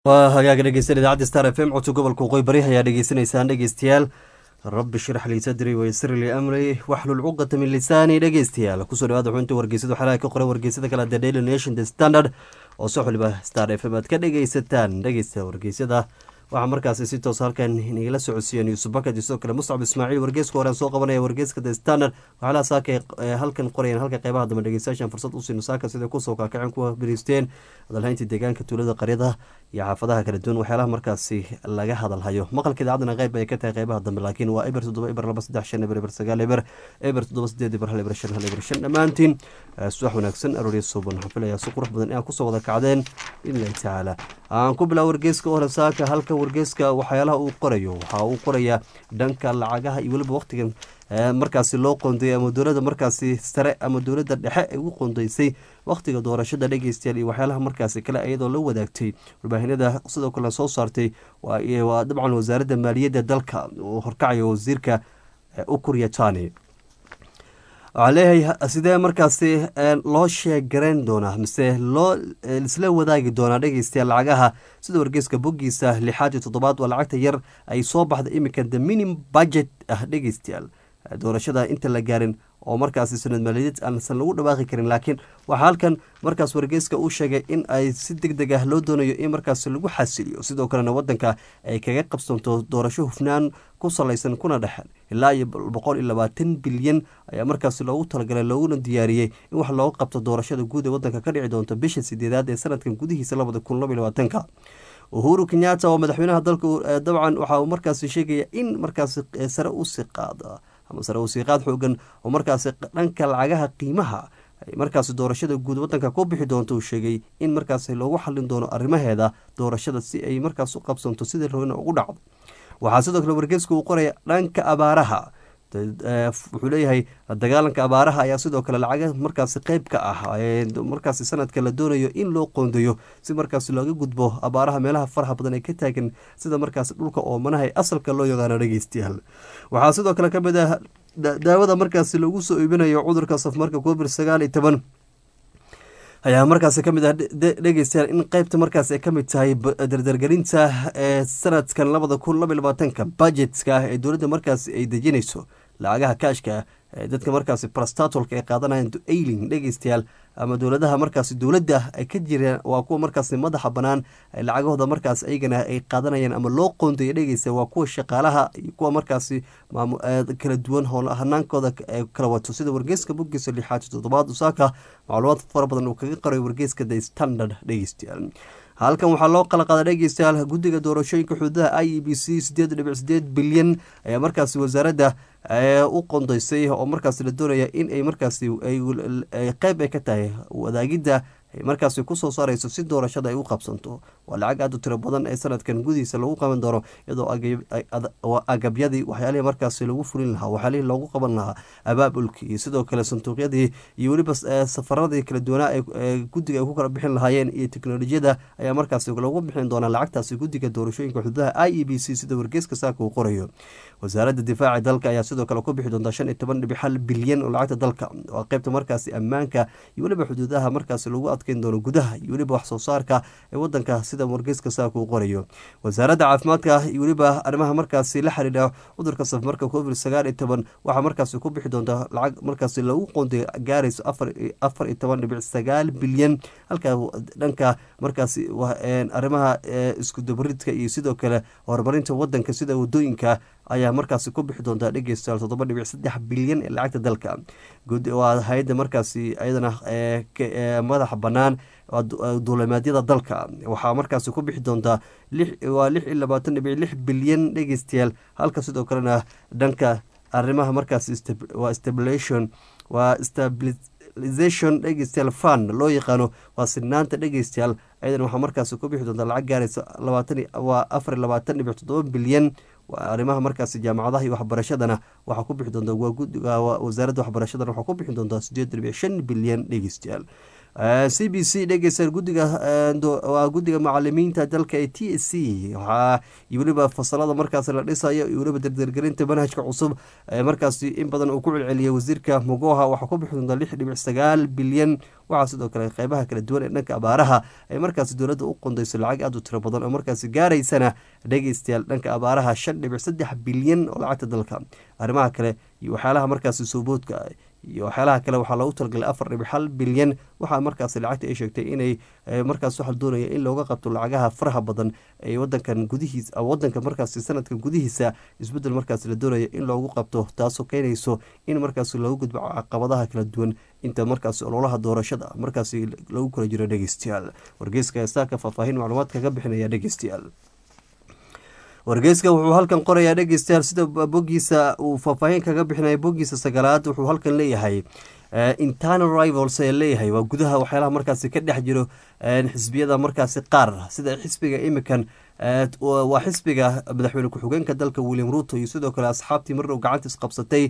waa hagaaga dhegeysan idaacadda star f m codka gobolka waqooyi bari ayaa dhegeysanaysaan dhegeystayaal rabbi shirax lii sadri waysir lii amri waxlul cuqata min lisaani dhegeystayaal kusoo dhawaada xubinta wargeysada waxaa ka qoran wargeysada kale the daily nation the standard oo soo xiliba star f m aad ka dhegeysataan dhegeysta wargeysada waxaa markaasi si toos halkan inagala socodsiiyeen yuusuf bakad iyo sidoo kale muscab ismaaciil wargeeska horean soo qabanaya wargeeska the standard waxaala saaka halkan qorayeen halka qeybaha dambe dhegeystayaashan fursad u siino saaka siday kusoo kaakaceen kuwa bariisteen hadalhayntii deegaanka tuulada qaryada iyo xaafadaha kala duwan waxyaalaha markaasi laga hadalhayo maqalka idaacadana qeyb ay ka tahay qeybaha dambe laakiin waa eber toddoba eber laba saddex shan eber eber sagaal eber eber toddoba sideed eber hal eber shan hal eber shan dhammaantiin subax wanaagsan arooriya suuban waxaan filayaa si qurux badan inaad kusoo wada kacdeen biidnillahi tacaala aan ku bilaa wargeeska hore saaka halka wargeeska waxyaalaha uu qorayo waxaa uu qorayaa dhanka lacagaha iyo weliba waqtigan markaasi loo qoondeeyay ama dowladda markaasi sare ama dowladda dhexe ay u qoondeysay wakhtiga doorashada dhegeystayaal iyo waxyaalaha markaasi kale iyadoo la wadaagtay warbaahinada sidoo kale soo saartay waa dabcan wasaaradda maaliyadda dalka uu horkacayo wasiirka ukurya tani waxaa leeyahay sidee markaasi loo sheegarayn doonaa mise loo isla wadaagi doonaa dhegeystayaal lacagaha sida wargeeska boggiisa lixaad iyo toddobaad waa lacagta yar ay soo baxda iminka the minim budget ah dhegeystayaal doorashada inta la gaarin oo markaasi sanad maaliyadeed aansan lagu dhawaaqi karin laakiin waxaa halkan markaas wargeyska uu sheegay in ay si deg deg ah loo doonayo in markaas lagu xasiliyo sidoo kalena wadanka ay kaga qabsanto doorasho hufnaan ku salaysan kuna dhexan ilaa iyo boqol iyo labaatan bilyan ayaa markaas loogu talagalay looguna diyaariyey in wax looga qabto doorashada guud ee wadanka ka dhici doonta bisha sideedaad ee sanadkan gudihiisa labada kun laba iyo labaatanka uhuru kenyatta oo madaxweynaha dalka dabcan waxa uu markaasi sheegaya in markaasi sare usii qaada ama sare usiiqaad xoogan oo markaasi dhanka lacagaha qiimaha ay markaasi doorashada guud wadanka ku bixi doonto uu sheegay in markaasi loogu xallin doono arrimaheeda doorashada si ay markaas u qabsanto sidii rabina ugu dhacdo waxaa sidoo kale wargeeska uu qoraya dhanka abaaraha wuxuu leeyahay dagaalanka abaaraha ayaa sidoo kale lacaga markaasi qeyb ka ah markaasi sanadka la doonayo in loo qoondeeyo si markaasi looga gudbo abaaraha meelaha faraha badan ee ka taagan sida markaasi dhulka oomanaha ee asalka loo yaqaano dhegeystayaal waxaa sidoo kale kamid ah daawada markaasi lagu soo iibinayo cudurka safmarka covid sagaal iyo toban ayaa markaasi kamid ah dhegeystayaal in qeybta markaas ay kamid tahay dardargelinta ee sanadkan labada kun laba iyo labaatanka budjetska ah ee dowladda markaasi ay dejinayso lacagaha kaashka ee dadka markaasi brastatolka ay qaadanayaan ailing dhegeystayaal ama dowladaha markaasi dowladda ay ka jireen waa kuwa markaasi madaxa banaan lacagahooda markaas ayagana ay qaadanayaan ama loo qoondeeya dhegeysta waa kuwa shaqaalaha iyo kuwa markaasi kala duwan hanaankooda kala wato sida wargeyska boggiisa lixaad toddobaad usaaka macluumaad fara badan uu kaga qoray wargeyska the standard dhegeystayaal halkan waxaa loo qala qaada dhegeystayaal guddiga doorashooyinka xuduudaha i e b c sideed dhibic sideed bilyan ayaa markaasi wasaaradda u qondeysay oo markaasi la doonaya in ay markaasi qeyb ay ka tahay wadaagidda ay markaasi kusoo saareyso si doorashada ay u qabsanto waa lacag aada u tiro badan ee sanadkan gudihiisa lagu qaban doono iyadoo agabyadii waxyaalihii markaasi lagu fulin lahaa waxyaalihii loogu qaban lahaa abaabulkii iyo sidoo kale sanduuqyadii iyo weliba safaradii kala duwanaa ee guddiga ay ku kala bixin lahaayeen iyo teknolojiyada ayaa markaasi lagu bixin doonaa lacagtaasi guddiga doorashooyinka xuduudaha i e b c sida wargeeska saaka uu qorayo wasaaradda difaaca dalka ayaa sidoo kale ku bixi doonta shan iyo toban dhibic hal bilyan oo lacagta dalka waa qeybta markaasi ammaanka iyo weliba xuduudaha markaasi lagu adkeyn doono gudaha iyo weliba wax soo saarka ee wadanka sida wargeyska saaka uu qorayo wasaaradda caafimaadka iyo weliba arrimaha markaasi la xiriira cudurka safmarka covid sagaal iyo toban waxaa markaasi ku bixi doonta lacag markaasi lagu qoonday gaarayso afar iyo toban dhibic sagaal bilyan halka dhanka markaasi arrimaha iskudabaridka iyo sidoo kale horumarinta wadanka sida wadooyinka ayaa markaasi ku bixi doontaa dhegeystayaal toddoba dhibic saddex bilyan ee lacagta dalka waa hay-adda markaasi iyadana madaxa bannaan duulimaadyada dalka waxaa markaasi ku bixi doontaa waa lix iyo labaatan dhibic lix bilyan dhegeystayaal halka sidoo kalena dhanka arrimaha markaasi waa stabilation waa stabilization dhegeystayaal fund loo yaqaano waa sinaanta dhegeystayaal ayadan waxaa markaasi ku bixi doontaa lacag gaaraysa labaatan waa afar iyo labaatan dhibic toddoba bilyan arrimaha markaasi jaamacadaha iyo waxbarashadana waxaa ku bixi doonta wasaaradda waxbarashadana waxaa ku bixi doontaa sideed dhibic shan bilyan dhegeystayaal c b c dhegeysta guddiga waa guddiga macalimiinta dalka ee t s c waxaa iyo weliba fasalada markaas la dhisayo iyo weliba dardargelinta manhajka cusub markaasi in badan uu ku celceliyay wasiirka mogoha waxaa ku bixi doonta lix dhibic sagaal bilyan waxaa sidoo kale qeybaha kala duwan ee dhanka abaaraha ay markaasi dowladda u qondayso lacag aada u tiro badan oo markaasi gaaraysana dhegeystayaal dhanka abaaraha shan dhibic saddex bilyan oo lacagta dalka arrimaha kale iyo waxyaalaha markaasi sooboodka iyo waxyaalaha kale waxaa loogu talagalay afar dhibic hal bilyan waxaa markaasi lacagta ay sheegtay inay markaas waxaa doonaya in looga qabto lacagaha faraha badan ee wadankan gudihiis wadanka markaasi sanadkan gudihiisa isbedel markaasi la doonaya in loogu qabto taasoo keenayso in markaasi loogu gudbo caqabadaha kala duwan inta markaasi ololaha doorashada markaasi lagu kala jiro dhegeystayaal wargeyska saaka faahfaahin macluumaad kaga bixinaya dhegeystayaal wargeyska wuxuu halkan qorayaa dhegeystayaal sida bogiisa uu faahfaahin kaga bixinaya bogiisa sagaalaad wuxuu halkan leeyahay internal rivals ee leeyahay waa gudaha waxyaalaha markaasi ka dhex jiro xisbiyada markaasi qaar sida xisbiga imikan waa xisbiga madaxweyne ku-xigeenka dalka william ruto iyo sidoo kale asxaabtii marrow gacanta isqabsatay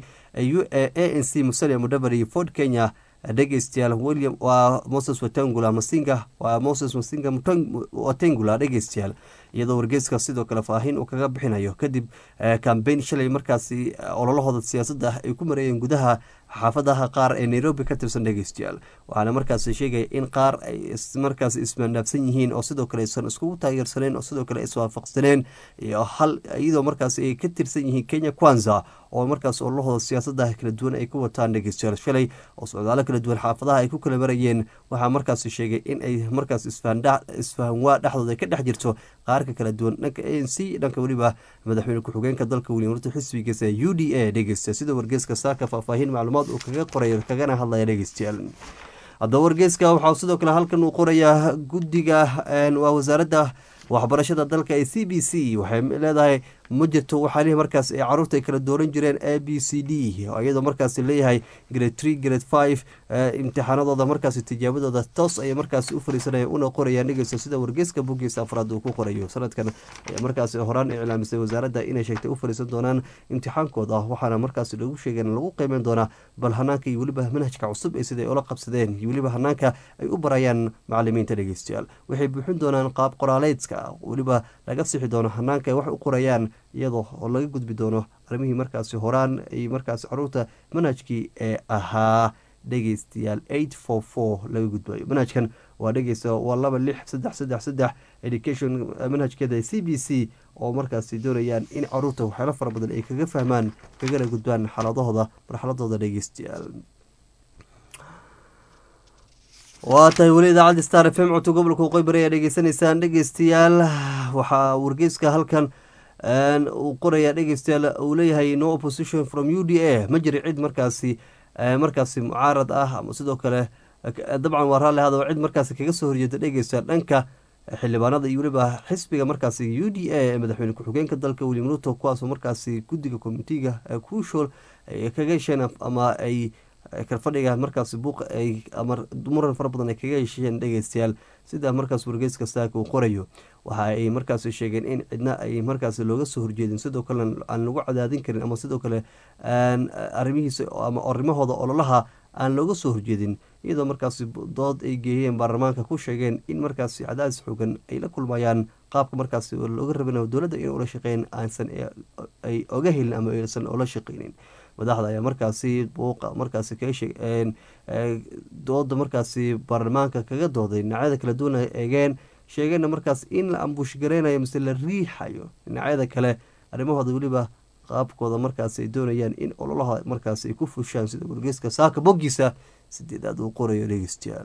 a n c musalia mudhabar iyo ford kenya dhegeystayaal william waa moses watangula masinga waa moses masinga watangula dhegeystayaal iyadoo wargeyska sidoo kale faahin uu kaga bixinayo kadib kambeyn shalay markaasi ololahooda siyaasadda ay ku mareeyeen gudaha xaafadaha qaar ee nairobi ka tirsan dhegeystayaal waxaana markaasi sheegaya in qaar ay markaas ismaandhaafsan yihiin oo sidoo kale aysan iskugu taageersaneen oo sidoo kale iswaafaqsaneen iyo hal iyadoo markaasi ay ka tirsan yihiin kenya kwanza oo markaas ololahooda siyaasadda kala duwan ay ku wataan dhegeystayaal shalay oo socdaalo kala duwan xaafadaha ay ku kala marayeen waxaa markaasi sheegay in ay markaas isfahanwaa dhexdooda ka dhex jirto qaarka kala duwan dhanka a n c dhanka weliba madaxweyne ku-xigeenka dalka william ruto xisbigiisa u d a dhegeysta sida wargeeska saaka faahfaahin macluumaad uu kaga qoray kagana hadlaya dhegeystayaal haddaba wargeeska waxaa sidoo kale halkan uu qorayaa guddiga waa wasaaradda waxbarashada dalka ee c b c waxay leedahay ma jirto waxaalihi markaas ay caruurta ay kala dooran jireen a b c d iyadoo markaas leeyahay grade tree grade five imtixaanadooda markaas tijaabadooda toos ayay markaas u fariisanaya una qorayaan dhegeysta sida wargeyska bogiisa afraad uu ku qorayo sanadkan ayaa markaas horaan iclaamisay wasaaradda inay sheegtay u fariisan doonaan imtixaankooda waxaana markaas lagu sheegeen lagu qiimeyn doonaa bal hanaanka iyo weliba manhajka cusub ee siday ula qabsadeen iyo weliba hanaanka ay u barayaan macalimiinta dhegeystayaal waxay buuxin doonaan qaab qoraaleedka weliba laga sixi doono hanaanka ay wax u qorayaan iyadoo oo laga gudbi doono arrimihii markaasi horaan ay markaasi caruurta manhajkii ee ahaa dhegeystayaal eight four four laga gudbayo manhajkan waa dhegeysta waa laba lix saddex saddex saddex education manhajkeeda c b c oo markaasi doonayaan in caruurta waxyaalo fara badan ay kaga fahmaan kagana gudbaan xaaladahooda marxaladooda dhegeystayaal waa tahay weli idaacadda star f m codka gobolka qoybari ayaa dhegeysanaysaan dhegeystayaal waxaa wargeyska halkan uu qorayaa dhegeystayaal uu leeyahay no opposition from u d a ma jira cid markaasi markaasi mucaarad ah ama sidoo kale dabcan waa raalli hadaba cid markaasi kaga soo horjeeda dhegeystayaal dhanka xildhibaanada iyo weliba xisbiga markaasi u d a ee madaxweyne ku-xigeenka dalka william ruto kuwaasoo markaasi guddiga commitega crucial ay kaga hesheen ama ay kalfadhiga markaasi buuq ay ama muran fara badan ay kaga hesheen dhegeystayaal sida markaas wargeyska saaka uu qorayo waxa ay markaasi sheegeen in cidna ay markaasi looga soo horjeedin sidoo kalena aan lagu cadaadin karin ama sidoo kale arrimihiisa ama arrimahooda ololaha aan looga soo horjeedin iyadoo markaasi dood ay geeyeen baarlamaanka ku sheegeen in markaasi cadaadis xoogan ay la kulmayaan qaabka markaasi looga rabin dowladda in ula shaqeyn aansan ay oga helin ama aysan ola shaqeynin madaxda ayaa markaasi buuqa markaasi kaga sheeg dooda markaasi baarlamaanka kaga dooday dhinacyada kala duwan ay eegeen sheegeenna markaas in la ambuush gareynayo mise la riixayo dhinacyada kale arrimahooda weliba qaabkooda markaas ay doonayaan in ololaha markaas ay ku fushaan sida wargeyska saaka boggiisa sideedaad uu qorayo dhegeystayaal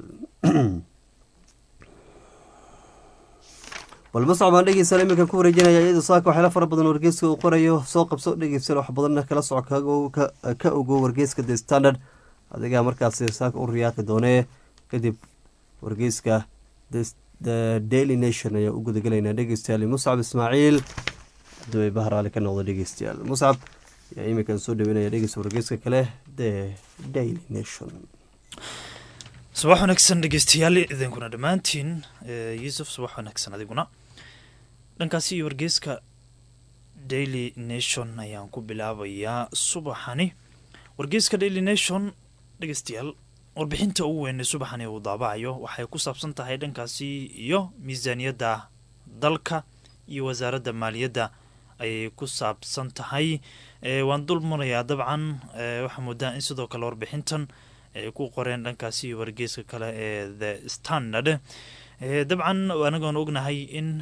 balmascod baan dhegeystayaal iminkan ku wareejinaya iyadoo saaka waxyaala fara badan wargeyska uu qorayo soo qabso dhegeystayaal wax badanna kala soco ka ogo wargeyska the standard adigaa markaasi saaka u riyaaqi doonee kadib wargeyska the daily nation ayaa u gudagelaynaa dhegeystayaal muscab ismaaciil duway bahraali ka noqdo dhegeystayaal muscab ayaa iminkan soo dhaweynaya dhegeysta wargeyska kale the daily nation subax wanaagsan dhegeystayaal idinkuna dhammaantiin yuusuf subax wanaagsan adiguna dhankaasi iyo wargeyska daily nation ayaan ku bilaabayaa subaxani wargeyska daily nation dhegeystayaal warbixinta ugu weyn ee subaxani uu daabacayo waxay ku saabsan tahay dhankaasi iyo miisaaniyadda dalka iyo wasaaradda maaliyadda ayay ku saabsan tahay waan dul marayaa dabcan waxaa moodaa in sidoo kale warbixintan ay ku qoreen dhankaasi wargeeska kale ee the standard dabcan anagoon ognahay in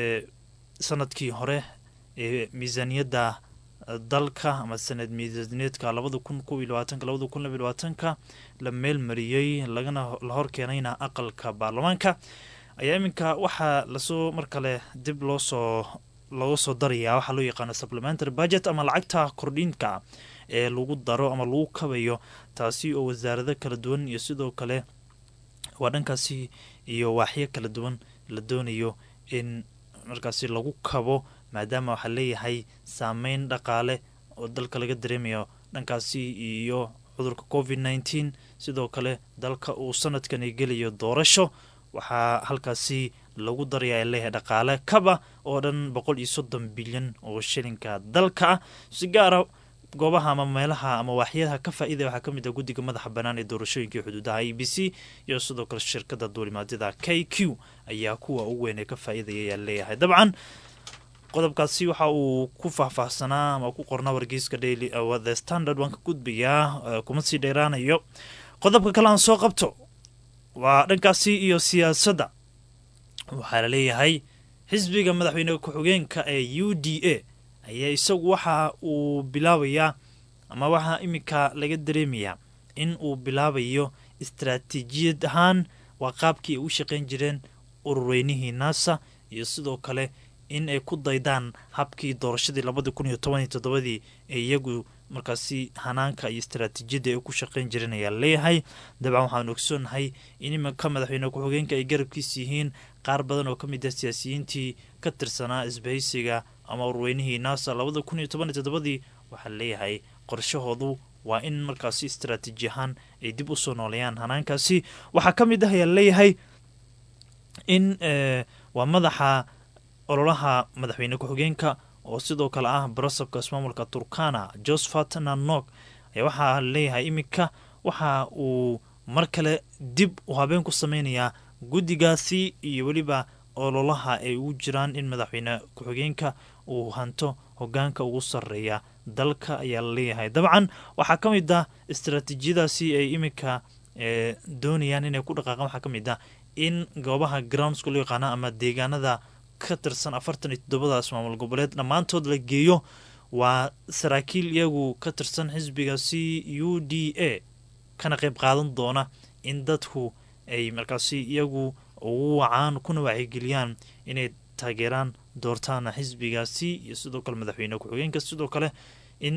sanadkii hore miisaaniyadda dalka ama sanad miisaaniyeedka labada kun kob iyo labaatanka labada kun laba iyo labaatanka la meel mariyey lagana la hor keenayna aqalka baarlamaanka ayaa iminka waxaa lasoo mar kale dib loosoo looga soo darayaa waxaa loo yaqaano supplementary budget ama lacagta kordhinka ee lagu daro ama lagu kabayo taasi oo wasaarado kala duwan iyo sidoo kale waa dhankaasi iyo waaxyo kala duwan la doonayo in markaasi lagu kabo maadaama waxaa leeyahay saameyn dhaqaale oo dalka laga dareemayo dhankaasi iyo cudurka covid nneteen sidoo kale dalka uu sanadkani gelayo doorasho waxaa halkaasi lagu daraya leeyahay dhaqaale kaba oo dhan boqol iyo soddon bilyan oo shilinka dalka ah si gaara goobaha ama meelaha ama waaxyadaha ka faa-iidaya waxaa kamid ah guddiga madaxa bannaan ee doorashooyinkai xuduudaha a b c iyo sidoo kale shirkada duulimaadyada k q ayaa kuwa ugu weyn ee ka faa-iidaya ayaa leeyahay dabcan qodobkaasi waxa uu ku faahfaahsanaa ama ku qornaa wargeyska daily the standard waan ka gudbayaa kuma sii dheeraanayo qodobka kale aan soo qabto waa dhankaasi iyo siyaasadda waxaa la leeyahay xisbiga madaxweyne ku-xigeenka ee u d a ayaa isagu waxa uu bilaabayaa ama waxaa iminka laga dareemayaa in uu bilaabayo istaraatiijiyad ahaan waa qaabkii ay u shaqayn jireen ururweynihii naasa iyo sidoo kale in ay ku daydaan habkii doorashadii labadii kun iyo toban iyo toddobadii ee iyagu markaasi hanaanka iyo istaraatiijiyadda ay ku shaqayn jireen ayaa leeyahay dabcan waxaanu ogsoonahay in iminka madaxweyne ku-xigeenka ay garabkiis yihiin qaar badan oo ka mid ah siyaasiyiintii ka tirsanaa isbahaysiga ama urweynihii naasa labada kun iyo toban iyo toddobadii waxaa leeyahay qorshahoodu waa in markaasi istaraatiiji ahaan ay dib u soo nooleeyaan hanaankaasi waxaa ka mid ah ayaa leeyahay in waa madaxa ololaha madaxweyne ku-xigeenka oo sidoo kale ah barasabka ismaamulka turkana josephat nanok ayaa waxaa leeyahay iminka waxa uu mar kale dib u habeen ku sameynayaa guddigaasi iyo weliba ololaha ay ugu jiraan in madaxweyne ku-xigeenka uu hanto hogaanka ugu sarreeya dalka ayaa la leeyahay dabcan waxaa ka mid ah istaraatiijiyadaasi ay iminka doonayaan inay ku dhaqaaqaan waxaa ka mid ah in goobaha groundska loo yaqaana ama deegaanada ka tirsan afartan iyo toddobadaas maamul goboleed dhammaantood la geeyo waa saraakiil iyagu ka tirsan xisbigaasi u d a kana qayb qaadan doona in dadku ay markaasi iyagu ugu wacaan kuna wacyigeliyaan inay taageeraan doortaana xisbigaasi iyo sidoo kale madaxweyne ku-xigeenka sidoo kale in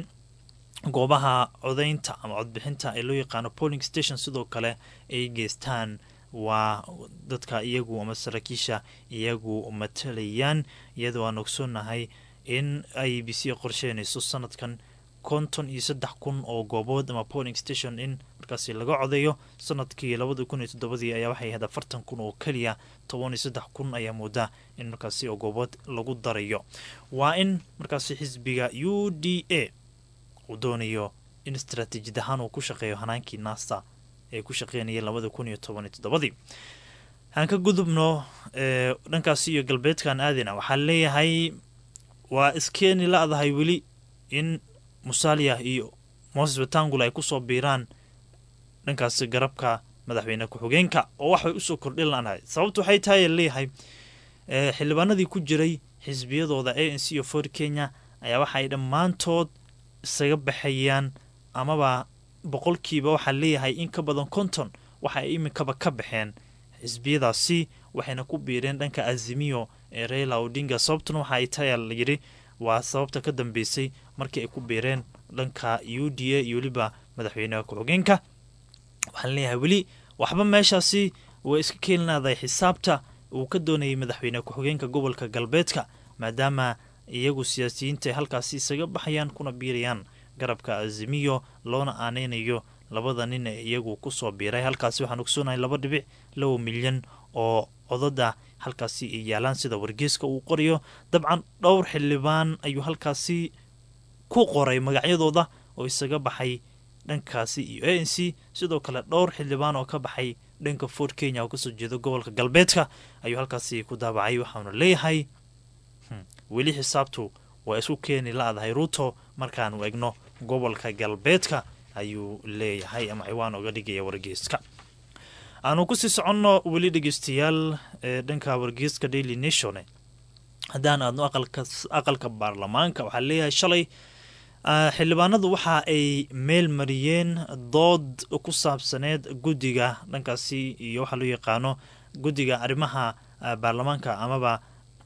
goobaha codeynta ama codbixinta ee loo yaqaano polling station sidoo kale ay geystaan waa dadka iyagu ama saraakiisha iyagu matalayaan iyadoo aan ogsoonahay in i b c qorsheynayso sanadkan konton iyo saddex kun oo goobood ama polling station in markaasi laga codeeyo sanadkii labada kun iyo toddobadii ayaa waxay ahayd afartan kun oo keliya toban iyo saddex kun ayaa moodaa in markaasi oo goobood lagu darayo waa in markaasi xisbiga u d a uu doonayo in istaraatiijiyad ahaan uu ku shaqeeyo hanaankii nasta ee ku shaqeynayeen labada kun iyo toban iyo toddobadii aan ka gudubno dhankaasi iyo galbeedkan aadina waxaa leeyahay waa iskeeni la-dahay weli in musalia iyo moses batangul ay kusoo biiraan dhankaasi garabka madaxweyne ku-xigeenka oo waxay usoo kordhin lanahay sababtu waxay tahay leeyahay xildhibaanadii ku jiray xisbiyadooda a n c iyo for kenya ayaa waxaay dhammaantood isaga baxayaan amaba boqolkiiba waxaa leeyahay in ka badan konton waxa ay iminkaba ka baxeen xisbiyadaasi waxayna ku biireen dhanka azimiyo ee reila odinga sababtuna waxa ay tahay layidhi waa sababta ka dambeysay markii ay ku biireen dhanka u d a iyo weliba madaxweyneha ku-xigeenka waxaan leeyahay weli waxba meeshaasi way iska keeninaaday xisaabta uu ka doonayay madaxweyne ku-xigeenka gobolka galbeedka maadaama iyagu siyaasiyiinta ay halkaasi isaga baxayaan kuna biirayaan garabka azimiyo loona aaneynayo labada nin ee iyagu kusoo biiray halkaasi waxaan ogsoonahay laba dhibic laba milyan oo codada halkaasi ay yaalaan sida wargeeska uu qorayo dabcan dhowr xildhibaan ayuu halkaasi ku qoray magacyadooda oo isaga baxay dhankaasi iyo a n c sidoo kale dhowr xildhibaan oo ka baxay dhanka fort kenya oo kasoo jeeda gobolka galbeedka ayuu halkaasi ku daabacay waxauna leeyahay weli xisaabtu waa isku keeni la-dahay ruuto markaanu egno gobolka galbeedka ayuu leeyahay ama ciwaan oga dhigaya wargeyska aanu kusii soconno weli dhegeystayaal ee dhanka wargeyska daily nation haddaan aadno aqalka baarlamaanka waxaa leeyahay shalay xildhibaanadu waxa ay meel mariyeen dood ku saabsaneed guddiga dhankaasi iyo waxaa loo yaqaano guddiga arrimaha baarlamaanka amaba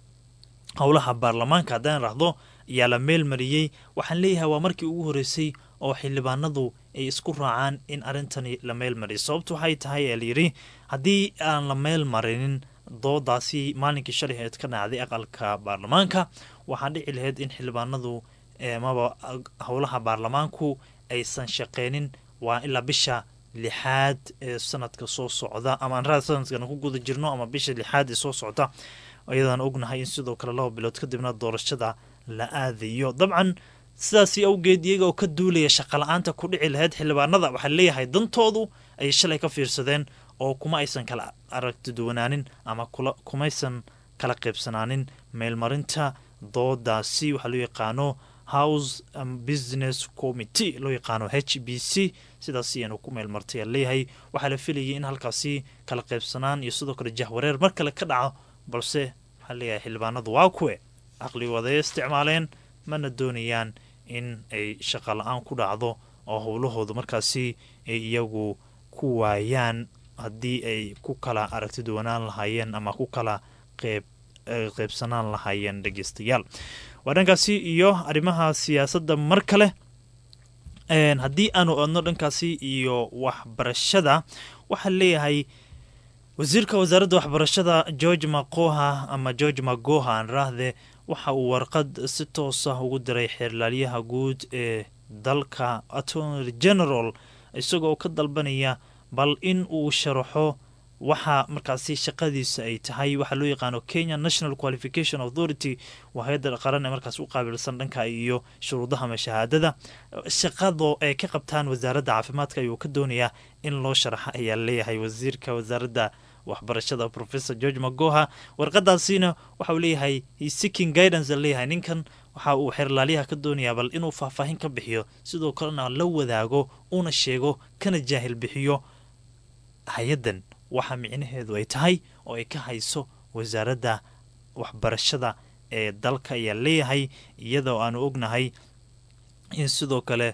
howlaha baarlamaanka haddaan raahdo ayaa la meel mariyey waxaan leeyahay waa markii ugu horeysay oo xildhibaanadu ay isku raacaan in arrintani la meel mariyo sababtu waxay tahay ee layidhi haddii aan la meel marinin doodaasi maalinkii shalay eed ka dhacday aqalka baarlamaanka waxaa dhici lahayd in xildhibaanadu amaba howlaha baarlamaanku aysan shaqeynin waa ilaa bisha lixaad ee sanadka soo socda ama anraa sanadkan ku guda jirno ama bisha lixaad ee soo socda iyadaan ognahay in sidoo kale laba bilood kadibna doorashada la aadayo dabcan sidaasi awgeed iyaga oo ka duulaya shaqala-aanta ku dhici lahayd xildhibaanada waxaa leeyahay dantoodu ay shalay ka fiirsadeen oo kuma aysan kala aragtiduwanaanin ama kumaysan kala qaybsanaanin meelmarinta doodaasi waxaa loo yaqaano house business committee loo yaqaano h b c sidaas ayaanu ku meelmartay leeyahay waxaa la filayay in halkaasi kala qaybsanaan iyo sidoo kale jahwareer mar kale ka dhaco balse waxaa leeyahay xildhibaanadu waa kuwe caqligooday isticmaaleen mana doonayaan in ay shaqa la-aan ku dhacdo oo howlahooda markaasi ay iyagu ku waayaan haddii ay ku kala aragtiduwanaan lahaayeen ama ku kala qeyb qeybsanaan lahaayeen dhegeystayaal waa dhankaasi iyo arrimaha siyaasadda mar kale haddii aanu odno dhankaasi iyo waxbarashada waxaa leeyahay wasiirka wasaaradda waxbarashada george makoha ama george magoha aan raahde waxa uu warqad si toosa ugu diray xeerlaaliyaha guud ee dalka attorney general isagoo ka dalbanaya bal in uu sharaxo waxa markaasi shaqadiisa ay tahay waxaa loo yaqaano kenya national qualification authority waa hay-adda qaran ee markaas u qaabilsan dhanka iyo shuruudaha ama shahaadada shaqado ay ka qabtaan wasaaradda caafimaadka ayuu ka doonayaa in loo sharaxa ayaa leeyahay wasiirka wasaaradda waxbarashada professor george magoha warqadaasina waxa uu leeyahay seeking guidance leeyahay ninkan waxa uu xeerlaaliyaha ka doonayaa bal inuu faahfaahin ka bixiyo sidoo kalena la wadaago una sheego kana jaahil bixiyo hay-addan waxa micnaheedu ay tahay oo ay ka hayso wasaaradda waxbarashada ee dalka ayaa leeyahay iyadoo aanu ognahay in sidoo kale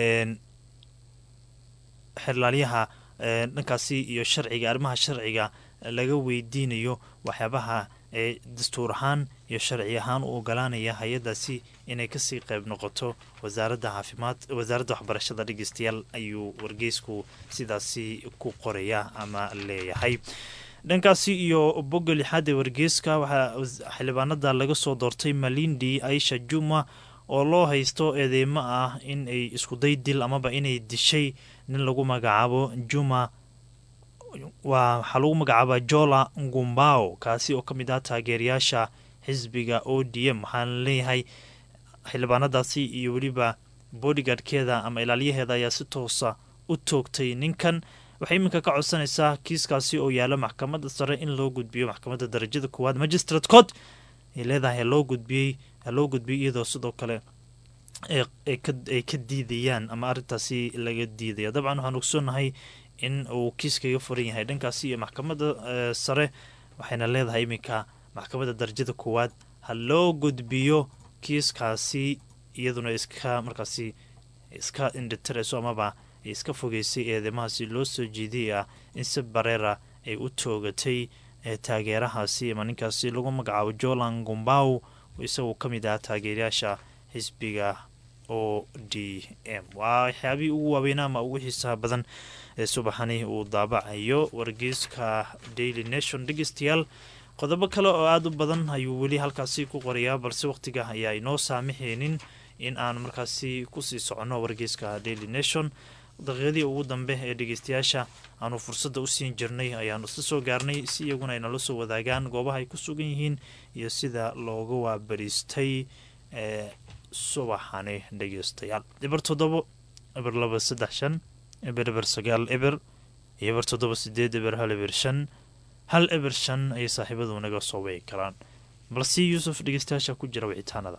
xeerlaalyaha dhankaasi iyo sharciga arrimaha sharciga laga weydiinayo waxyaabaha ee dastuur ahaan iyo sharci ahaan u ogolaanaya hay-adaasi inay kasii qeyb noqoto wasaaradda caafimaad wasaaradda waxbarashada dhegeystayaal ayuu wargeysku sidaasi ku qoraya ama leeyahay dhankaasi iyo bogga lixaad ee wargeyska waxaa xildhibaanada laga soo doortay malindi aisha juma oo loo haysto eedeymo ah in ay iskuday dil amaba inay dishay nin lagu magacaabo juma waxaa lagu magacaaba jola ngumbao kaasi oo ka mid ah taageerayaasha xisbiga o d m waxaana leeyahay xildhibaanadaasi iyo weliba bodygaardkeeda ama ilaaliyaheeda ayaa si toosa u toogtay ninkan waxay iminka ka codsanaysaa kiiskaasi oo yaala maxkamadda sare in loo gudbiyo maxkamadda darajada koowaad magistrate court ay leedahay loo gudbiyey loo gudbiyey iyadoo sidoo kale ay ka diidayaan ama arrintaasi laga diidaya dabcan waxaan ogsoonahay in uu kiiskaga furan yahay dhankaasi iyo maxkamadda sare waxayna leedahay iminka maxkamadda darajada koowaad ha loo gudbiyo kiiskaasi iyaduna iska markaasi iska indhitirayso amaba iska fogeysay eedeymahaasi loo soo jeediyay ah in si bareera ay u toogatay taageerahaasi ama ninkaasi lagu magacaabo jolan gumbaw isagoo ka mid ah taageerayaasha xisbiga o d m waa waxyaabihii ugu waaweynaa ama ugu xiisaha badan ee subaxani uu daabacayo wargeyska daily nation dhegeystayaal qodobo kale oo aada u badan ayuu weli halkaasi ku qorayaa balse waqtiga ayaa inoo saamixeynin in aan markaasi kusii soconno wargeyska daily nation daqiiqadii ugu dambe ee dhegeystayaasha aanu fursadda u siin jirnay ayaanu isla soo gaarnay si iyaguna ay nala soo wadaagaan goobaha ay ku sugan yihiin iyo sida looga waabariistay ee subaxani dhegeystayaal dhibar toddobo eber laba saddex shan eber eber sagaal eber iyo eber toddoba sideed eber hal eber shan hal eber shan ayay saaxiibadu naga soo wici karaan balse yuusuf dhegeystayaasha ku jira wicitaanada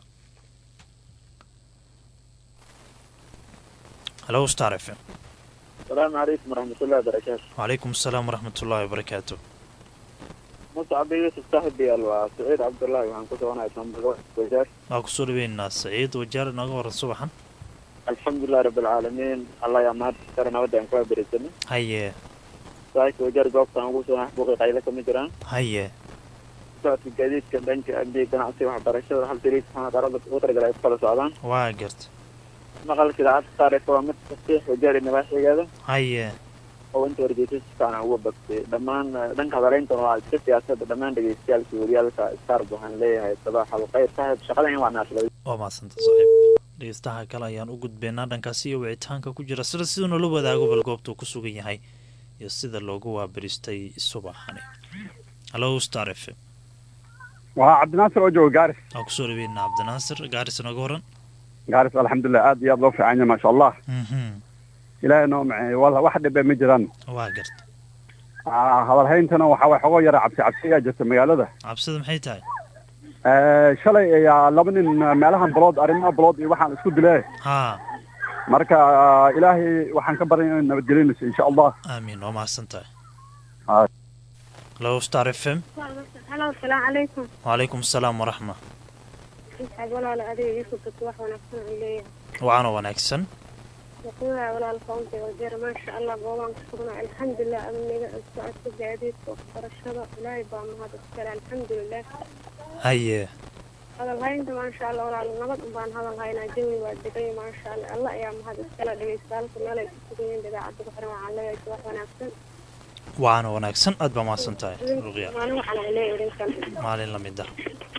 halo star f m السلام عليكم ورحمة الله وبركاته وعليكم السلام ورحمة الله وبركاته مصعب يوسف صاحبي وسعيد عبد الله وعن كنت وانا اسمه وجار waa kusoo dhaweynaa saciid wajaar inooga waran subaxan الحمد لله رب العالمين الله يا مهد ترى ودان كوا بريسن haye سايك وجار قوبتا ugu soo xaqbuqi qayla kama jiraan haye socodka gaadiidka dhanka amniga ganacsiga waxbarashada hal dariis waxaana qarada ugu talagalay ay ku kala socdaan waa garta maqalka idaacadda saareysa waa mid fasiix wajaar iyo nabaaxigeeda haye oo inta wargeysa si fiican uga bagsay dhammaan dhanka hadaleynta waa iska siyaasadda dhammaan dhegeystayaalka wariyaalka starb waxaan leeyahay sabaax alkhayr saaxib shaqadan in waa naashilay waa mahadsanta saaxiib dhegeystaha kale ayaan u gudbeynaa dhankaasi iyo wicitaanka ku jira sida siduu nala wadaago bal goobta uu ku sugan yahay iyo sida loogu waabaristay subaxani halo star f m waa cabdinaasir oo jooga gaaris waa kusoo dhaweynaa cabdinaasir gaaris inooga waran gaaris alxamdulilah aad iyo aad loo fiican yahay maasha allah mhm ilaahay noo maceeyo walla wax dhibe ma jiraan waa garta Ah, hadalhayntana waxaa way xogoo yara cabsi cabsi ayaa jirta magaalada cabsida maxay tahay Eh, shalay ayaa laba nin eh, meelahan balood arrimaha balood iyo waxaan isku dile haa marka ah, ilaahay waxaan ka baryay inay nabadgelinayso insha allah aamiin waa mahadsan tahay Haa. halo star f m halo asalaamu calaykum wacalaykum asalaam waraxma isxaab walaal adiga iisoo dadka wax wanaagsan aan leeyahay wacanoo wanaagsan waquudaa walaal kauntiga wajeer maasha allah goobaan ku sugnaa alxamdulilah amniga socodka gaadiidka waxbarashada ilaahay baa mahad iskale alxamdulilah haye hadal haynta maasha allah walaal nabad unbaan hadal haynaa jawi waa degay maasha allah alla ayaa mahad iskale dhegeystaalka meel ay ku sugan yihiin idaacadda ku xiran waxaan leeyahay wax wanaagsan wacanoo wanaagsan aad baa mahadsan tahay ruqya maalin waxaan aan leeyahay idinkan maalin la mid ah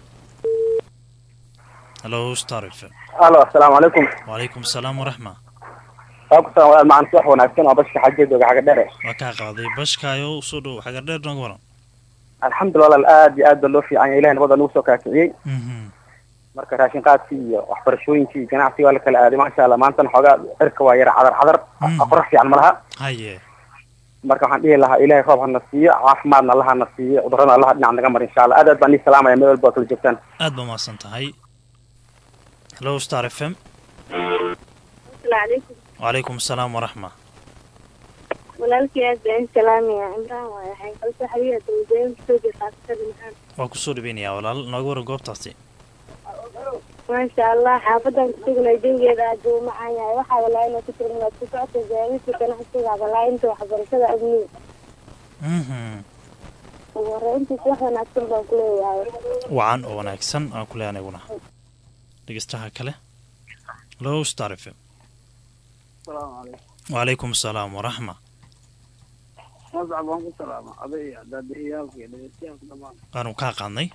halo star f m alo asalaamu calaykum wacalaykum asalaam waraxma waa ku salam walaal macaan si wax wanaagsan oo bashka xageed oga xaga dhere waa kaa qaaday bashkaayo usoo dhow xagar dheer nooga waran alxamdulilah walaal aad iyo aad baa loo fiican yahay ilahay nabada nagu soo kaakiciyey mhm marka raashin qaadkii iyo waxbarashooyinkii iyo ganacsiga waa la kala aaday maasha allah maantana xoogaa cirka waa yara cadar cadar Mm. qorax fiican ma laha haye marka waxaan dhihi lahaa ilaahay roob hana siiyo caafimaadna allaha na siiyo cudurrada allaha dhinac naga mar insha allah aad aad baan ii salaamaya meel walba oo kala joogtaan aad baa mahadsan tahay halo star f m asalaamu calaykum wacalaykum asalaam waraxma walaalkii aad baan salaamaya cimraan waaye waxay kalso xabiiba dawladooyinka soo jeesaasada maxamed waa kusoo dhaweynayaa walaal nooga waran goobtaasi maasha allah xaafadan kusugnay jawigeeda aad buu u macaan yahay waxaa walaaina ku jira inaad ku socota gaadiidka ganacsiga walaainta waxbarashada amniga mhm ugu horreyntiisa wax wanaagsan baan ku leeyahay wacan oo wanaagsan aan ku leeyahay aniguna dhegeystaha kale halo star f m wacalaykum asalaam waraxma mascab waan ku salaama aday iyo daadiyaalka iyo dhegeystayaasha dhammaan waanu kaa qaadnay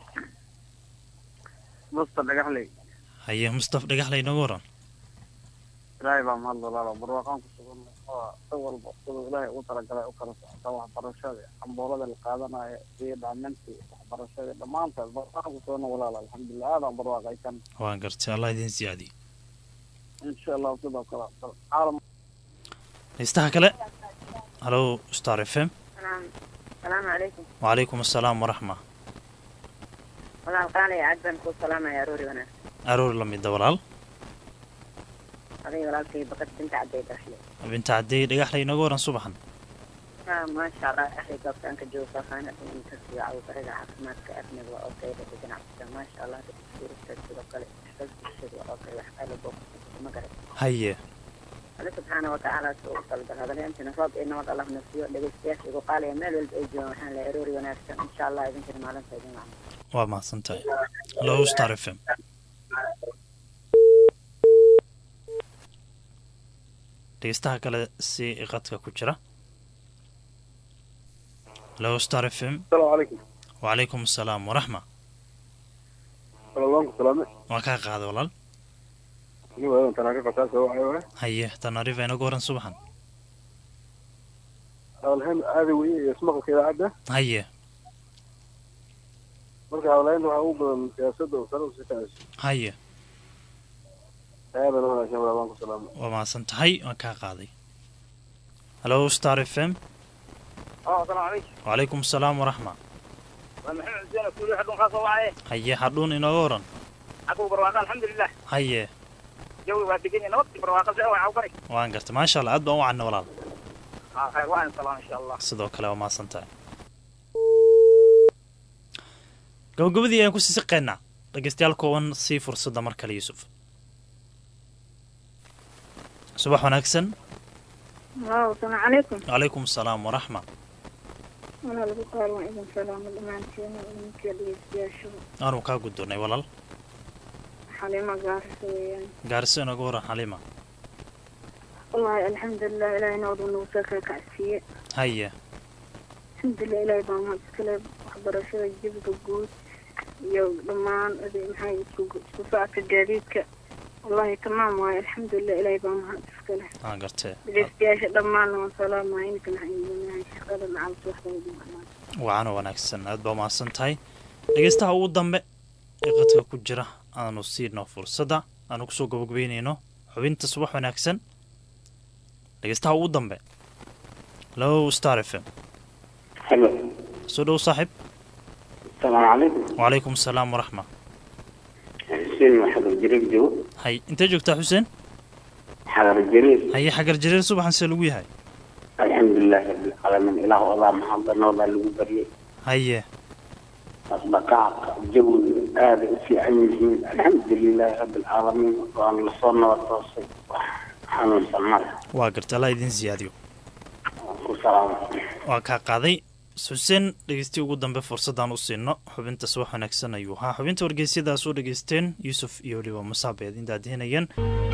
masta dhagaxley haye mustaf dhagaxley nooga waran ilaahay baa mahad walaalo barwaaqaan ku sugan oo si walba siduu ilaahay ugu talagalay u kala socota waxbarashada cambuurada la qaadanayo iyo dhaamintii waxbarashada dhammaantaas barwaaqaan ku sugan walaalo alxamdulilah aadaan barwaaqaysan waan gartay allah idin siyaadiye insha allahu sidoo kale caalam dhegeystaha kale halo star f m salaamu calaykum wacalaykum asalaam waraxma walaal qaalaya aad baan kuu salaamaya aroori wanaagsan aroor la mida walaal adiga walaalkay baqad binta cadday dashle binta cadey dhagaxley nooga waran subaxan maasha allah axay goobtaan ka joogo faahfaahinada inta siga cawbariga caafimaadka amniga waa oo kale dadka ganacsiga maasha allah dadka suurista sidoo kale xisbada bulshada waa oo kale wax kale boo ma garan haye alle subxaana watacaala soo u talgal hadalyaantina roob iyo nabad allah na siiyo dhegeystayaasha igu qaalaya meel walba ay joogaan waxaan leeyahay aroori wanaagsan insha allah idinkana maalinta idin wacan waa mahadsan tahay halo star f m dhegeystaha kale si qadka ku jira halo star f m asalaamu calaykum wacalaykum asalaam waraxma walaal waan ku salaame waa kaa qaada walaal anigu aadan tanaa ka qasaasa waxay waay haye tanarifa inaga waran subaxan hadalhayn aada weye iyo ismaqalka idaacadda haye marka hadalhaynta waxaa ugu badan siyaasadda oo sare usii kacayso haye aadan wanaagsan walaal waan ku salaamay waa mahadsan tahay waan kaa qaaday hallo star f m oo asalaamu calaykum wacalaykum asalaam waraxma waa maxamed xuseen kuuli xadhun kaa soo wacaye haye hadhuun inooga waran xaguu barwaaqa alxamdulilah haye jawi waa degan yahay nabad barwaaqa see waa cawgari waan garta maasha allah aad baan u cadna walaal haa khayr waan salaam insha allah sidoo kale waa mahadsan tahay gabagabadii ayaan kusii siqeynaa dhegeystayaal kooban sii fursadda mar kale yuusuf subax wanaagsan waaw asalaamu calaykum calaykum asalaam waraxma walaa lagu qaal waan idin salaamo dhammaantiin idinka dhegeystayaashu aanu kaa guddoonnay walaal xalimo gaarisa weeyaan gaarisa inooga waran xaliima wallaahi alxamdulilah ilaahay nooduu nagu soo kala kacsiiye haye alxamdulilah ilaahay baa mahad iskale waxbarashada jabiga guud iyo dhammaan ade- maxay isku isku socodka gaadiidka wallaahi tamaam waaye alxamdulilah ilaahay baa mahad iskale aan gartee dhegeystayaasha dhammaanna waan salaamaya ininkan waxaan idinahay shaqada macalta waxbaa idin amaan wacaana wanaagsan aad baa mahadsan tahay dhegeystaha ugu dambe ee qadka ku jira aanu siino fursadda aanu kusoo gabagabeynayno xubinta subax wanaagsan dhegeystaha ugu dambe low star f m halo soo dhow saaxiib asalaamu calaykum wacalaykum asalaam waraxma xuseen maxamed jariir joogo hay intee joogtaa xuseen xagar jariir haye xagar jareer subaxan see lagu yahay alxamdulilaahi rabbilcaalamiin ilaah odaa mahaddanoodaa lagu baryay haye dhaqdhaqaaqa jawiga aada u fiican yihiin alxamdulilaahi rabbilcaalamiin waan lasoo nabad toosay wax xanuunsan male waa garta allah idin siyaadiyo ku salaama waa kaa qaaday xuseen dhegeystii ugu dambe fursadaan u siino xubinta subax wanaagsan ayuu ahaa xubinta wargeysyadaas oo dhegeysteen yuusuf iyo weliba musaabe idin daadihinayeen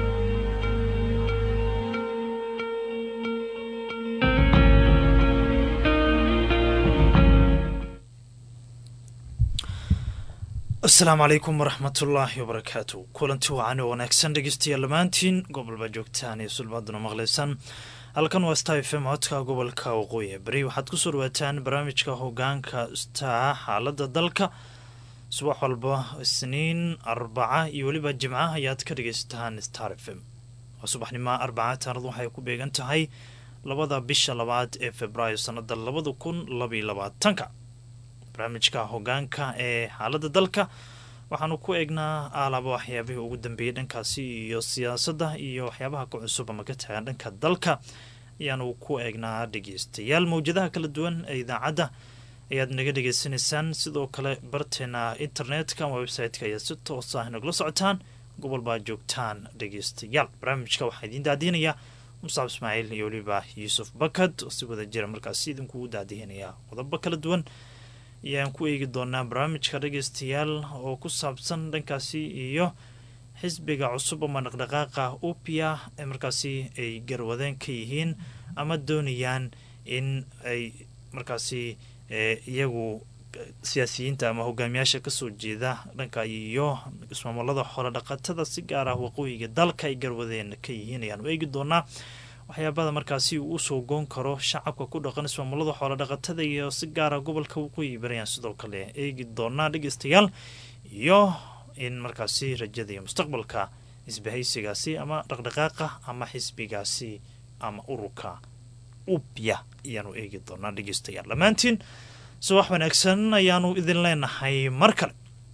asalaamu calaykum waraxmatullaahi wabarakaatu kulanti wacan oo wanaagsan dhegeystayaal dhammaantiin gobolba joogtaan iyo sulbaaduna maqlaysaan halkan waa star f m codka gobolka waqooyi ee beri waxaad kusoo dhawaataan barnaamijka hogaanka star xaalada dalka subax walba isniin arbaca iyo weliba jimca ayaad ka dhegeysataan star f m waa subaxnimo arbaca taanadu waxay ku beegan tahay labada bisha labaad ee februaayo sanada labada kun labaiyo labaatanka barnaamijka hogaanka ee xaalada dalka waxaanu ku eegnaa aalaba waxyaabihii ugu dambeeyey dhankaasi iyo siyaasadda iyo waxyaabaha ka cusub ama ka taagan dhanka dalka ayaanu ku eegnaa dhegeystayaal mawjadaha kala duwan ee idaacadda ayaad naga dhegeysanaysaan sidoo kale barteena internetka ama website-ka ayaad si toos ah nagula socotaan gobol baa joogtaan dhegeystayaal barnaamijka waxaa idiin daadihinaya musaab ismaaciil iyo weliba yuusuf bakad oo si wada jira markaasi idinkugu daadihinaya qodobo kala duwan ayaan ku eegi doonaa barnaamijka dhegeystayaal oo ku saabsan dhankaasi iyo xisbiga cusub ama dhaqdhaqaaqa upia ee markaasi ay garwadeen ka yihiin ama doonayaan in ay markaasi iyagu siyaasiyiinta ama hogaamiyaasha kasoo jeeda dhanka iyo ismaamulada xoolo dhaqatada si gaar ah waqooyiga dalka ay garwadeen ka yihiin ayaan u eegi doonaa waxyaabada markaasi uu usoo goon karo shacabka ku dhaqan ismaamulada xoolo dhaqatada iyo si gaara gobolka waqooyi barayaan sidoo kale eegi doonaa dhegeystayaal iyo in markaasi rajada iyo mustaqbalka isbahaysigaasi ama dhaqdhaqaaqa ama xisbigaasi ama ururka upya ayaanu eegi doonaa dhegeystayaal dhammaantiin subax wanaagsan ayaanu idin leenahay mar kale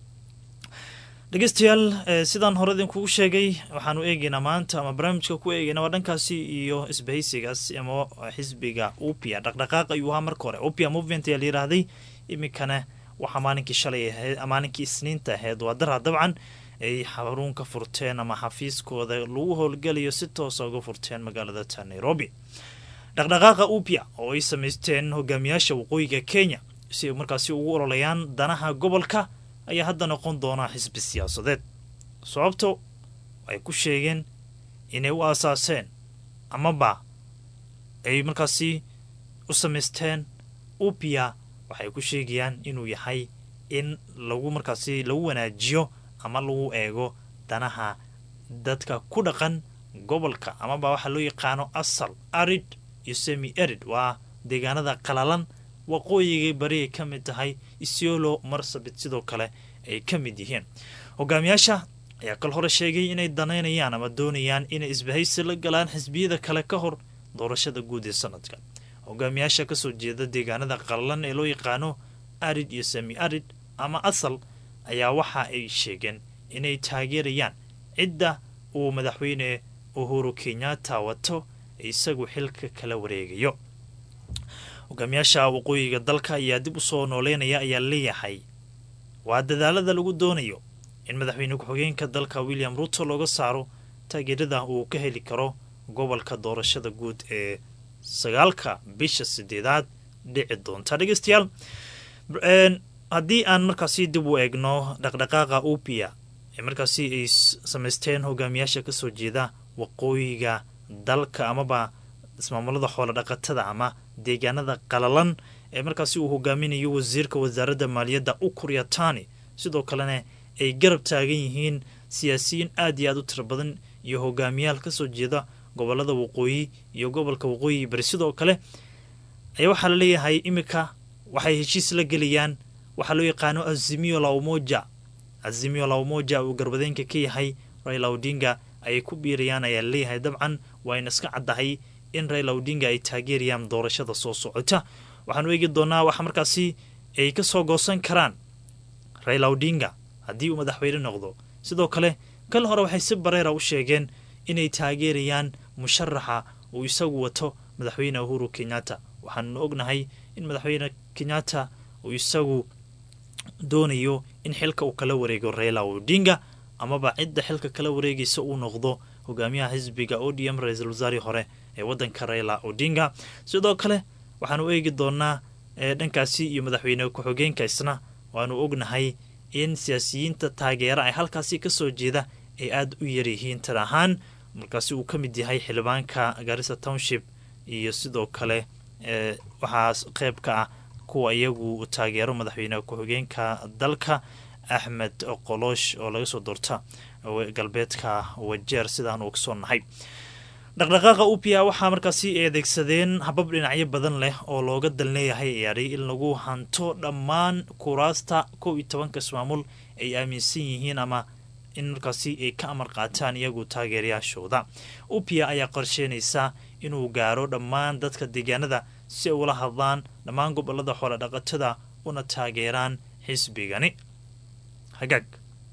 dhegeystayaal sidaan hore idinkugu sheegay waxaanu eegeynaa maanta ama barnaamijka ku eegeyna waa dhankaasi iyo isbahaysigaas ama xisbiga upia dhaqdhaqaaq ayuu ahaa marka hore upia movement ayaa layidhaahday iminkana waxaa maalinkii shalay ahayd maalinkii isniinta ahayd waa daraa dabcan ay xaruun ka furteen ama xafiiskooda lagu howlgalayo si toosa uga furteen magaalada ta nairobi dhaqdhaqaaqa upia oo ay samaysteen hogaamiyaasha waqooyiga kenya si ay markaasi ugu ololayaan danaha gobolka ayaa hadda noqon doonaa xisbi siyaasadeed sababto ay ku sheegeen inay u aasaaseen amaba ay markaasi u samaysteen upia waxay ku sheegayaan inuu yahay in lagu markaasi lagu wanaajiyo ama lagu eego danaha dadka ku dhaqan gobolka amaba waxaa loo yaqaano asal arid iyo semi arid waa deegaanada qalalan waqooyigay bari ay ka mid tahay isiolo marsabit sidoo kale ay ka mid yihiin hogaamiyaasha ayaa kal hore sheegay inay danaynayaan ama doonayaan inay isbahaysi la galaan xisbiyada kale ka hor doorashada guud ee sanadka hogaamiyaasha kasoo jeeda deegaanada qallalan ee loo yaqaano arid iyo sami arid ama asal ayaa waxa ay sheegeen inay taageerayaan cidda uu madaxweyne uhuru kenyatta wato isagu xilka kala wareegayo hogaamiyaasha waqooyiga dalka ayaa dib usoo nooleynaya ayaa leeyahay waa dadaalada lagu doonayo in madaxweyne ku-xigeenka dalka william ruto looga saaro taageerada uu ka heli karo gobolka doorashada guud ee sagaalka bisha sideedaad dhici doonta dhegeystayaal haddii aan markaasi dib u eegno dhaqdhaqaaqa upia ee markaasi ay samaysteen hogaamiyaasha kasoo jeeda waqooyiga dalka amaba ismaamulada xoolo dhaqatada ama deegaanada qalalan ee markaasi uu hogaaminayo wasiirka wasaaradda maaliyadda ukur yatani sidoo kalena ay garab taagan yihiin siyaasiyiin aad iyo aad u tiro badan iyo hogaamiyaal kasoo jeeda gobolada waqooyi iyo gobolka waqooyi bari sidoo kale ayaa waxaa la leeyahay iminka waxay heshiis la gelayaan waxaa loo yaqaano azimio la umoja azimio la umoja uu garbadeenka ka yahay raila odinga ayay ku biirayaan ayaa laleeyahay dabcan waayna iska caddahay in raila odinga ay taageerayaan doorashada soo socota waxaanu eegi doonaa waxa markaasi ay ka soo goosan karaan raila odinga haddii uu madaxweyne noqdo sidoo kale kal hore waxay si bareera u sheegeen inay taageerayaan musharaxa uu isagu wato madaxweyne uhuru kenyatta waxaanu ognahay in madaxweyne kenyatta uu isagu doonayo in xilka uu kala wareego raila odinga amaba cidda xilka kala wareegaysa uu noqdo hogaamiyaha xisbiga odm ra-iisul wasaarihii hore ee wadanka raila odinga sidoo kale waxaanu eegi doonaa dhankaasi iyo madaxweyne ku-xigeenka isna waanu ognahay in siyaasiyiinta taageera ay halkaasi kasoo jeeda ay aada u yaryihiin tar ahaan markaasi uu ka mid yahay xildhibaanka garissa township iyo sidoo kale waxaa qeyb ka ah kuwa iyagu taageero madaxweyne ku-xigeenka dalka axmed qoloosh oo laga soo doorta galbeedka wajeer sidaan uu kasoo nahay dhaqdhaqaaqa upia waxaa markaasi ay adeegsadeen habab dhinacyo badan leh oo looga dal leeyahay eeadhay in lagu hanto dhammaan kuraasta kow iyo tobanka ismaamul ay aaminsan yihiin ama in markaasi ay ka amar qaataan iyagu taageerayaashooda upia ayaa qorsheynaysa inuu gaaro dhammaan dadka deegaanada si ay ula hadlaan dhammaan gobolada xoolo dhaqatada una taageeraan xisbigani hagaag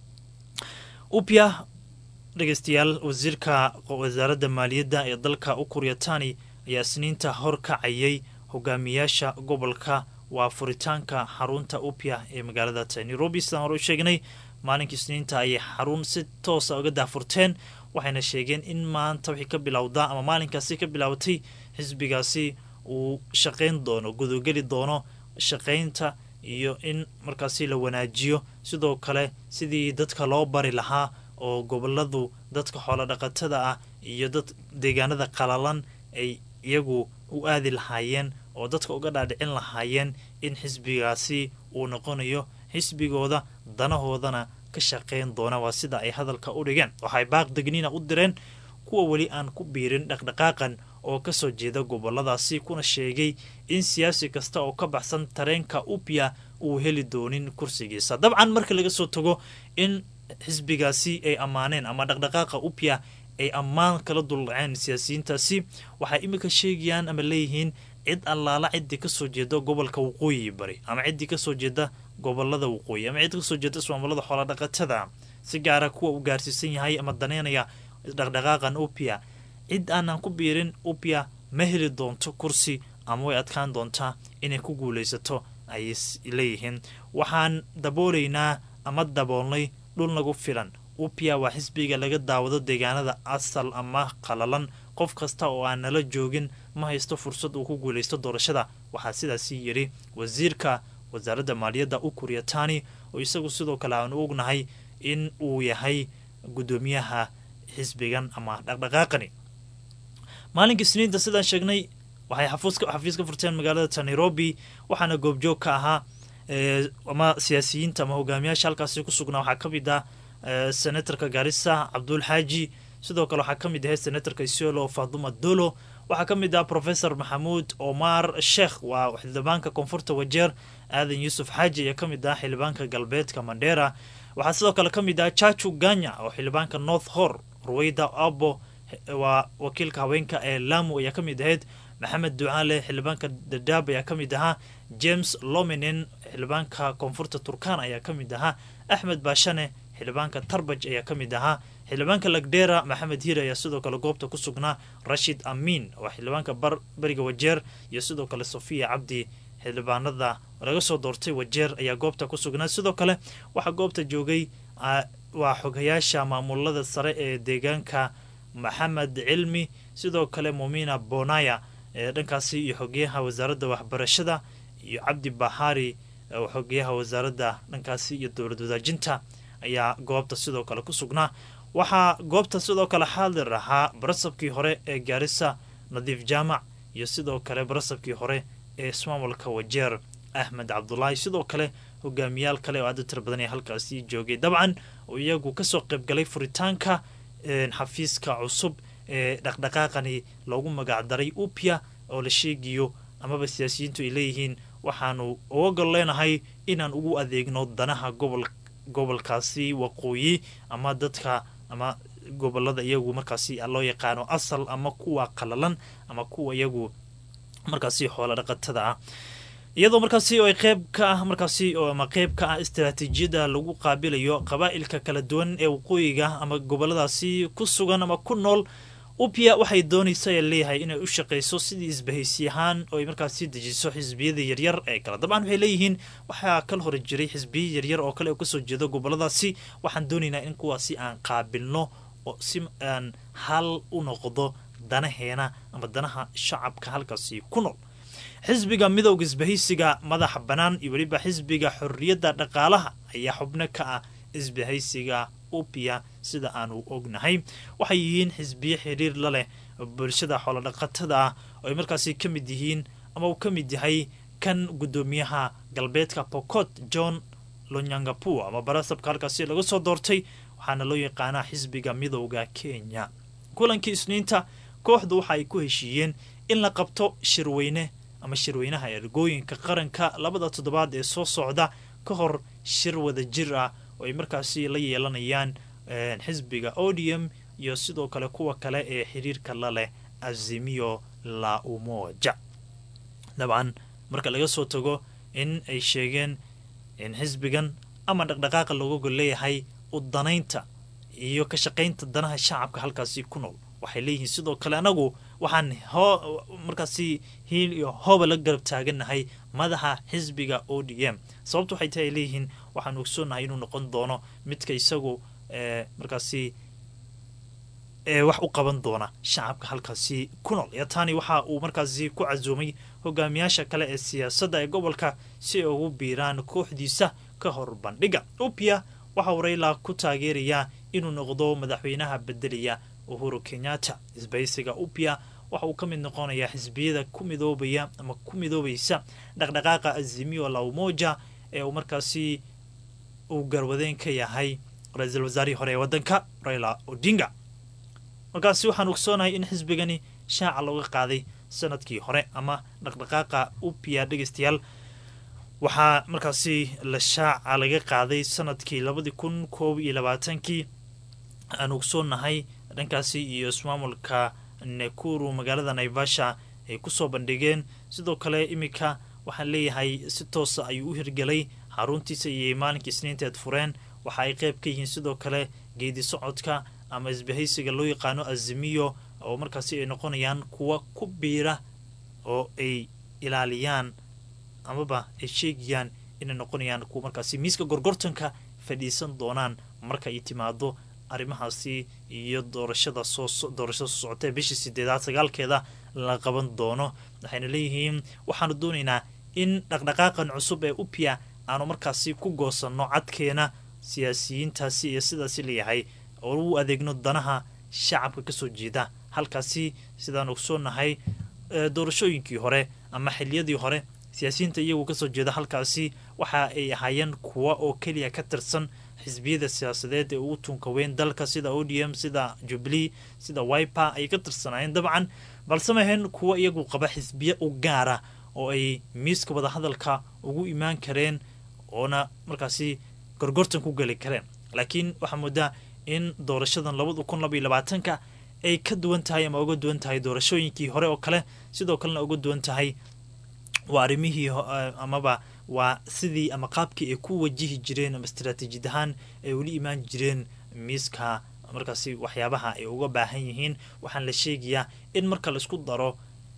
upia dhegeystayaal wasiirka wasaaradda maaliyadda ee dalka ukuryatani ayaa isniinta hor kacayay hogaamiyaasha gobolka waa furitaanka xarunta upia ee magaalada nairobi sidaan hore u sheegnay maalinkii isniinta ayay xarun si toosa uga daafurteen waxayna sheegeen in maanta wixii ka bilowdaa ama maalinkaasi ka bilaabatay xisbigaasi uu shaqayn doono gudogeli doono shaqaynta iyo in markaasi la wanaajiyo sidoo kale sidii dadka loo bari lahaa oo goboladu dadka xoolo dhaqatada ah iyo dad deegaanada qalalan ay iyagu u aadi lahaayeen oo dadka uga dhaadhicin lahaayeen in xisbigaasi uu noqonayo xisbigooda danahoodana ka shaqayn doona waa sida ay hadalka u dhigeen waxay baaq degniina u direen kuwa weli aan ku biirin dhaqdhaqaaqan oo kasoo jeeda goboladaasi kuna sheegay in siyaasi kasta oo ka baxsan tareenka upia uu heli doonin kursigiisa dabcan marka laga soo tago in xisbigaasi ay ammaaneen ama dhaqdhaqaaqa upia ay ammaan kala duldhaceen siyaasiyiintaasi waxay iminka sheegayaan ama leeyihiin cid allaala ciddii kasoo jeeda gobolka waqooyi bari ama ciddii kasoo jeeda gobolada waqooyi ama cid kasoo jeeda ismaamulada xoolodhaqatada si gaara kuwa uu gaarsiisan yahay ama daneynaya dhaqdhaqaaqan upia cid aanan ku biirin upia ma heli doonto kursi ama way adkaan doontaa inay ku guulaysato ayay leeyihiin waxaan daboolaynaa ama daboolnay dhul nagu filan upia waa xisbiga laga daawado deegaanada asal ama qalalan qof kasta oo aan nala joogin ma haysto fursad uu ku guulaysto doorashada waxaa sidaasi yidhi wasiirka wasaaradda maaliyadda ukuryatani oo isagu sidoo kale aanu ognahay in uu yahay guddoomiyaha xisbigan ama dhaqdhaqaaqani maalinka isniinta sidaan sheegnay waxay xafiis ka furteen magaalada nairobi waxaana goobjoog ka ahaa ama siyaasiyiinta ama hogaamiyaasha halkaasi ku sugnaa waxaa ka mid ah senatorka garissa cabdul xaaji sidoo kale waxaa ka mid ahay senatorka isiolo faduma dolo waxaa ka mid ah professor maxamuud omar sheekh waa xildhibaanka koonfurta wajeer aadan yuusuf xaaji ayaa ka mid ah xildhibaanka galbeedka mandera waxaa sidoo kale ka mid ah chachu ganya oo xildhibaanka north hor ruweyda abo waa wakiilka haweenka ee lamu ayaa ka mid ahayd maxamed ducaale xildhibaanka dadaab ayaa ka mid ahaa james lominen xildhibaanka koonfurta turkan ayaa ka mid ahaa axmed baashane xildhibaanka tarbaj ayaa ka mid ahaa xildhibaanka lagdera maxamed hiir ayaa sidoo kale goobta ku sugnaa rashid amiin waa xildhibaanka bariga wajeer iyo sidoo kale sofiya cabdi xildhibaanada laga soo doortay wajeer ayaa goobta ku sugnaa sidoo kale waxaa goobta joogay waa xogayaasha maamulada sare ee deegaanka maxamed cilmi sidoo kale mumina bonaya ee dhankaasi iyo xogeyaha wasaaradda waxbarashada iyo cabdi bahari xogeyaha wasaaradda dhankaasi iyo dowlad wadaajinta ayaa goobta sidoo kale ku sugnaa waxaa goobta sidoo kale xaadir ahaa barasabkii hore ee gaarisa nadiif jaamac iyo sidoo kale barasabkii hore ee ismaamulka wajeer axmed cabdulaahi sidoo kale hogaamiyaal kale oo aada tir badan ee halkaasi joogay dabcan oo iyagu kasoo qaybgalay furitaanka xafiiska cusub ee dhaqdhaqaaqani loogu magacdaray upia oo la sheegayo amaba siyaasiyiintu ay leeyihiin waxaanu uga gol leenahay inaan ugu adeegno danaha gobol gobolkaasi waqooyi ama dadka ama gobolada iyagu markaasi loo yaqaano asal ama kuwa qalalan ama kuwa iyagu markaasi xoola dhaqatada ah iyadoo markaasi oo ay qeyb ka ah markaasi oo ama qeyb ka ah istaraatiijiyadda lagu qaabilayo qabaa'ilka kala duwan ee waqooyiga ama goboladaasi ku sugan ama ku nool upia waxay doonaysa ee leeyahay inay u shaqayso sidii isbahaysi ahaan oo ay markaasi dejiso xisbiyada yaryar ee kale dabcan waxay leeyihiin waxaa kala hor jiray xisbiya yaryar oo kale oo kasoo jeeda goboladaasi waxaan doonaynaa in kuwaasi aan qaabilno oo si aan hal u noqdo danaheena ama danaha shacabka halkaasi ku nool xisbiga midowga isbahaysiga madaxa bannaan iyo weliba xisbiga xorriyadda dhaqaalaha ayaa xubno ka ah isbahaysiga upia sida aanu ognahay waxay yihiin xisbiyo xiriir la leh bulshada xoolodhaqatada ah oo ay markaasi ka mid yihiin ama uu ka mid yahay kan guddoomiyaha galbeedka pocot john lonyangapu ama barasabka halkaasi laga soo doortay waxaana loo yaqaanaa xisbiga midowda kenya kulankii isniinta kooxdu waxa ay ku heshiiyeen in la qabto shirweyne ama shirweynaha ergooyinka qaranka labada toddobaad ee soo socda ka hor shir wada jir ah oo ay markaasi la yeelanayaan xisbiga odium iyo sidoo kale kuwa kale ee xiriirka la leh azimio la umoja dabcan marka laga soo tago in ay sheegeen in xisbigan ama dhaqdhaqaaqa looga gol leeyahay u danaynta iyo ka shaqaynta danaha shacabka halkaasi ku nool waxay leeyihiin sidoo kale anagu waxaan hoo markaasi hiil iyo hooba la garab taagannahay madaxa xisbiga o d m sababta waxay tahay ay leeyihiin waxaan ogsoonahay inuu noqon doono midka isagu markaasi wax u qaban doona shacabka halkaasi ku nool yatani waxa uu markaasi ku casuumay hogaamiyaasha kale ee siyaasadda ee gobolka si ay ugu biiraan kooxdiisa ka hor bandhiga upia waxa uu rayla ku taageerayaa inuu noqdo madaxweynaha bedelaya uhuru kenyatta isbahaysiga upia waxa uu ka mid noqonayaa xisbiyada ku midoobaya ama ku midoobaysa dhaqdhaqaaqa azimio la umoja ee uu markaasi uu garwadeen ka yahay ra-iisul wasaarihii hore ee waddanka raila odinga markaasi waxaan ogsoonahay in xisbigani shaaca looga qaaday sanadkii hore ama dhaqdhaqaaqa upia dhegeystayaal waxaa markaasi la shaaca laga qaaday sanadkii labadii kun koob iyo labaatankii aan ogsoonahay dhankaasi iyo ismaamulka nekuru magaalada naivasha ay kusoo bandhigeen sidoo kale iminka waxaan leeyahay si toosa ayuu u hirgelay xaruntiisa iyo maalinka isniinteed fureen waxa ay qeyb ka yihiin sidoo kale geedi socodka ama isbahaysiga loo yaqaano azimiyo oo markaasi ay noqonayaan kuwa ku biira oo ay ilaaliyaan amaba ay sheegayaan inay noqonayaan kuwa markaasi miiska gorgortanka fadhiisan doonaan marka ay timaado arrimahaasi iyo doorashada soo doorashada soo socota ee bishii sideedaad sagaalkeeda la qaban doono waxayna leeyihiin waxaanu doonaynaa in dhaqdhaqaaqan cusub ee upia aanu markaasi ku goosanno cadkeena siyaasiyiintaasi iyo sidaasi leeyahay oo u adeegno danaha shacabka kasoo jeeda halkaasi sidaan ogsoonahay doorashooyinkii hore ama xiliyadii hore siyaasiyiinta iyagu kasoo jeeda halkaasi waxa ay ahaayeen kuwa oo keliya ka tirsan xisbiyada siyaasadeed ee ugu tunka weyn dalka sida odium sida jubilee sida wiper ayay ka tirsanaayeen dabcan balse mahayn kuwa iyagu qaba xisbiye u gaara oo ay miiska wadahadalka ugu imaan kareen oona markaasi gorgortan ku geli kareen laakiin waxaa moodaa in doorashadan labada kun laba iyo labaatanka ay ka duwan tahay ama uga duwan tahay doorashooyinkii hore oo kale sidoo kalena uga duwan tahay waa arrimihii amaba waa sidii ama qaabkii ay ku wajihi jireen ama istaraatiijiyad ahaan ay ula imaan jireen miiska markaasi waxyaabaha ay uga baahan yihiin waxaan la sheegayaa in marka laisku daro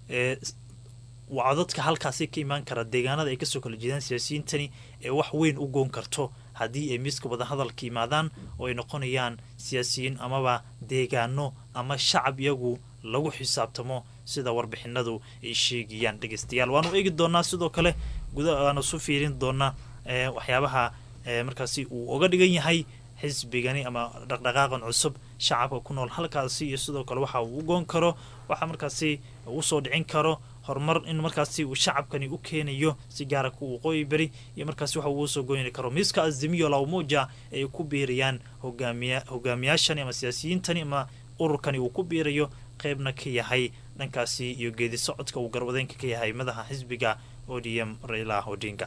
wacdadka halkaasi ka imaan kara deegaanada ay kasoo kala jeedaan siyaasiyiintani ee wax weyn u goon karto haddii ay miiska wadahadalka yimaadaan oo ay noqonayaan siyaasiyiin amaba deegaano ama shacab iyagu lagu xisaabtamo sida warbixinadu ay sheegayaan dhegeystayaal waanu eegi doonaa sidoo kale guda waanu su fiirin doonaa waxyaabaha markaasi uu oga dhigan yahay xisbigani ama dhaqdhaqaaqan cusub shacabka ku nool halkaasi iyo sidoo kale waxa uu u goon karo waxa markaasi uu soo dhicin karo horumar in markaasi uu shacabkani u keenayo si gaara ku waqooyi beri iyo markaasi waxa uu soo goyni karo miiska azimiyo lawmuja ay ku biirayaan hogaamiya hogaamiyaashani ama siyaasiyiintani ama ururkani uu ku biirayo qeybna ka yahay dhankaasi iyo geedi socodka uu garwadeenka ka yahay madaxa xisbiga odm raila odinga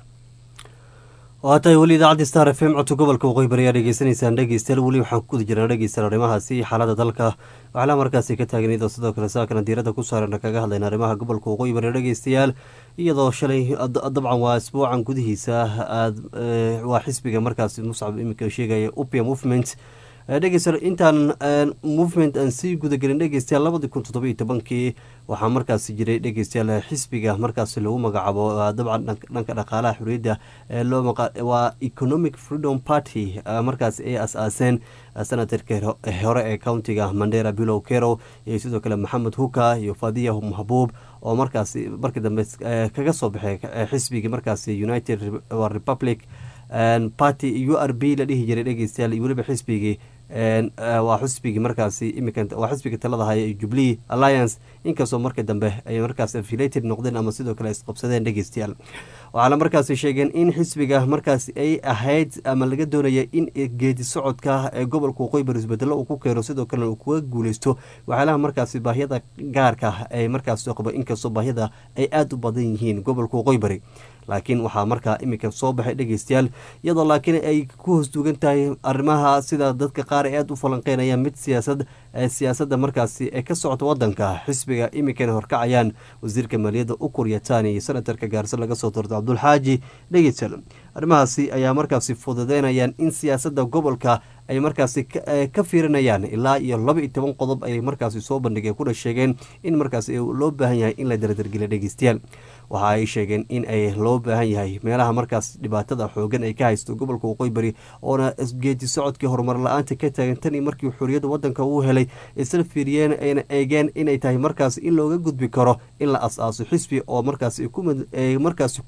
waa tahay weli idaacadda star f m codka gobolka waqooyi bari ayaa dhegeysanaysaan dhegeystayaal weli waxaan ku guda jirnaa dhegeystaan arrimahaasi iyo xaalada dalka waxlaa markaasi ka taagan iyadoo sidoo kale saakana diiradda ku saarana kaga hadlayna arrimaha gobolka waqooyi bari dhegeystayaal iyadoo shalay dabcan waa isbuucan gudihiisa aad waa xisbiga markaasi muscab iminka sheegaya upia movement dhegeystayaal intaan movement aan sii gudagelin dhegeystayaal labadii kun toddoba iyo tobankii waxaa markaasi jiray dhegeystayaal xisbiga markaasi lagu magacaabo dabcan dhanka dhaqaalaha xuriyadda waa economic freedom party markaasi ay as-aaseen senatarka hore ee countiga mandera bilow kerow iyo sidoo kale maxamed huka iyo fadiya mahbuub oo markaasi markii dambe kaga soo baxay xisbigii markaasi united republic party u r b la dhihi jiray dhegeystayaal iyo weliba xisbigii waa xisbigii markaasi imika waa xisbiga talada haya ee jubilee alliance inkastoo markii dambe ay markaas affiliated noqdeen ama sidoo kale isqabsadeen dhegeystayaal waxaana markaasi sheegeen in xisbiga markaasi ay ahayd ama laga doonaya in geedi socodka ee gobolka waqooyi bari isbedelo uu ku keeno sidoo kalena uu kuga guuleysto waxyaalaha markaasi baahiyada gaarka ay markaas qabo inkastoo baahiyada ay aada u badan yihiin gobolka waqooyi bari laakiin waxaa markaa iminka soo baxay dhegeystayaal iyadoo laakiin ay ku hoos duugan tahay arrimaha sida dadka qaar ay aada u falanqeynayaan mid siyaasad siyaasadda markaasi ee ka socota wadanka xisbiga iminkana horkacayaan wasiirka maaliyadda ukur yatani iyo senatarka gaarse laga soo doorto cabdulxaaji dhegeystayaal arrimahaasi ayaa markaasi fududeynayaan in siyaasadda gobolka ay markaasi ka fiirinayaan ilaa iyo laba iyo toban qodob ay markaasi soo bandhigeen kuna sheegeen in markaasi loo baahan yahay in la dardargeliya dhegeystayaal waxa ay sheegeen in ay loo baahan yahay meelaha markaas dhibaatada xoogan ay ka haysto gobolka waqooyi bari oona geedi socodkii horumar la-aanta ka taagan tan iyo markii xoriyadda wadanka uu helay isla fiiriyeen ayna eegeen inay tahay markaas in looga gudbi karo in la as-aaso xisbi oo markaas markaas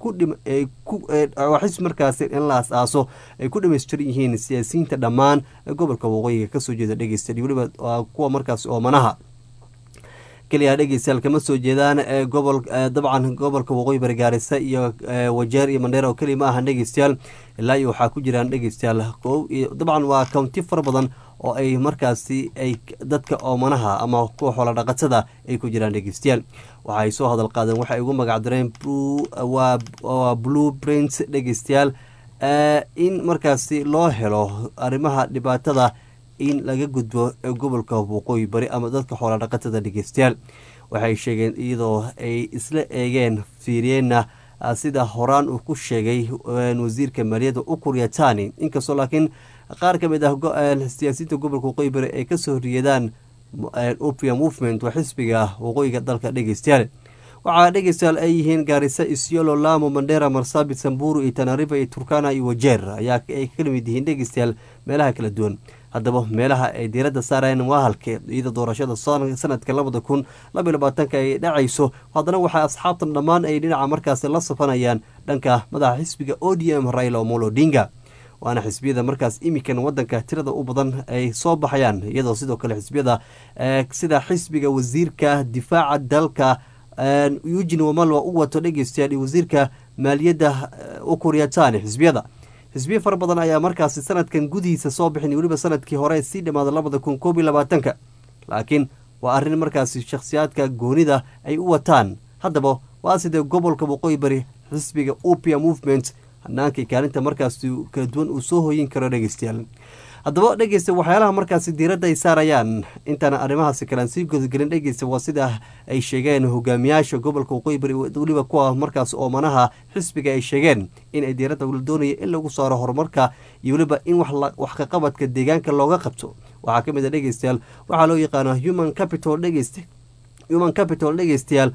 xisbi markaas in la as-aaso ay ku dhamaystiran yihiin siyaasiyiinta dhammaan gobolka waqooyiga kasoo jeeda dhegeysta weliba kuwa markaas oomanaha keliya dhegeystayaal kama soo jeedaan gobol dabcan gobolka waqooyi bari gaarisa iyo wajeer iyo mandheera oo keliya ma ahan dhegeystayaal ilaa iyo waxaa ku jiraan dhegeystayaal dabcan waa county fara badan oo ay markaasi ay dadka oomanaha ama kuwa xoola dhaqatada ay ku jiraan dhegeystayaal waxa ay soo hadal qaadeen waxay ugu magacdireen waa blue print dhegeystayaal in markaasi loo helo arrimaha dhibaatada in laga gudbo gobolka waqooyi bari ama dadka xoola dhaqatada dhegeystayaal waxay sheegeen iyadoo ay isla eegeen fiiriyeenna sida horaan uu ku sheegay wasiirka maaliyadda ukur yatani inkastoo laakiin qaar ka mid ah siyaasiyiinta gobolka waqooyi bari ay kasoo horjeedaan opia movement waa xisbiga waqooyiga dalka dhegeystayaal waxaa dhegeystayaal ay yihiin gaarisa isyolo lamo mandera marsabit samburu iyo tanariba iyo turkana iyo wajeer ayaa ay kala mid yihiin dhegeystayaal meelaha kala duwan haddaba meelaha ay diiradda saarayeen waa halke iyada doorashada sanadka labada kun labaiy labaatanka ay dhacayso haddana waxaa asxaabtan dhammaan ay dhinaca markaasi la safanayaan dhanka madaxa xisbiga o d m raila omolo odinga waana xisbiyada markaas imikan wadanka tirada u badan ay soo baxayaan iyadoo sidoo kale xisbiyada sida xisbiga wasiirka difaaca dalka eugin wamalwa u wato dhegeystayaal iyo wasiirka maaliyadda ukuryatani xisbiyada xisbiya fara badan ayaa markaasi sanadkan gudihiisa soo bixin weliba sanadkii hore sii dhammaada labada kun koob iyo labaatanka laakiin waa arrin markaasi shakhsiyaadka goonida ay u wataan haddaba waa sidee gobolka waqooyi bari xisbiga upia movement hanaanka kaalinta markaasi kala duwan uu soo hoyin karo dhegeystayaal haddaba dhegeysta waxyaalaha markaasi diiradda ay saarayaan intaan arrimahaasi kalean sii gudagelin dhegeysta waa sida ay sheegeen hogaamiyaasha gobolka waqooyi bari weliba kuwa markaas oomanaha xisbiga ay sheegeen in ay diiradda la doonaya in lagu saaro horumarka iyo weliba in wax kaqabadka deegaanka looga qabto waxaa ka mid a dhegeystayaal waxaa loo yaqaana human capital dhegeysta human capital dhegeystayaal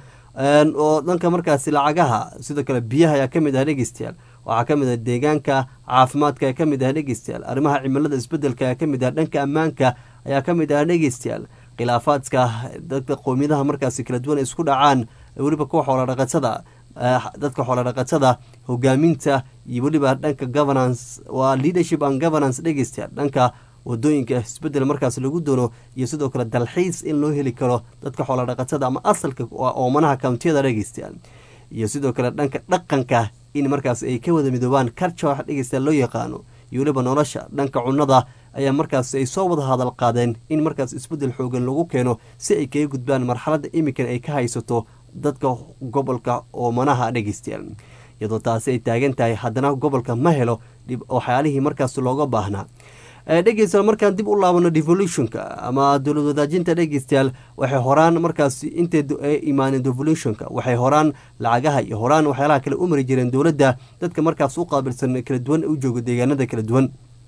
oo dhanka markaasi lacagaha sidoo kale biyaha ayaa kamid ah dhegeystayaal waxaa kamid ah deegaanka caafimaadka ayaa kamid ah dhegeystayaal arrimaha cimilada isbedelka ayaa kamid ah dhanka ammaanka ayaa kamid ah dhegeystayaal khilaafaadka dadka qoomiyadaha markaasi kala duwan isku dhacaan weliba kuwa xooladhaqatada dadka xooladhaqatada hogaaminta iyo weliba dhanka governance waa leadership and governance dhegeystayaal dhanka wadooyinka isbedel markaas lagu doono iyo sidoo kale dalxiis in loo heli karo dadka xooladhaqatada ama asalka oomanaha kountiyada dhegeystayaal iyo sidoo kale dhanka dhaqanka in markaas ay ka wada midoobaan karja dhegeystayaal loo yaqaano iyo weliba nolosha dhanka cunnada ayaa markaas ay soo wada hadal qaadeen in markaas isbedel xoogan lagu keeno si ay kaga gudbaan marxaladda imikan ay ka haysato dadka gobolka oomanaha dhegeystayaal iyadoo taasi ay taagan tahay haddana gobolka ma helo waxyaalihii markaas looga baahnaa dhegeystayaal markaan dib u laabano devolutionka ama dowlad wadaajinta dhegeystayaal waxay horaan markaas intay imaaneen devolutionka waxay horaan lacagaha iyo horaan waxyaalaha kale u mari jireen dowladda dadka markaas u qaabilsan kala duwan u jooga deegaanada kala duwan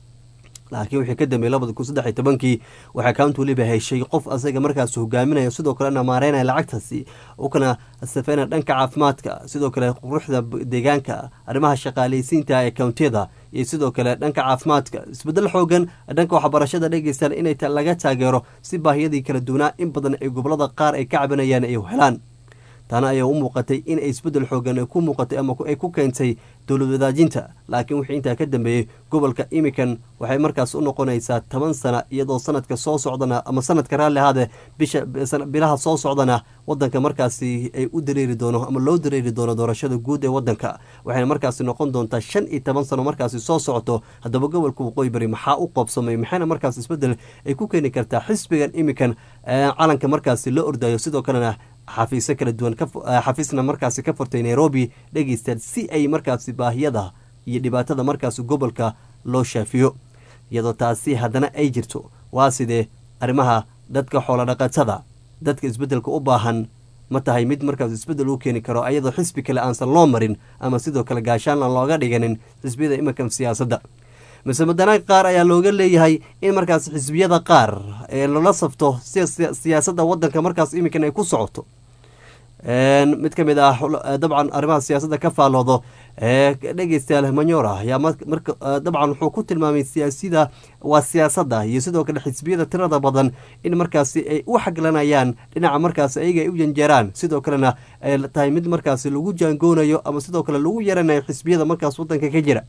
laakiin wixii ka dambeeyey labada kun saddex iyo tobankii waxay county weliba heshay qof asaga markaas hogaaminaya sidoo kalena maareynaya lacagtaasi u kana safeynaya dhanka caafimaadka sidoo kale quruxda deegaanka arrimaha shaqaaleysiinta ee countiyada iyo sidoo kale dhanka caafimaadka isbedel xoogan dhanka waxbarashada dhegeystayaal inay laga taageero si baahiyadii kala duwanaa in badan ay gobolada qaar ay ka cabanayaan ay helaan taana ayaa u muuqatay in ay isbedel xoogan ku muuqatay ama ay ku keentay dowlad wadaajinta laakiin wixii intaa ka dambeeyey gobolka imikan waxay markaas u noqonaysaa toban sana iyadoo sanadka soo socdana ama sanadka raalli ahaade bisha bilaha soo socdana wadanka markaasi ay u dareeri doono ama loo dareeri doono doorashada guud ee wadanka waxayna markaasi noqon doontaa shan iyo toban sano markaasi soo socoto haddaba gobolka waqooyi bari maxaa u qoobsamay maxayna markaas isbedel ay ku keeni kartaa xisbigan imikan calanka markaasi la ordayo sidoo kalena xafiisyo kala duwan xafiisna markaasi ka furtay nairobi dhegeystayaal si ay markaasi baahiyada iyo dhibaatada markaasi gobolka loo shaafiyo iyadoo taasi haddana ay jirto waa sidee arrimaha dadka xoolodhaqatada dadka isbeddelka u baahan ma tahay mid markaas isbeddel u keeni karo ayadoo xisbi kale aansan loo marin ama sidoo kale gaashaan aan looga dhiganin xisbiyada iminkan siyaasadda mise madana qaar ayaa looga leeyahay in markaas xisbiyada qaar ee lala safto siyaasadda wadanka markaas iminkan ay ku socoto mid ka mid ah dabcan arrimaha siyaasadda ka faaloodo dhegeystayaal manyora ayaa dabcan wuxuu ku tilmaamay siyaasida waa siyaasadda iyo sidoo kale xisbiyada tirada badan in markaasi ay u xaglanayaan dhinaca markaas ayaga ay u janjeeraan sidoo kalena ay tahay mid markaasi lagu jaangoonayo ama sidoo kale lagu yaranayo xisbiyada markaas wadanka ka jira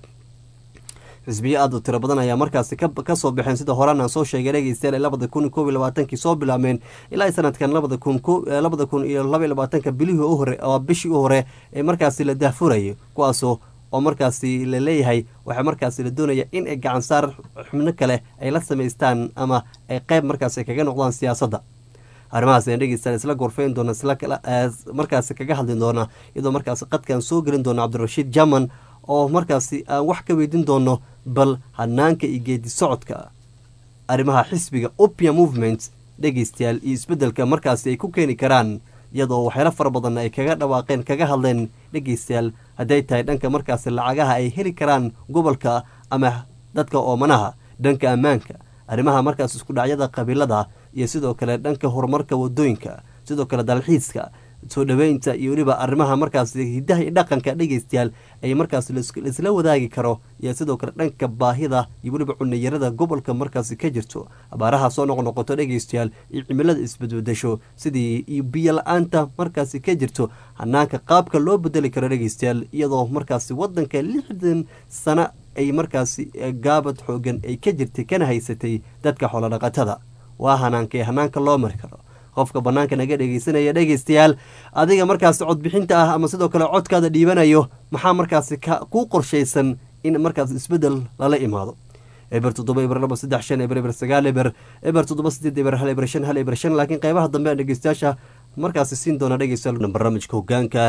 xisbiyo aad u tiro badan ayaa markaasi kasoo baxeen sida horaan aan soo sheegay dhegeystayaal labada kun koob iyo labaatankii soo bilaabmeen ilaa sanadkan labada kun labada kun iyo laba iyo labaatanka bilihii u hore oo bishii u hore ee markaasi la daahfurayay kuwaasoo oo markaasi la leeyahay waxaa markaasi la doonaya in ay gacansaar xubno kale ay la samaystaan ama ay qeyb markaasi kaga noqdaan siyaasadda arrimahaas ayaan dhegeystayaal isla gorfeyn doona isla markaasi kaga hadli doona iyadoo markaasi qadkaan soo gelin doona cabdirashiid jaman oo markaasi aan wax ka weydiin doono bal hanaanka iyo geedi socodka arrimaha xisbiga opia movement dhegeystayaal iyo isbeddelka markaasi ay ku keeni karaan iyadoo waxyaalo fara badanna ay kaga dhawaaqeen kaga hadleen dhegeystayaal hadday tahay dhanka markaasi lacagaha ay heli karaan gobolka ama dadka oomanaha dhanka ammaanka arrimaha markaas isku dhacyada qabiilada iyo sidoo kale dhanka horumarka wadooyinka sidoo kale dalxiiska soo dhaweynta iyo weliba arrimaha markaas hidaha iyo dhaqanka dhegeystayaal ay markaas laisla wadaagi karo iyo sidoo kale dhanka baahida iyo weliba cunayarada gobolka markaasi ka jirto abaaraha soo noqnoqoto dhegeystayaal iyo cimilada isbadbedesho sidii iyo biyo la-aanta markaasi ka jirto hanaanka qaabka loo bedeli karo dhegeystayaal iyadoo markaasi wadanka lixdan sano ay markaasi gaabad xoogan ay ka jirtay kana haysatay dadka xoolodhaqatada waa hanaanka hanaanka loo mari karo qofka banaanka naga dhegeysanaya dhegeystayaal adiga markaasi codbixinta ah ama sidoo kale codkaada dhiibanayo maxaa markaasi kuu qorshaysan in markaas isbedel lala imaado eber toddoba eber laba saddex shan eber eber sagaal eber eber toddoba sideed eber hal eber shan hal eber shan laakiin qeybaha dambe aan dhegeystayaasha markaasi siin doona dhegeystayaal barnaamijka hogaanka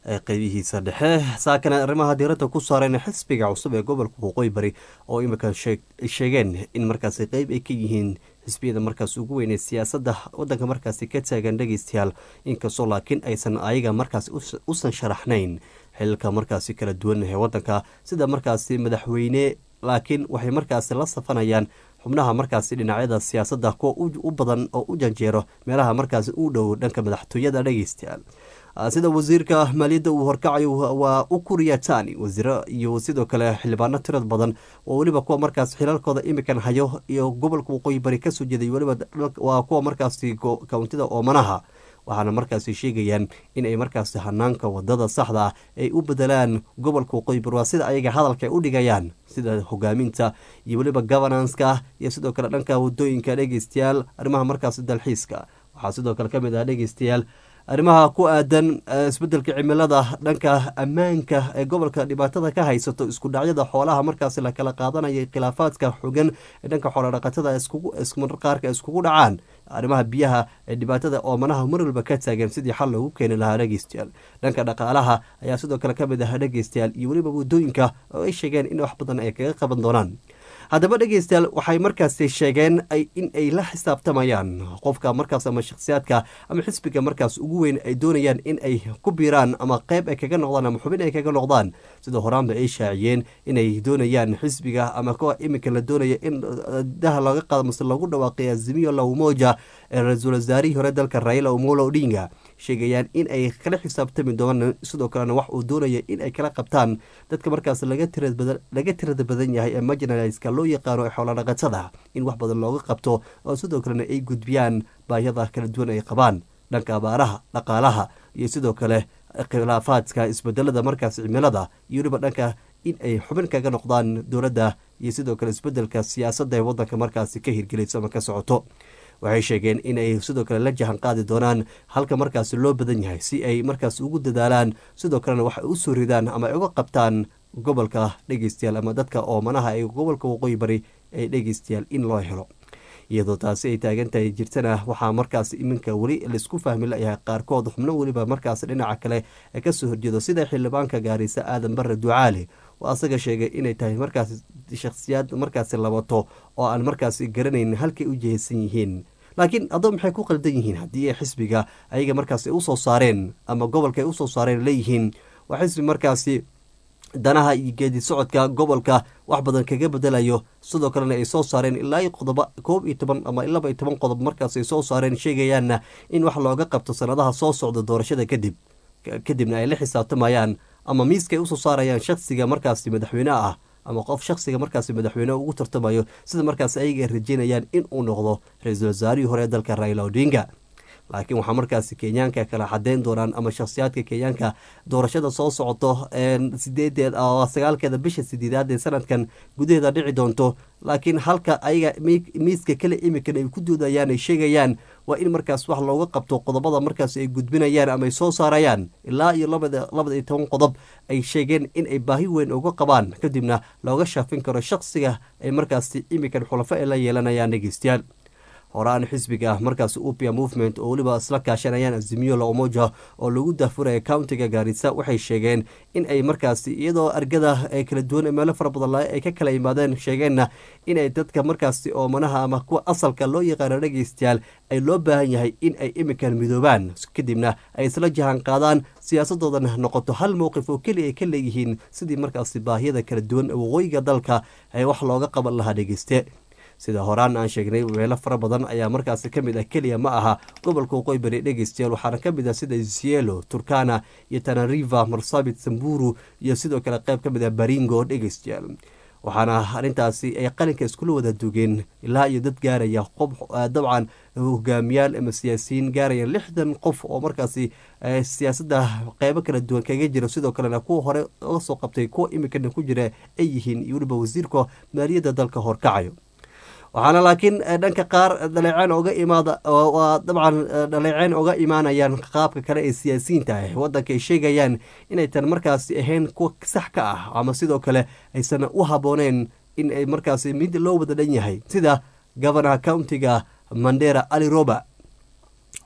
qeybihiisa dhexe saakana arrimaha diiradda ku saareen xisbiga cusub ee gobolka waqooyi bari oo imika sheegeen in markaasi qeyb ay ka yihiin xisbiyada markaas ugu weynee siyaasadda wadanka markaasi ka taagan dhegeystayaal inkastoo laakiin aysan ayaga markaas usan sharaxnayn xililka markaasi kala duwan ee wadanka sida markaasi madaxweyne laakiin waxay markaasi la safanayaan xubnaha markaasi dhinacyada siyaasadda kuwa u badan oo u janjeero meelaha markaasi u dhow dhanka madaxtooyada dhegeystayaal sida wasiirka maaliyadda uu horkacayo waa ukuriya tani wasiiro iyo sidoo kale xildhibaano tirad badan oo weliba kuwa markaas xilalkooda imikan hayo iyo gobolka waqooyi bari kasoo jeeday weliba waa kuwa markaasi kountida oomanaha waxaana markaasi sheegayaan in ay markaasi hanaanka wadada saxda ah ay u bedelaan gobolka waqooyi bari waa sida ayaga hadalka ay u dhigayaan sida hogaaminta iyo weliba governanska iyo sidoo kale dhanka wadooyinka dhegeystayaal arrimaha markaasi dalxiiska waxaa sidoo kale kamid ah dhegeystayaal arrimaha ku aadan isbedelka cimilada dhanka ammaanka ee gobolka dhibaatada ka haysato isku dhacyada xoolaha markaasi la kala qaadanaya khilaafaadka xogan ee dhanka xoolodhaqatada qaarka iskugu dhacaan arrimaha biyaha ee dhibaatada oomanaha mar walba ka taagan sidii xal loogu keeni lahaa dhegeystayaal dhanka dhaqaalaha ayaa sidoo kale kamid ah dhegeystayaal iyo weliba wadooyinka oo ay sheegeen in wax badan ay kaga qaban doonaan haddaba dhegeystayaal waxay markaasi sheegeen in ay la xisaabtamayaan qofka markaas ama shakhsiyaadka ama xisbiga markaas ugu weyn ay doonayaan in ay ku biiraan ama qeyb ay kaga noqdaan ama xubin ay kaga noqdaan sida horaanba ay shaaciyeen inay doonayaan xisbiga ama kuwa iminka la doonaya in daha laga qaado mase lagu dhawaaqay azimiyo lawmoja ee ra-iisul wasaarihii hore dalka raila omolo odinga sheegayaan in ay kala xisaabtami doonaan sidoo kalena wax uu doonaya in ay kala qabtaan dadka markaas laga tirada badan yahay ee marginaliska loo yaqaano ee xoolodhaqatada in wax badan looga qabto oo sidoo kalena ay gudbiyaan baayada kala duwan ay qabaan dhanka abaaraha dhaqaalaha iyo sidoo kale khilaafaadka isbedelada markaas cimilada iyo weliba dhanka in ay xubin kaga noqdaan dowladda iyo sidoo kale isbedelka siyaasadda ee wadanka markaasi ka hirgelayso ama ka socoto waxay sheegeen in ay sidoo kale la jahan qaadi doonaan halka markaasi loo badan yahay si ay markaas ugu dadaalaan sidoo kalena waxay u soo ridaan ama ay uga qabtaan gobolka dhegeystayaal ama dadka oomanaha ee gobolka waqooyi bari ee dhegeystayaal in loo helo iyadoo taasi ay taagan tahay jirtana waxaa markaas iminka weli laisku fahmi layahay qaarkood xubno weliba markaas dhinaca kale ee kasoo horjeedo sida xildhibaanka gaarisa aadan bare ducaale oo asaga sheegay inay tahay markaas shakhsiyaad markaasi labato oo aan markaasi garanayn halkay u jihaysan yihiin laakiin adoo maxay ku qaldan yihiin haddii ay xisbiga ayaga markaas ay usoo saareen ama gobolka ay usoo saareen leeyihiin waa xisbi markaasi danaha iyo geedi socodka gobolka wax badan kaga bedelayo sidoo kalena ay soo saareen ilaa iyo qodoba koob iyo toban ama laba iyo toban qodob markaas ay soo saareen sheegayaanna in wax looga qabto sanadaha soo socda doorashada kadib kadibna ay la xisaabtamayaan ama miiska ay usoo saarayaan shaksiga markaasi madaxweyne ah ama qof shaksiga markaasi madaxweyne ugu tartamayo sida markaas ayaga rajeynayaan in uu noqdo ra-iisul wasaarihii hore ee dalka raila odinga laakiin waxaa markaasi kenyaanka kala cadeyn doonaan ama shakhsiyaadka kenyaanka doorashada soo socoto sideedeed sagaalkeeda bisha sideedaad ee sanadkan gudaheeda dhici doonto laakiin halka ayaga miiska kale imikan ay ku doodayaan ay sheegayaan waa in markaas wax looga qabto qodobada markaas ay gudbinayaan ama ay soo saarayaan ilaa iyo labada iyo toban qodob ay sheegeen in ay baahi weyn uga qabaan kadibna looga shaafin karo shaksiga ay markaasi imikan xulafo ay la yeelanayaan dhegeystayaal horaan xisbiga markaas upia movement oo weliba isla kaashanayaan azimiyo la umoja oo lagu daafuraya countiga gaarisa waxay sheegeen in ay markaasi iyadoo argada ee kala duwan meelo fara badan ay ka kala yimaadeen sheegeenna inay dadka markaasi oomanaha ama kuwa asalka loo yaqaano dhegeystayaal ay loo baahan yahay in ay imikan midoobaan kadibna ay isla jahan qaadaan siyaasadoodana noqoto hal mowqif oo keliya ay ka leeyihiin sidii markaasi baahiyada kala duwan ee waqooyiga dalka ee wax looga qaban lahaa dhegeyste sida horaan aan sheegnay meelo fara badan ayaa markaasi ka mid ah keliya ma aha gobolka waqooyi bari dhegeystayaal waxaana ka mid ah sida isielo turkana iyo tanariva marsabit samburu iyo sidoo kale qayb ka mid ah baringo dhegeystayaal waxaana arrintaasi ay qalinka iskula wada dugeen ilaa iyo dad gaaraya qof dabcan hogaamiyaal ama siyaasiyiin gaaraya lixdan qof oo markaasi siyaasadda qeybo kala duwan kaga jira sidoo kalena kuwa hore oga soo qabtay kuwa imikana ku jira ay yihiin iyo weliba wasiirka maaliyadda dalka horkacayo waxaana laakiin dhanka qaar dhaleeceen oga imaada waa dabcan dhaleeceen oga imaanayaan qaabka kale ee siyaasiyiinta ah wadanka ay sheegayaan inay tan markaasi ahayn kuwa sax ka ah ama sidoo kale aysan u habooneen in ay markaasi mid loo wada dhan yahay sida governaha countiga mandera ali roba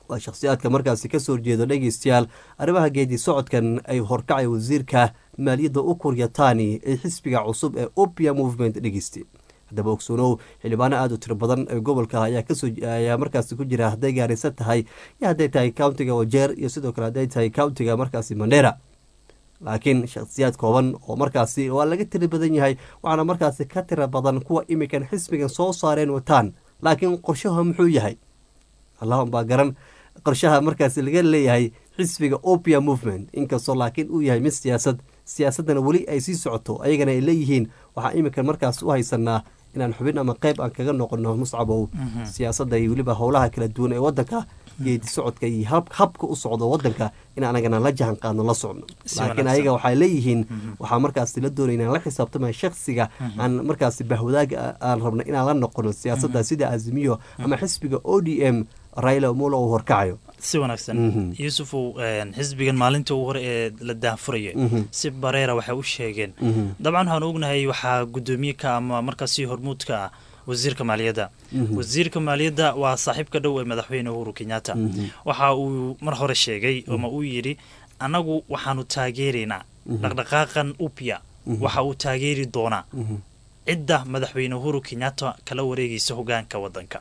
waa shakhsiyaadka markaasi kasoo horjeedo dhegeystayaal arrimaha geedi socodkan ay horkacay wasiirka maaliyadda ukur yatani ee xisbiga cusub ee opia movement dhegeyste haddaba ogsoonow xildhibaano aada u tiro badan ee gobolka ayaa kasoo ayaa markaasi ku jira hadday gaaraysan tahay iyo hadday tahay countiga wajeer iyo sidoo kale hadday tahay countiga markaasi mandera laakiin shakhsiyaad kooban oo markaasi waa laga tiri badan yahay waxaana markaasi ka tira badan kuwa imikan xisbigan soo saareen wataan laakiin qorshaha muxuu yahay allahun baa garan qorshaha markaasi laga leeyahay xisbiga opia movement inkastoo laakiin uu yahay mid siyaasad siyaasaddana weli ay sii socoto ayagana ay leeyihiin waxaa iminkan markaas u haysanaa inaan xubin ama qeyb aan kaga noqono muscabow siyaasadda iyo weliba howlaha kala duwan ee wadanka geedi socodka iyo habka u socdo wadanka in anagana la jahan qaadno la socno laakiin ayaga waxay leeyihiin waxaa markaasi la doonay inaan la xisaabtama shaksiga aan markaasi bahwadaaga aan rabno inaan la noqono siyaasadda sida azimiyo ama xisbiga o d m raila omolo uu horkacayo si wanaagsan yuusufow xisbigan maalintii ugu hore ee la daahfuraya si bareera waxay u sheegeen dabcan waxaan ognahay waxaa guddoomiye ka ama markaasi hormuudka ah wasiirka maaliyadda wasiirka maaliyadda waa saaxiibka dhow ee madaxweyne uhuru kenyatta waxa uu mar hore sheegay ama uu yidhi annagu waxaanu taageeraynaa dhaqdhaqaaqan upya waxa uu taageeri doonaa cidda madaxweyne uhuru kenyatta kala wareegaysa hogaanka wadanka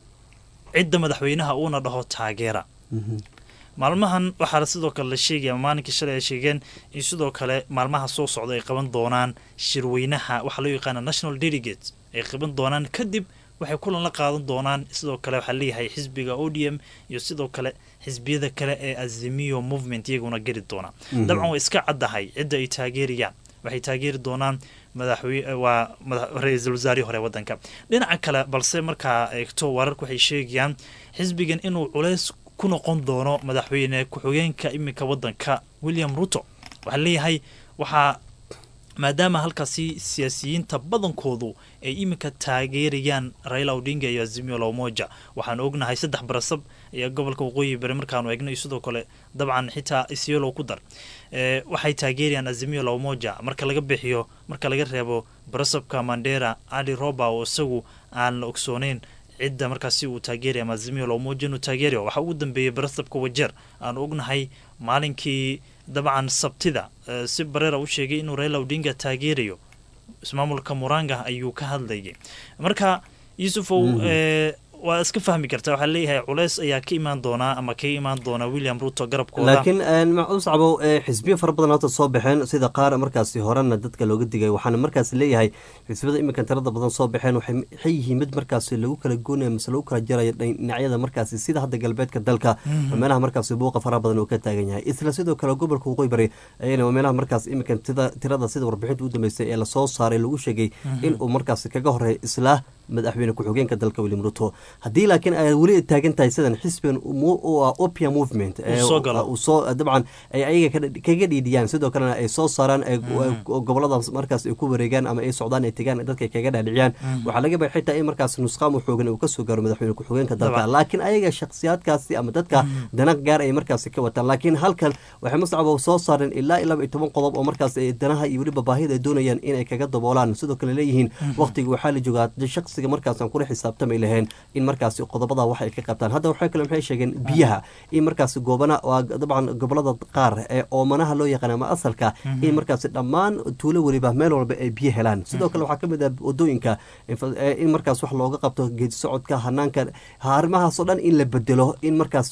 cidda madaxweynaha uuna dhaho taageera maalmahan waxaa sidoo kale la sheegaya maalinkii shalay ay sheegeen in sidoo kale maalmaha soo socda ay qaban doonaan shirweynaha waxaa loo yaqaana national delegate ay qaban doonaan kadib waxay kulan la qaadan doonaan sidoo kale waxaa leeyahay xisbiga o d m iyo sidoo kale xisbiyada kale ee azimiyo movement iyaguna geli doona dabcan way iska caddahay cidda ay taageerayaan waxay taageeri doonaan madaxwe waa ra-iisul wasaarihii hore wadanka dhinaca kale balse markaa eegto wararka waxay sheegayaan xisbigan inuu culeys ku noqon doono madaxweyne ku-xigeenka iminka wadanka william ruto waxaa leeyahay waxaa maadaama halkaasi siyaasiyiinta badankoodu ay iminka taageerayaan raila odinga iyo azimio lamoja waxaan ognahay saddex barasab ayaa gobolka waqooyi bari markaanu eegno iyo sidoo kale dabcan xitaa isyolow ku dar waxay taageerayaan azimio lamoja marka laga bixiyo marka laga reebo barasabka mandera ali roba oo isagu aan la ogsooneyn cidda markaasi uu taageeraya ama azimio lamoja inuu taageerayo waxaa ugu dambeeyay barasabka wajeer aanu ognahay maalinkii dabcan sabtida si bareera u sheegay inuu raila odinga taageerayo ismaamulka muranga ayuu ka hadlayay marka yuusufow waa iska fahmi kartaa waxaa leeyahay culeys ayaa ka imaan doonaa ama kaga imaan doonaa william ruto garabkooda laakiin uscabo xisbiyo fara badan hata soo baxeen sida qaar markaasi horena dadka looga digay waxaana markaas leeyahay xisbiyada iminkan tirada badan soo baxeen waxay yihiin mid markaasi lagu kala goonaya mase lagu kala jaraya dhinacyada markaasi sida hadda galbeedka dalka meelaha markaasi buuqa faraha badan uu ka taagan yahay isla sidoo kale gobolka waqooyi bari ayana meelaha markaas iminkan tirada sida warbixinta u dambeysay ee lasoo saaray lagu sheegay in uu markaasi kaga horeeya isla madaxweyne ku-xigeenka dalka william ruto haddii laakiin ay weli taagan tahay sidan xisbigan opia movement soo dabcan ay ayaga kaga dhiidhiyaan sidoo kalena ay soo saaraan gobolada markaas ay ku wareegaan ama ay socdaan ay tegaan dadka kaga dhaadhiciyaan waxaa laga baa xitaa in markaas nusqaam xoogan uu kasoo gaaro madaxweyne ku-xigeenka dalka laakiin ayaga shakhsiyaadkaasi ama dadka dana gaar ay markaasi ka wataan laakiin halkan waxay muscabo soo saareen ilaa ilaa iyo toban qodob oo markaas danaha iyo weliba baahida ay doonayaan inay kaga daboolaan sidoo kale leeyihiin waqtiga waxaa la joogaa shaqsiga markaasaan kula xisaabtamay laheen in markaasi qodobada wax ay ka qabtaan hadda waxay kale maxay sheegeen biyaha in markaasi goobana waa dabcan gobolada qaar ee oomanaha loo yaqaan ama asalka in markaasi dhammaan tuulo weliba meel walba ay biyo helaan sidoo kale waxaa kamid ah wadooyinka in markaas wax looga qabto geedi socodka hanaanka arrimahaasoo dhan in la bedelo in markaas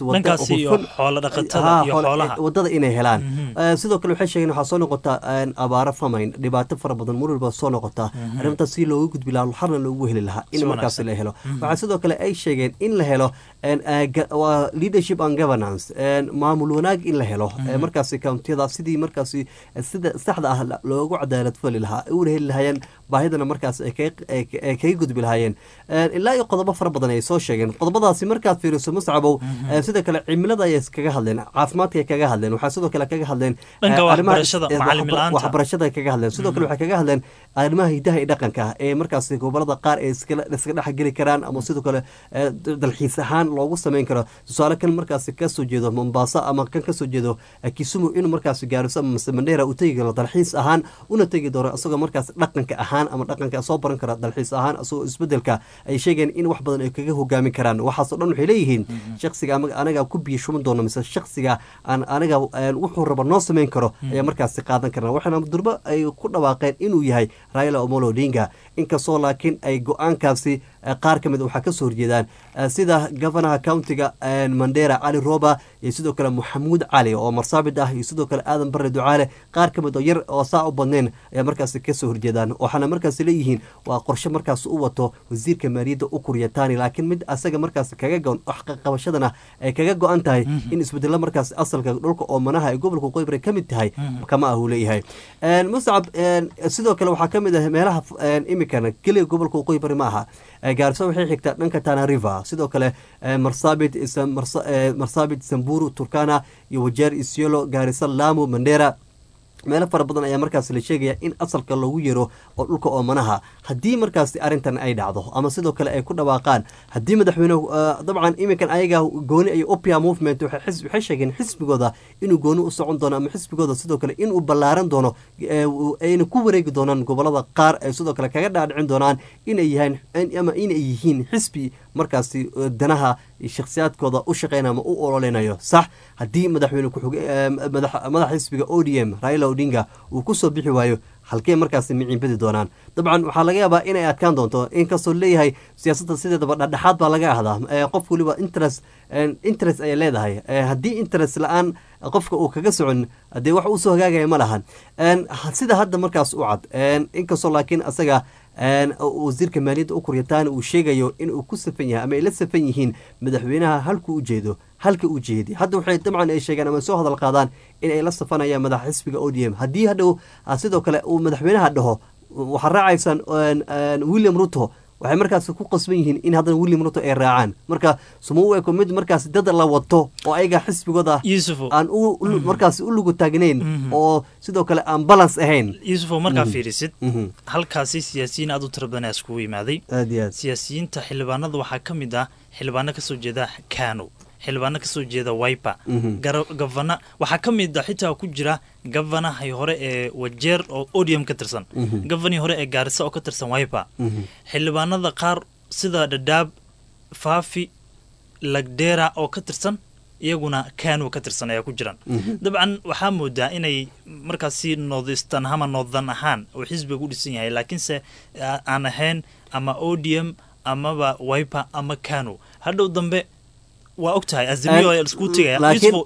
wadada inay helaan sidoo kale waxay sheegeen waxaa soo noqotaa abaaro famayn dhibaato fara badan mar walba soo noqotaa arrintaas si looga gudbi lahaa xarna loogu heli lahaa in markaas la helo waxaa sidoo kale ay sheegeen in la helo leadership and governance maamul wanaag in la helo markaasi countiyada sidii markaasi sida saxda ah loogu cadaalad fali lahaa una heli lahaayeen baahidana markaas ay kaga gudbi lahaayeen ilaa iyo qodobo fara badan ay soo sheegeen qodobadaasi markaad fiiriso muscabow sidoo kale cimilada ayay kaga hadleen caafimaadka ay kaga hadleen waxaa sidoo kale kaga hadleen waxbarashada kaga hadleen sidoo kale waxay kaga hadleen arrimaha hidaha iyo dhaqanka ee markaasi gobolada qaar ee iska dhexgeli karaan ama sidoo kale dalxiis ahaan loogu sameyn karo tusaale kan markaasi kasoo jeedo mombaaso ama kan kasoo jeedo kisumu inuu markaasi gaariso ama mase mandheera uu tegi karo dalxiis ahaan una tegi doono isagoo markaas dhaqanka ahaan ama dhaqanka soo baran kara dalxiis ahaan isagoo isbedelka ay sheegeen in wax badan ay kaga hogaamin karaan waxaasoo dhan waxay leeyihiin shaksiga ama anaga ku biyo shuban doono mise shaksiga aan anaga wuxuu raba noo sameyn karo ayaa markaasi qaadan karna waxaana durbo ay ku dhawaaqeen inuu yahay raila omolo odinga inkastoo laakiin ay go-aankaasi qaar ka mid waxaa kasoo horjeedaan sida gofanaha countiga mandera cali roba iyo sidoo kale maxamuud cali oo marsaabid ah iyo sidoo kale aadan bare ducaale qaar ka mid oo yar oo saa u badneen ayaa markaasi kasoo horjeedaan waxaana markaasi leeyihiin waa qorshe markaas u wato wasiirka maaliyadda u kuryataani laakiin mid asaga markaas kaga go waxqabashadana ay kaga go-an tahay in isbedelo markaas asalka dhulka oomanaha ee gobolka qoybre ka mid tahay kama ah uu leeyahay muscab sidoo kale waxaa ka mid ah meelaha imikan keliya gobolka qoybre ma aha gaariso waxay xigtaa dhanka tana river sidoo kale marsabit marsabit samburu turkana iyo wajeer isyolo gaariso lamu mandera meelo fara badan ayaa markaas la sheegaya in asalka loogu yero oo dhulka oomanaha haddii markaasi arrintan ay dhacdo ama sidoo kale ay ku dhawaaqaan haddii madaxweyne dabcan iminkan ayaga gooni iyo opia movement waxay sheegeen xisbigooda inuu gooni u socon doono ama xisbigooda sidoo kale inuu ballaaran doono ayna ku wareegi doonaan gobolada qaar ay sidoo kale kaga dhaadhicin doonaan inay yahaan ama inay yihiin xisbi markaasi danaha shakhsiyaadkooda u shaqeynaya ama u ololeynayo sax haddii madaxweyne madaxa xisbiga o d m raila odinga uu kusoo bixi waayo halkee markaasi miciinbadi doonaan dabcan waxaa laga yaabaa inay adkaan doonto inkastoo leeyahay siyaasadda sideedaba dhexdhexaad baa laga ahdaa qof waliba interest interest ayay leedahay haddii interest la-aan qofka uu kaga socon dee wax usoo hagaagaya ma lahan sida hadda markaas u cad inkastoo laakiin asaga wasiirka maaliyadda u kuryataana uu sheegayo inuu ku safan yahay ama ay la safan yihiin madaxweynaha halkuu ujeedo halka u jeedi hadda waxay dabcan ay sheegeen ama soo hadal qaadaan in ay la safanayaan madaxa xisbiga o d m haddii hadhow sidoo kale uu madaxweynaha dhaho waxaa raacaysaan william ruto waxay markaas ku qasban yihiin in haddana william ruto ay raacaan marka suma u eko mid markaas dad la wato oo ayaga xisbigooda aan markaas u lugu taagnayn oo sidoo kale aan balance ahayn yuusufo markaa fiirisid halkaasi siyaasiyiin aad u tira badan ayaa iskugu imaaday aad iyo aad siyaasiyiinta xildhibaanada waxaa ka mid ah xildhibaano kasoo jeeda kano xildhibaano kasoo jeeda wiper gavana waxaa ka mid a xitaa ku jira gavanahay hore ee wajeer oo odium ka tirsan gavanihii hore ee gaarisa oo ka tirsan wiper xildhibaanada qaar sida dhadhaab faafi lagdera oo ka tirsan iyaguna kano ka tirsan ayaa ku jiraan dabcan waxaa moodaa inay markaasi noodistan ama noodan ahaan uu xisbiga u dhisan yahay laakiinse aan ahayn ama odium amaba wiper ama kano hadhow dambe waa og tahay azimiyo isku tegaya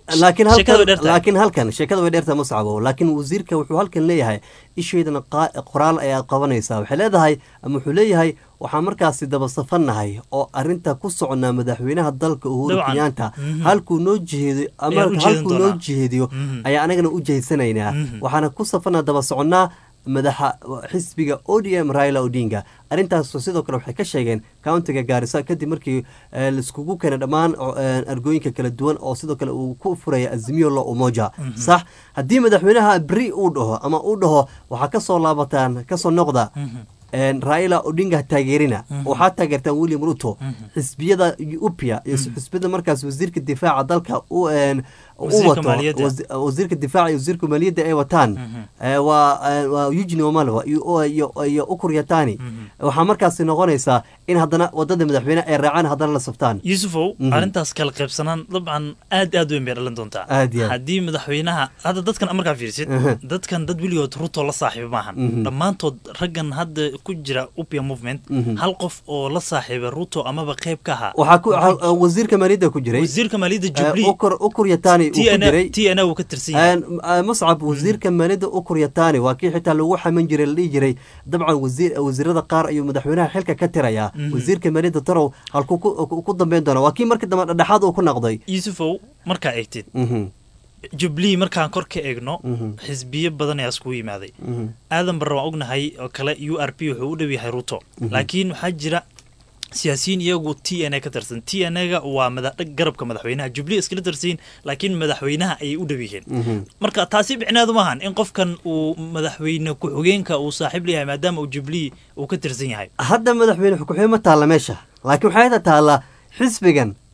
laakiin halkan sheekada way dheerta mascabo laakiin wasiirka wuxuu halkan leeyahay isheydana qoraal ayaa qabanaysaa waxay leedahay ama wuxuu leeyahay waxaan markaasi daba safannahay oo arinta ku soconnaa madaxweynaha dalka uhuru kenyaanta halkuu noo jeedo ama halkuu noo jeediyo ayaa anagana u jeedsanaynaa waxaana ku safannaa daba soconnaa madaxa xisbiga o d m raila odinga arrintaas sidoo kale waxay ka sheegeen countiga gaarisa kadib markii laiskugu keenay dhammaan argooyinka kala duwan oo sidoo kale uu ku furaya azimiyo lo umoja sax haddii madaxweynaha beri uu dhaho ama uu dhaho waxaa kasoo laabataan kasoo noqda raila odinga taageerina waxaa taageertaan william ruto xisbiyada upia iyo xisbiyada markaas wasiirka difaaca dalka u wato wasiirka difaaca iyo wasiirka maaliyadda ay wataan waa eugene wamalva iyo ukur yatani waxaa markaasi noqonaysaa in haddana wadada madaxweyne ay raacaan haddana la saftaan yuusufow arrintaas kala qaybsanaan dabcan aad aad weyn bay dhalan doontaa haddii madaxweynaha hadda dadkan markaa fiirsid dadkan dad weligood ruto la saaxiiba maahan dhammaantood raggan hadda ku jira upia movement hal qof oo la saaxiiba ruto amaba qayb ka ahaa waxaa wasiirka maaliyadda ku jiray wasiirka maaliyadda jubilee ukur yatani t n uu ka tirsan yahay muscab wasiirka maaliyadda ukur yatani waa kii xitaa lagu xaman jiray la dhihi jiray dabcan wasiirada qaar ayuu madaxweynaha xilka ka tirayaa wasiirka maaliyadda tarow halkuu ku dambeyn doona waa kii markii dambe dhexdhexaad uu ku noqday yuusufow markaa eegtid jubilee markaan kor ka eegno xisbiyo badan ayaa iskugu yimaaday aadan barre waan ognahay oo kale u r p wuxuu u dhow yahay ruto laakiin waxaa jira siyaasiyiin iyagu t n a ka tirsan t n a-ga waa garabka madaxweynaha jubilee iskala tirsanyiin laakiin madaxweynaha ayay u dhow yihiin marka taasi micneedu maahan in qofkan uu madaxweyne ku-xigeenka uu saaxiib leeyahay maadaama uu jubilee uu ka tirsan yahay hadda madaxweyne ku-xigeen ma taalla meesha laakiin waxay ta taallaa xisbigan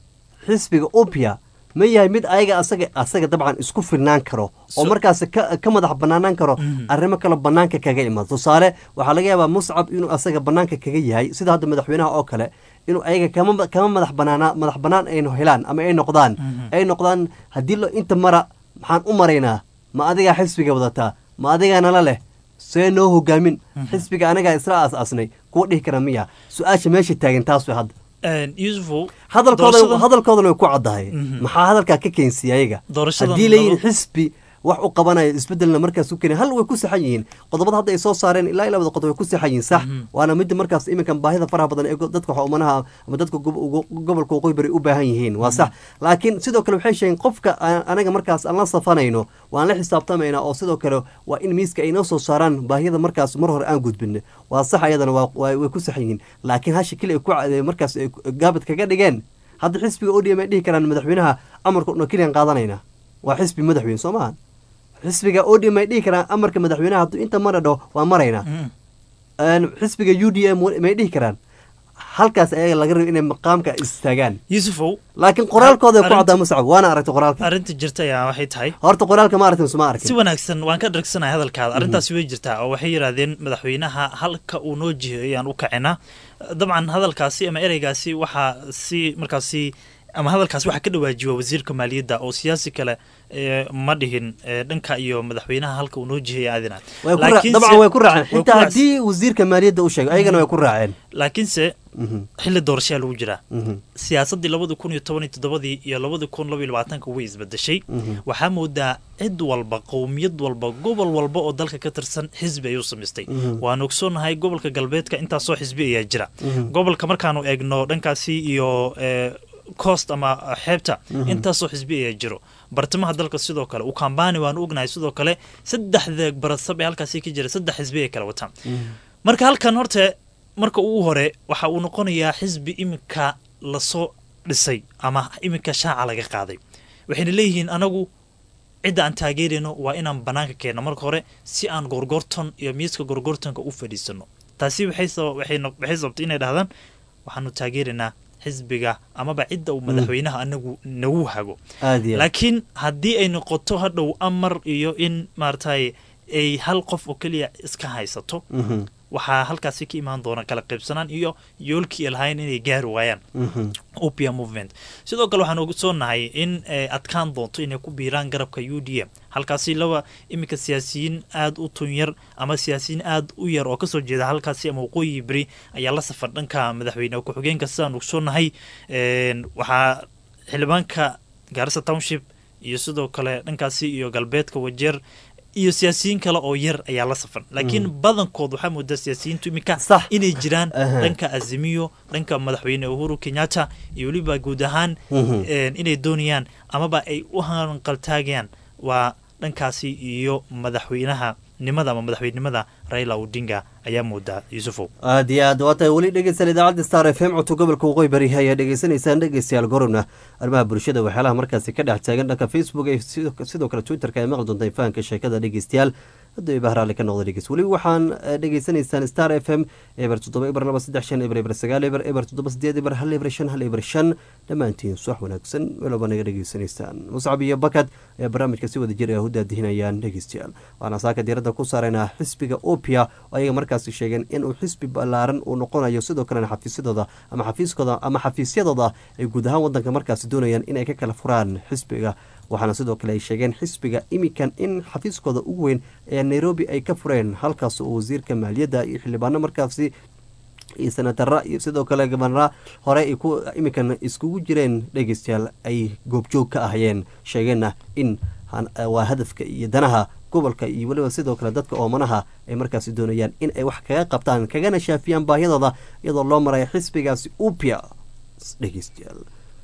xisbiga upia ma yahay mid ayaga asaga asaga dabcan isku filnaan karo oo So- markaas ka, ka madax banaanaan karo arrimo kale banaanka kaga imaado tusaale waxaa laga yaabaa muscab inuu asaga banaanka kaga yahay sida hadda madaxweynaha oo kale inuu ayaga kama kama madax banaana madax banaan aynu helaan ama ay noqdaan ay noqdaan haddii lo inta mara maxaan u maraynaa ma adigaa xisbiga wadataa ma adigaa nala leh see noo hogaamin xisbiga anagaa isla aas-aasnay kuwa dhihi kara miya su-aasha meesha taagan taas way hadda yusufow hadalkooda doorashadan- hadalkoodana way ku caddahay Mhm. maxaa hadalkaa ka keensiya ayaga Doorashadan haddii la yidhi laba- xisbi wax u qabanaya isbedelna markaas u keenay hal way ku saxan yihiin qodobada hadda ay soo saareen ilaa ilaa wada qodob way ku saxan yihiin sax waana midda markaas iminkan baahida faraha badan ee go- dadka xumanaha ama dadka gob- ugu- gobolka waqooyi bari u baahan yihiin waa sax laakiin sidoo kale waxay sheegeen qofka aan- anaga markaas aan la safanayno waan la xisaabtamaynaa oo sidoo kale waa in miiska ay noo soo saaraan baahiyada markaas mar hore aan gudbin waa sax ayadana waa waa- way ku saxan yihiin laakiin hasha keli ay ku ca- markaas ay gaabad kaga dhigeen hadda xisbiga odm ay dhihi karaan madaxweynaha amarka una keliyan qaadanayna waa xisbi madaxweyne soo maaha xisbiga odm ay dhihi karaan amarka madaxweynaha hadduu inta mara dhaho waa maraynaa Mm. Een, xisbiga u d m may dhihi karaan halkaas ayaga laga rabo inay maqaamka istaagaan yusufow laakiin qoraalkooda ku Arrinta- caddaa muscab waana aragtay qoraalka arrinta jirta ayaa waxay tahay horta qoraalka ma aragtin suma si arkin wanaagsan waan ka dhargsanahay hadalkaada arrintaasi way jirtaa oo waxay yidhaahdeen madaxweynaha halka uu noo jiheyo ayaan u kacinaa dabcan hadalkaasi ama ereygaasi waxaa si markaasi ama hadalkaasi waxaa ka dhawaajiwa wasiirka maaliyadda oo siyaasi kale ee, ma dhihin ee, dhanka iyo madaxweynaha halka uu noo jiheyo aadinaad way ku ra- dabcan way ku raaceen way ku xitaa raacsan- haddii wasiirka maaliyadda u sheegay ayagana way ku raaceen laakiinse Mhm, xilli doorashayaa lagu jiraa mhm, siyaasaddii labadi kun iyo toban iyo toddobadii iyo labadi kun laba iyo labaatanka way isbedeshay mhm. waxaa moodaa cid walba qowmiyad walba gobol walba oo dalka ka tirsan xisbi ayuu samaystay Mhm. waan ogsoonnahay gobolka galbeedka intaasoo xisbi ayaa jira Mhm. gobolka markaanu eegno dhankaasi iyo eh, coast ama xeebta Mhm. intaasoo xisbi ayaa jiro bartamaha dalka sidoo kale ukambani waanu ognahay sidoo kale saddexda barasab ee halkaasi ka jira saddex xisbi ay kala wataan marka halkan horte marka ugu hore waxa uu noqonayaa xisbi iminka lasoo dhisay ama iminka shaaca laga qaaday waxayna leeyihiin anagu cidda aan taageerayno waa inaan banaanka keenno marka hore si aan gorgorton iyo miiska gorgortonka u fadhiisano taasi waxay saba- waxay no- waxay sababtay inay dhahdaan waxaanu taageeraynaa xisbiga amaba cidda uu madaxweynaha anagu nagu hago aad iyo aad. laakiin haddii ay noqoto hadhow amar iyo in maaragtay ay hal qof oo keliya iska haysato Mhm, waxaa halkaasi ka imaan doona kala qaybsanaan iyo yoolkii ay lahayn inay gaari waayaan mhm. opia movement sidoo kale waxaan ogsoonahay in ay adkaan doonto inay ku biiraan garabka u d m halkaasi laba iminka siyaasiyiin aada u tunyar ama siyaasiyiin aada u yar oo kasoo jeeda halkaasi ama waqooyi beri ayaa la safar dhanka madaxweyne ku-xigeenka sidaan ogsoonahay een, waxaa xildhibaanka gaarisa township iyo sidoo kale dhankaasi iyo galbeedka wajeer iyo siyaasiyiin kale oo yar ayaa la safan laakiin badankood waxaa moodaa siyaasiyiintu iminka Sax. inay jiraan Aha. dhanka azimiyo dhanka madaxweyne uhuru kenyatta iyo weliba guud ahaan Mhm. een, inay doonayaan amaba ay u hanqaltaagayaan waa dhankaasi iyo madaxweynaha nimada ama madaxweynenimada raila odinga ayaa moodaa yusufow aad iyo aad waa tahay weli dhegeysan idaacadda star f m codka gobolka waqooyi bari ayaa dhegeysanaysaan dhegeystayaal gorowna arrimaha bulshada waxyaalaha markaasi ka dhex taagan dhanka facebook iyo sidoo- sidoo kale twitterka ay maqli doontaan fahanka sheekada dhegeystayaal hadduu iba haraali ka noqda dhegeys weli waxaan eh, dhegeysanaysaan star f m eber toddoba eber laba saddex shan eber eber sagaal eber eber toddoba sideed eber hal eber shan hal eber shan dhammaantiin suwax wanaagsan meelooba naga dhegeysanaysaan muscab iyo bakad ayaa barnaamijka si wada jir ah u daadihinayaan dhegeystayaal waxaana saaka diiradda ku saaraynaa xisbiga opia oo ayaga markaasi sheegeen inuu xisbi ballaaran uu noqonayo sidoo kalena xafiisyadooda ama xafiiskooda ama xafiisyadooda ay guud ahaan wadanka markaasi doonayaan inay ka kala furaan xisbiga waxaana sidoo kale ay sheegeen xisbiga imikan in xafiiskooda ugu weyn ee nairobi ay ka fureen halkaas oo wasiirka maaliyadda iyo xildhibaano markaasi iyo senatara iyo sidoo kale gabanara hore ay ku imikan iskugu jireen dhegeystayaal ay goobjoog ka ahayeen sheegeenna in han- waa hadafka iyo danaha gobolka iyo weliba sidoo kale dadka oomanaha ay markaasi doonayaan in ay wax kaga qabtaan kagana shaafiyaan baahiyadooda iyadoo loo maraya xisbigaasi upia dhegeystayaal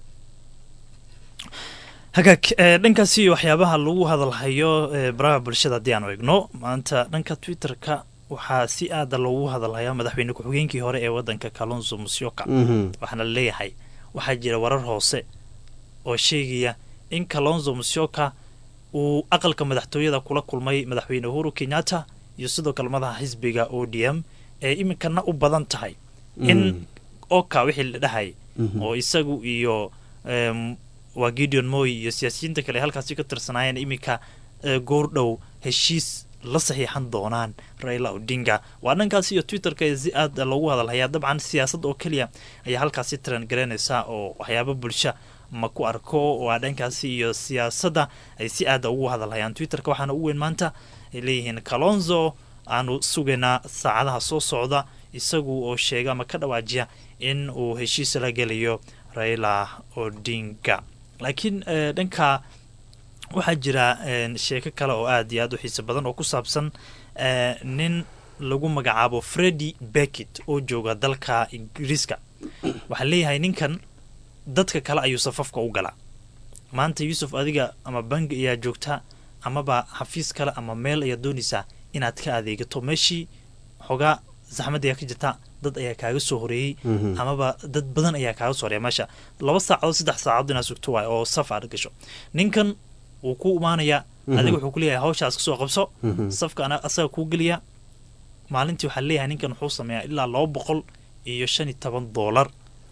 hagaag ee, dhankaasi waxyaabaha lagu hadalhayo ee, baraha bulshada haddii aanu eegno maanta dhanka twitterka waxaa si aada loogu hadalhayaa madaxweyne ku-xigeenkii hore ee wadanka kalonzo musyoka Mhm. waxaana laleeyahay waxaa jira warar hoose oo sheegaya in kalonzo musyoka uu aqalka madaxtooyada kula kulmay madaxweyne uhuru kenyatta iyo sidoo kale madaxa xisbiga o d m ee iminkana u badan tahay in Mm. oka wixii la dhahay Mhm. oo isagu iyo em, waa gideon moy iyo siyaasiyiinta kale ee halkaasi ka tirsanaayeen iminka eh, goordhow heshiis la saxiixan doonaan raila odinga waa dhankaasi iyo twitterka ee si aad loogu hadalhayaa dabcan siyaasad oo keliya ayaa halkaasi tiran garanaysa oo waxyaabo bulsha ma ku arko waa dhankaasi iyo siyaasadda ay si aada ugu hadalhayaan twitterka waxaana u weyn maanta ay leeyihiin kalonzo aanu sugaynaa saacadaha soo socda isagu oo sheega ama ka dhawaajiya in uu heshiis la gelayo raila odinga laakiin eh, dhanka waxaa jira eh, sheeko kale oo aad iyo aad u xiiso badan oo ku saabsan eh, nin lagu magacaabo freddy beckett oo jooga dalka ingiriiska waxaa leeyahay ninkan dadka kale ayuu safafka u galaa maanta yuusuf adiga ama bangi ayaa joogta amaba xafiis kale ama meel ayaa doonaysaa inaad ka adeegato meeshii xogaa saxmad ayaa ka jirta dad ayaa kaaga soo horeeyey Mhm. amaba dad badan ayaa kaaga soo horeeya meesha laba saacadood saddex saacadood inaad sugto waay oo saf aad gasho ninkan wuu ku imaanayaa Mhm. adiga wuxuu ku leeyahay hawshaas kasoo qabso Mhm. safka ana asaga kuu geliya maalintii waxaa leeyahay ninkan wuxuu sameeyaa ilaa laba boqol iyo shan iyo toban doolar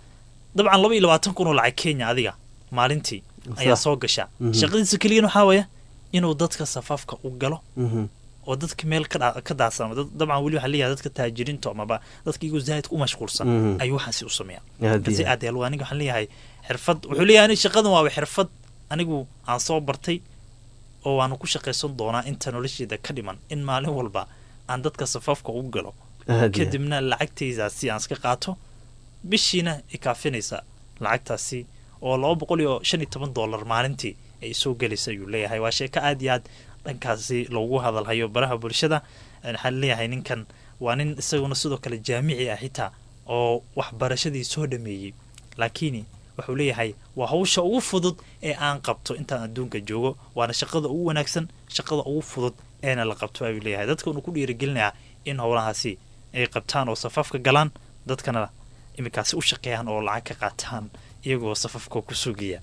dabcan laba iyo labaatan kun oo lacag kenya adiga maalintii ayaa Sax. soo gasha Mhm. shaqadiisa keliyan waxaa weeye inuu dadka safafka u galo Mhm. oo dadka meel ka dha- ka daasama dad- dabcan weli waxaa leeyahay dadka taajiriinta amaba dadka iyagoo zaahidka u mashquulsan Mhm. ayuu waxaasi u sameeyaa Aad kasi iyo aad yeel aniga waxaan leeyahay xirfad wuxuu leeyahay ani shaqadan waaba xirfad anigu aan soo bartay oo waanu ku shaqaysan doonaa inta nolosheeda ka dhiman in maalin walba aan dadka safafka u galo aad iyo kadibna lacagtaydaasi aan iska qaato bishiina ikaafinaysa lacagtaasi oo laba boqol iyo shan iyo toban dollar maalintii ay soo gelaysa ayuu leeyahay waa sheeko aad iyo aad dhankaasi loogu hadalhayo baraha bulshada waxaa leeyahay ninkan waa nin isaguna sidoo kale jaamici ah xitaa oo waxbarashadii soo dhameeyey laakiin wuxuu leeyahay waa hawsha ugu fudud ee aan qabto intaan adduunka joogo waana shaqada ugu wanaagsan shaqada ugu fudud eena la qabto ayuu leeyahay dadka unu ku dhiirigelinayaa in howlahaasi ay qabtaan oo safafka galaan dadkana iminkaasi u shaqeeyaan oo lacag ka qaataan iyagoo safafka ku sugaya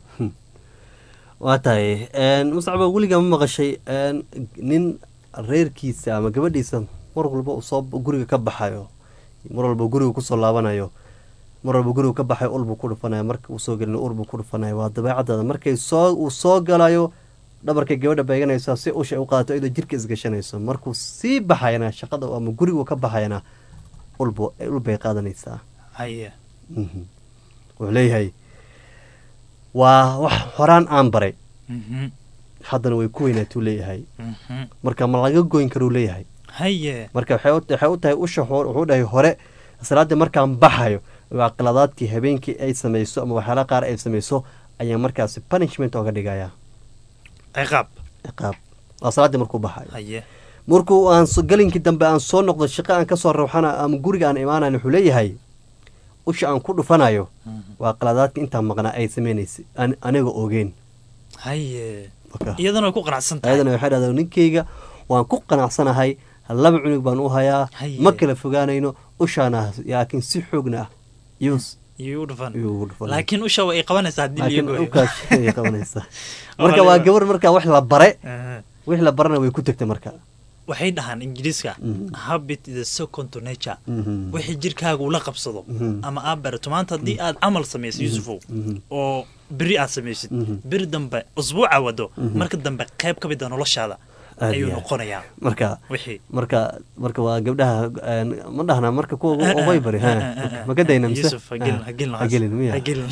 waa tahay mustacba weligaa ma maqashay een, nin reerkiisa ama gabadhiisa mar walba uu soo guriga ka baxayo mar walba guriga kusoo laabanayo mar walba guriga ka baxayo ulbuu ku dhufanayo marka uu soo gelin urbuu ku dhufanayo waa dabeecadaada markay soo uu soo galayo dhabarkay gabadha beeganaysa si usha u qaadato iyadoo jirka isgashanayso markuu sii baxayana shaqada ama gurigu ka baxayana ulbu ulbay qaadanaysaa haye Mhm. wuxuu leeyahay waa wax horaan aan baray Mhm, haddana way ku weynaatuu leeyahay mhm. marka ma laga goyn karuu leeyahay haye marka waxay u- waxay u tahay usha hor- wuxuu dhahay hore salaadii markaan baxayo waa qaladaadkii habeenkii ay samayso ama waxyaala qaar ay samayso ayaa markaasi punishment ooga dhigaya ciqaab ciqaab waa salaaddii markuu baxayo haye markuu aan so- galinkii dambe aan soo noqdo shaqo aan kasoo rawxana ama guriga aan imaanayn wuxuu leeyahay usha aan ku dhufanayo waa qaladaadka intaan maqnaa ay samaynaysa an- aniga ogeen haye Marka- iyadana way ku qanacsan tahay ayadana waxay dhahdaa ninkeyga waan ku qanacsanahay laba cunug baan u hayaa Haye. ma kala fogaanayno ushaana laakiin si xoogna ah yus iyuu u dhufan iyuu ugu dhufan laakiin usha way qabanaysaa haddii laakiin liyo ukaas ay qabanaysaa marka waa gabar marka wax la bare wix la barana way ku tegtay marka waxay dhahaan ingiriiska Mhm. habit is a second to nature Mhm. wixii jirkaaga ula qabsado Mhm. ama aad barato maanta haddii aad camal samayso yuusufow Mhm. oo beri aad samaysid Mhm. beri dambe usbuuca wado Mhm. marka dambe qayb ka mid a noloshaada Aad ayuu iyo aad. noqonayaa marka wixii marka marka waa gabdhaha een, ma dhahna marka kuwa ugu ubay bari ha ma ka dayna mise Yusuf, ha gelin- ha gelin ha gelin miya ha gelin.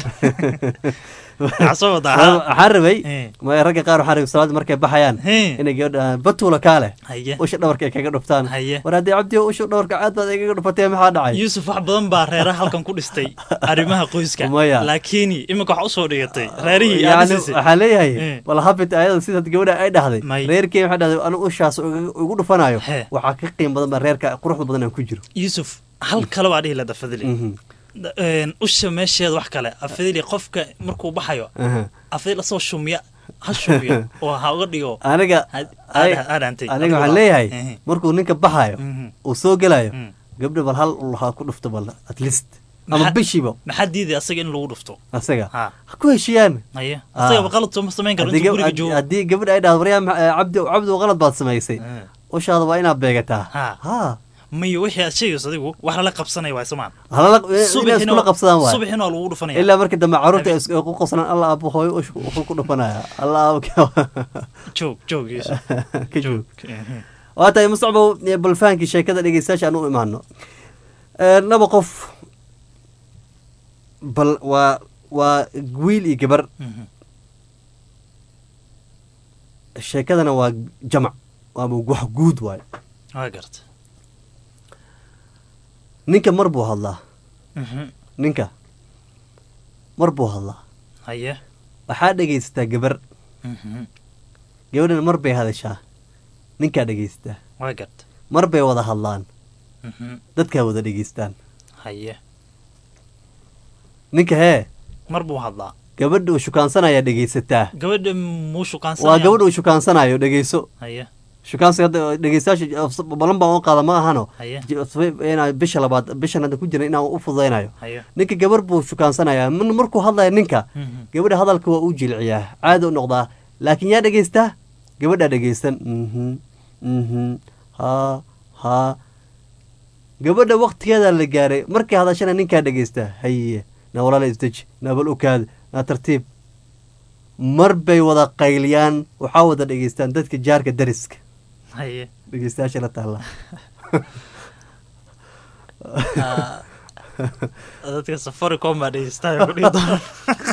Waxaa soo wadaa, ha? waxaan rabay Eh. ma ragga qaar waxaan rabay salaada markay baxayaan Eh. inay gabadha batuula kaale Haye. usha dhabarka ay kaga dhuftaan Haye. war haddii cabdi usha dhabarka caad baad igaga dhufatee maxaa dhacay yuusuf wax badan baa reeraha halkan ku dhistay arrimaha qoyska Maya. laakiin iminka waxaa usoo dhigatay reerihii aad yani dhisisay. waxaa leeyahay Eh. wal habit ayada sidaad gabadha ay dhahday May. reerkey waxay dhahday anu ushaas uga- ugu dhufanayo He. waxaa ka qiim badan baa reerka quruxda badan aan ku jiro yuusuf hal kale waa dhihi lada fadli Mhm. Da- een, usha meesheeda wax kale afadili qofka markuu baxayo Aha. afadil asoo shumya ha shumyo oo ha uga dhigo aniga Ha- ay- ha- ha dhaantay. aniga Adiga waxaan waa- leeyahay Ehe. markuu ninka baxayo Mhm. uu soo gelayo Mm. gabdha bal hal ul ha ku dhufto bal at least ama Maxaa- bishiiba maxaa diiday asaga in lagu dhufto asaga ha ha ku heshiiyaan haye Ah. asagaba qalad sooma samayn karo haddii intuu gab- guriga haddii- joogo haddii gabadha ay dhahdo waryaa ma- eh, cabdi cabdi qalad baad samaysay Eh. ushaada waa inaad beegataa Ha. ha mayo wixii aad sheegayso adigu wax lala qabsanaya waay somaan halala inay iskula qabsadaan waay subaxina waa lagu dhufanaya ilaa markii dambe caruurta is- ku qoslaan alla aabo hooyo ush- wuxuu ku dhufanaya alla aabo joog joog Yusuf. ka joog Ehe. waa tahay mustacbow ee bal fahankii sheekada dhegeystayaasha aan u imaano Ee, laba qof bal waa waa wiil iyo gabar Mhm. sheekadana waa jamac waaba wax guud waayo waa garta ninka mar buu hadlaa Mhm. ninka mar buu hadlaa haye waxaa dhegaysataa gabar Mhm. gabadhana mar bay hadashaa ninkaa dhegaysataa waa garta mar bay wada hadlaan Mhm. dadkaa wada dhegaystaan haye ninka hee mar buu hadlaa gabadha uu shukaansanayaa dhegaysataa gabadha muu shukaansanaya waa gabadha uu shukaansanayo dhegayso haye shukaansiga hadda dhegaystayaasha balan baan u qaada ma ahano haye inaa bisha labaad bishan hadda ku jira inaan u fududaynayo haye ninka gabar buu shukaansanayaa min markuu hadlaya ninka Mhm. gabadha hadalka waa u jilciyaa caadi u noqdaa laakiin yaa dhegaystaa gabadhaa dhegaysan mhm mhm ha ha gabadha waktigeeda la gaaray markay hadashana ninkaa dhegaysta haye na walaala isdeji nabal ukaad na tartiib mar bay wada qayliyaan waxaa wada dhegaystaan dadka jaarka dariska haye dhegeystayaasha la taalla Ah, dadka safaricom baa dhegeystayo ku dhihi doona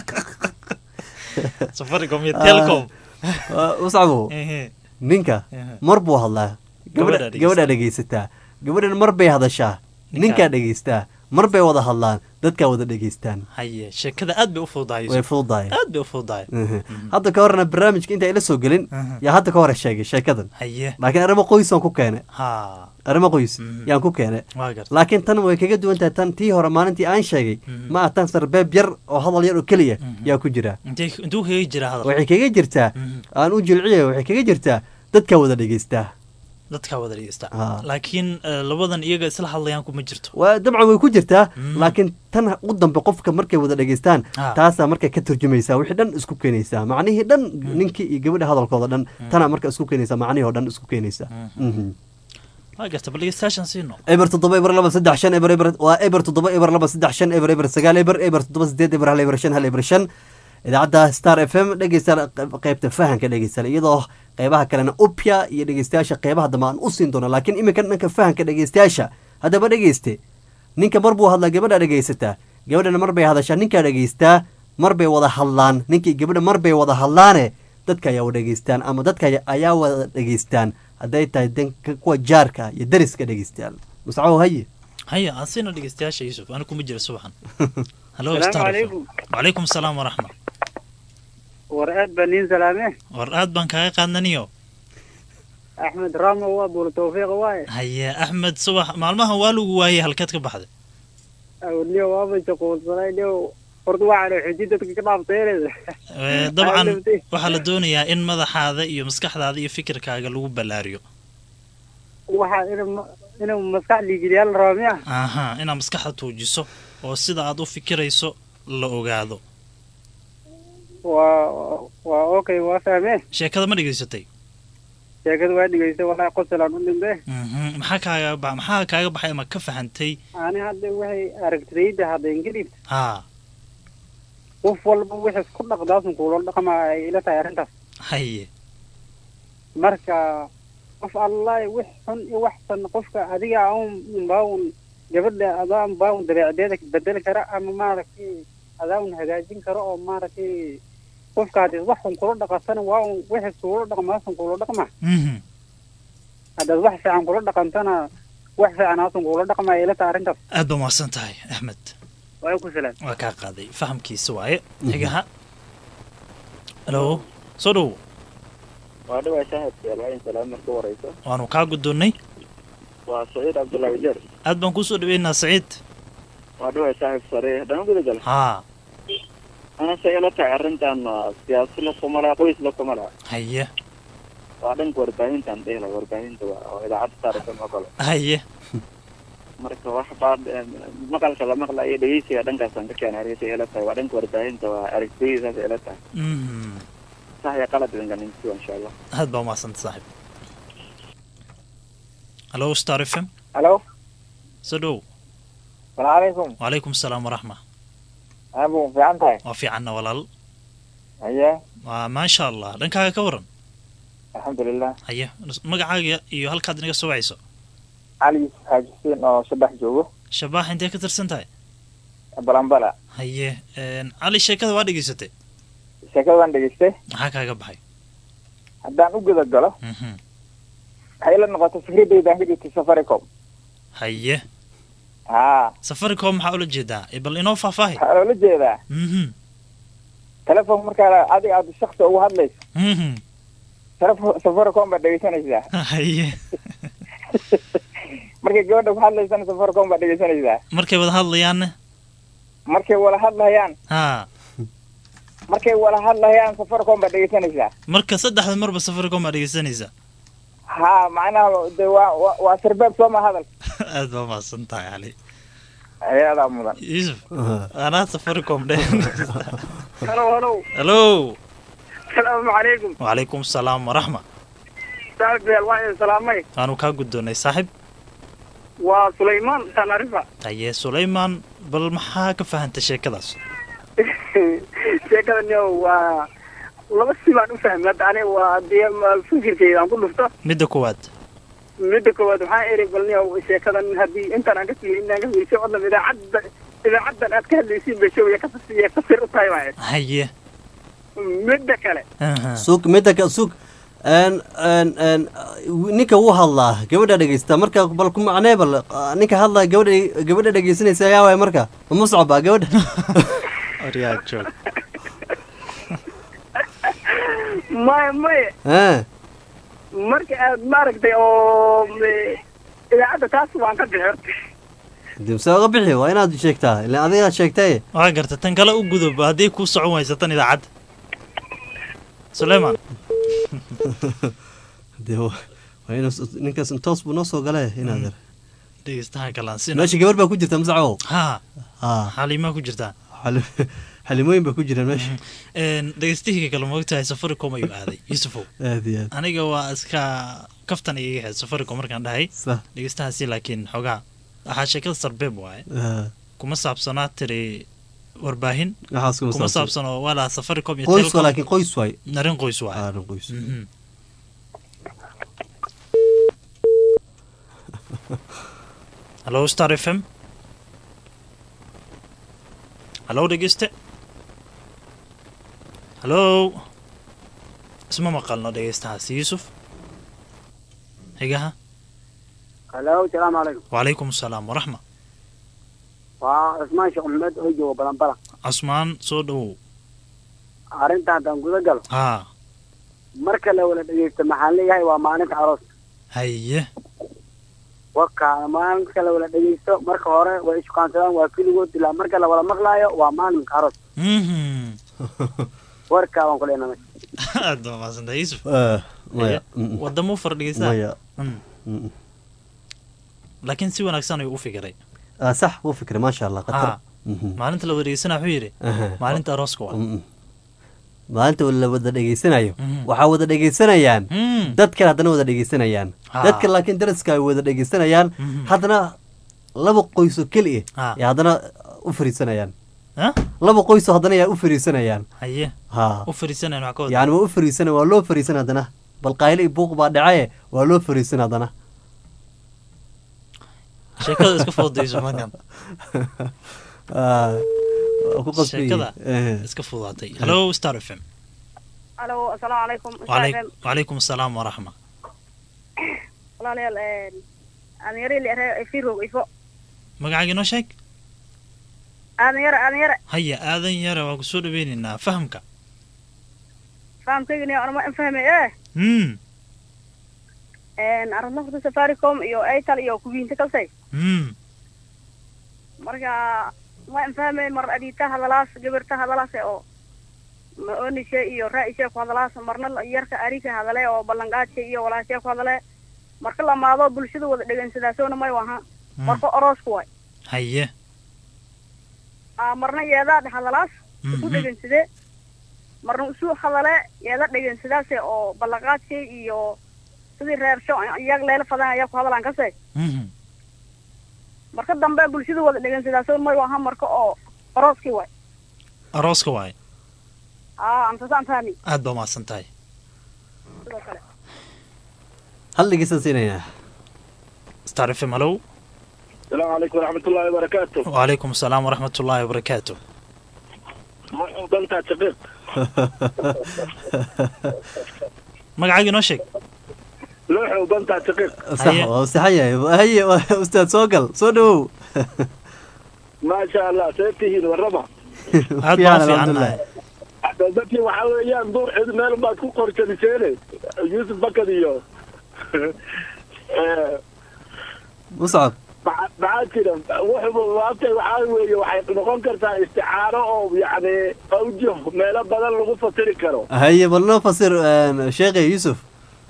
safaricom iyo telcom uscabo Ehe. ninka Ehe. mar buu hadlaa Gabadhaa gabadha gabadhaa dhegaysataa gabadhana mar bay hadashaa Ninkaa. ninkaa dhegaystaa mar bay wada hadlaan dadkaa wada dhegaystaan haye sheekada aad bay u fududahay way Yusuf. fududahay aad bay u fududahay Mhm. hadda ka horena barnaamijka inta ayla soo gelin Mhm. yaa hadda ka hore sheegay sheekadan haye laakiin arrimo qoysaan ku keenay ha arrimo qoys Mhm. yaan ku keenay waa garta laakiin tan way kaga duwan tahay tan tii hore maalintii aan sheegay Mhm. ma ah tan sarbeeb yar oo hadal yar oo keliya Mhm. yaa ku jira intee intuu kaga jira hadal waxay kaga jirtaa Mhm. aan u jilciya waxay kaga jirtaa dadkaa wada dhegaystaa dadkaa wada dhegeysta Ah. laakiin eh, labadan iyaga isla hadlayaan kuma jirto waa dabcan way ku jirtaa Mhm. laakiin tan u dambe qofka markay wada dhegaystaan Ah. taasaa markay ka turjumaysaa wixii dhan isku keenaysaa macnihii dhan ninkii iyo gabadha hadalkooda dhan tanaa marka isku keenaysaa macnihii oo dhan isku keenaysaa Mhm. waa garta bal dhegeystayaashan siino eber toddoba eber laba saddex shan eber eber waa eber toddoba eber laba saddex shan eber eber sagaal eber eber toddoba sideed eber hal eber shan hal eber shan idaacadda star f m dhegeystayaal qeyb- qeybta fahanka dhegeystayaal iyadoo qeybaha kalena upya iyo dhegeystayaasha qeybaha dambe aan u siin doono laakiin iminka dhanka fahanka dhegeystayaasha haddaba dhegeyste ninka mar buu hadlaa gabadha dhegeysataa gabadhana mar bay hadashaa ninkaa dhegeystaa mar bay wada hadlaan ninkii gabadha mar bay wada hadlaane dadka ayaa wada dhegeystaan ama dadka ayaa wada dhegeystaan hadday tahay danka kuwa jaarka iyo dariska dhegeystayaal muscaw haye haya aan siino dhegeystayaasha yusuf ani kuma jira subaxan halo Salaamu Star FM. calaykum. wacalaykum salaam waraxma war aad baa niin salaame war aad baan kaaga qaadnaniyo axmed ramo waa buur tawfiiq waaye haye axmed subax maalmahan waa lagu waayey halkeed ka baxday awliyo waaba jaquulsanay dhiyo horta waxaana xuji dadka ka dhaafteeleda Eh, dabcan Aalabtay. waxaa la doonayaa in madaxaada iyo maskaxdaada iyo fikirkaaga lagu ballaariyo waxaa ina inuu maskax liigiliyaal raba miya aha inaad maskaxda tuujiso oo sida aad u fikirayso la ogaado waa waa okay waa fahme sheekada ma dhegaysatay sheekada waa dhegeysta wallahi qosalaan u dhintay Mhm. maxaa kaaga ba maxaa kaaga baxay ama ka fahantay ani hadda waxay aragtidayda hadda ingilif haa qof walba wixii isku dhaqdaasun kuula dhaqma ay ila tahay arrintaas haye marka qof allahi wix xun iyo wax san qofka adiga un unbaun gabadha adaa unbaun dabeecdeeda bedeli kara ama maaragtay adaa un hagaajin karo oo maaragtay qofka hadii wax xun kula dhaqasana waa un wixii kuula dhaqmaasun kula dhaqma Mhm. haddaad wax fiican kula dhaqantana wax fiican haasun kula dhaqma ay ila tahay arrintaas aad baa mahadsan tahay axmed waa ku salaam waa kaa qaaday fahamkiisa waaye xigaha halo soo dhowo waa dhawaa shahadka alaayin salaam marka wareyso waanu kaa guddoonnay waa saciid cabdullaahi jeer aad baan kusoo dhaweynaa saciid waa dhawaa shahid sare haddana gudagal haa anase ila tahay arrintan waa siyaasi la kumala qoys la kumala haye waa dhanka warbaahintan dhehla warbaahinta waa oo idaacadda saarafan oo kale haye marka wax baa maqalka la maqlayo dhegeysiga dhankaasaan ka keenay argasa ila tahay waa dhanka warbaahinta waa aragtidayda saas ila tahay Mhm. sax iyo qalad idinka ninkiwa insha allah aad baa umahadsanta saaxiib halo star f m halo soo dhow salaamu calaykum wacalaykum asalaam waraxma abu fiican tahay waa fiicanna walaal haye waa maasha allah dhankaaga ka waran alxamdulilah haye magacaaga iyo halkaad inaga soo wacayso cali yusuf xaaji xuseen oo shabax joogo shabaax intee ka tirsan tahay balambala haye cali sheekada waa dhegaysatay sheekada waan dhegaystay maxaa kaaga baxay haddaan u guda galo Mhm. waxay ila noqotay fikradeydaan ka jirtay safaricom haye haa safaricom maxaa ula jeedaa Eh, bal inoo faahfaahi waxaa loola jeedaa Mhm. telefoon markaa adiga aad shaksi ugu hadlayso Mhm. telefo- safaricom baad dhegaysanaysaa haye markay gabadha ku hadlaysana safaricom baad dhegaysanaysaa markay wada hadlayaanne markay wala hadlayaan ha markay wala hadlayaan safaricom baad dhegaysanaysaa marka saddexda marba safaricom aa dhegaysanaysaa haa macnaha de waa waa- waa sirbeeb sooma hadal aad baa mahadsan tahay cali ayadaa mudan yuusuf anaa safaricom dhe halo halo halo salaamu calaykum wacalaykum asalaam waraxma saaxiibyaal waa idin salaamay waanu kaa guddoonnay saaxib waa sulaymaan tanarifa haye sulaymaan bal maxaa ka fahantay sheekadaas sheekadan yo waa laba si baan u fahmay hadda aniga waa dee ma- fikirkeyda aan ku dhufto midda koowaad midda koowaad waxaan eri bal niyow sheekadan haddii intaan aan ka fiirin inaan ka fiirisay odhan idaacadda idaacaddan aad ka hadlaysiin bay showya ka fasiya fasir u tahay waaye haye midda kale sug midda ka sug n n n ninka wuu hadlaa gabadha dhegeysta marka bal ku macnee bal ah, ninka hadlaa gabadha gabadha dhegeysanaysa ayaa waay marka ma muscab baa gabadha aryaa joog maya maya Eh, marka aad maaragtay oo me- idaacadda taas waan ka bixi horta dib se oga bixi waa inaad sheegtaa ilan adigaa sheegtay waa garta tan kale u gudub haddii kuu socon waysa tan idaacadda sulaymaan dee wa- waa inuu s- ninkaas toos buu noo soo gale inaad yar dhegeystaha kalaan sina meesha gabar baa ku jirta muscabow ha ha xaliimaa ku jirtaa xali- xalimooyin baa ku jira meesha Een, dhegeystihiga kale moogtahay safaricom ayuu aaday yuusufow aad iyo aad aniga waa iska kaftan iga ahayd safaricom markaan dhahay Sax. dhegeystahaasi laakiin xogaa waxaa sheekada sarbeeb waaye Ah, kuma saabsanaa tiri warbaahin waxaas kuma kuma saabsan. saabsano walaa safaricom iyo qoys Telcom. waa laakiin qoys waay arrin qoys waaye arrin qoys Mhm. hallo star f m hallo dhegeyste hallo isma maqalno dhegeystahaasi yuusuf xigaha halo salaamu calaykum wacalaykum asalaam waraxma waa cismaan sheekh maxamed oo jooga balanbala cusmaan soo dhowow arrinta haddaan guda galo haa marka la wada dhegeysto maxaan leeyahay waa maalinta arooska haye waka maalinka la wada dhegeysto marka hore way ishukaansadaan waa keligood ilaa marka la wada maqlaayo waa maalinka aroos Mhm. warkaa waan ku leenamay aad baa mahadsantahay yuusuf Eh, maya Haye. Mm, mm. wadamo far dhegeysaa maya Mm. Mm, laakiin si wanaagsan ayuu u fikiray ah, sax wuu fikray maasha allah Ha. khatar Mhm. maalinta la wareegsana wuxuu yidhi Aha. maalinta arooska waa Mm, mm. maalinta la wada dhegeysanayo Mhm. waxaa wada dhegeysanayaan Mm. dad kale haddana wada dhegeysanayaan Ha. dadka laakiin daraska ay wada dhegeysanayaan Mhm. haddana laba qoys oo keliya Ha. ya haddana u fariisanayaan Ha? laba qoys oo haddana yaa u fariisanayaan haye ha u fariisanayn wax ka wada yani waa u fariisan waa loo fariisan haddana bal qayle iyo buuq baa dhacaye waa loo fariisan haddana sheekada iska fududayso markan Ah, waa ku qasbi sheekada Eh. iska fududaatay hallo star f m alo asalaamu calaykum Waalay- Ustaad, wacalaykum asalaam waraxma walaalayaal aanyare firow ifo magacaaga inoo sheeg aanyare aanyare haya aadan yare waa kusoo dhaweynaynaa fahamka fahamkaygani anama infahme eh mm. arrinta safaricom iyo airtel iyo kuwiinta kalsay Mm. marka ma infahme mar adita hadalaas gabarta hadalaas oo ma onishe iyo ra'ishe ku hadalaas marna la- yarka arika hadale oo ballanqaadka iyo walaashe ku hadale marka lamaado bulshada wada dhegeysadaasoona may waha marka oroosku way haye Aa, marna yeedaa hadalaas isu Mhm. dhegeysade marna isu hadale yeeda dhegeysadaase oo ballanqaadka iyo sidii reersho iyag leela fadan ayaa ku hadalaan kase Mhm. marka dambe bulshada wada dhegan sidaas may waa hamarka oo arooskii waay arooska waaye aa antasaan fahmi aad baa umahadsan tahay sidoo kale hal dhegeysan siinaynaa star f m hallow السلام عليكم ورحمة الله وبركاته وعليكم السلام ورحمة الله وبركاته مرحبا بنت شقيق magacaaga inoo sheeg لوح وبنت شقيق sax waa saxan yahay haye waa ustaad soo gal soo dhawow ما شاء الله سيبتهين والربع aad baan u fiicannahay dadkii waxaa weeyaan duur cid meel baad ku qorkadiseene yuusuf bakad iyo muscab maxaa jira wuxuba waabtay waxaa weeye waxay noqon kartaa isticaaro oo yacni awjo meelo badan lagu fasiri karo haye bal noo fasir sheekhe yuusuf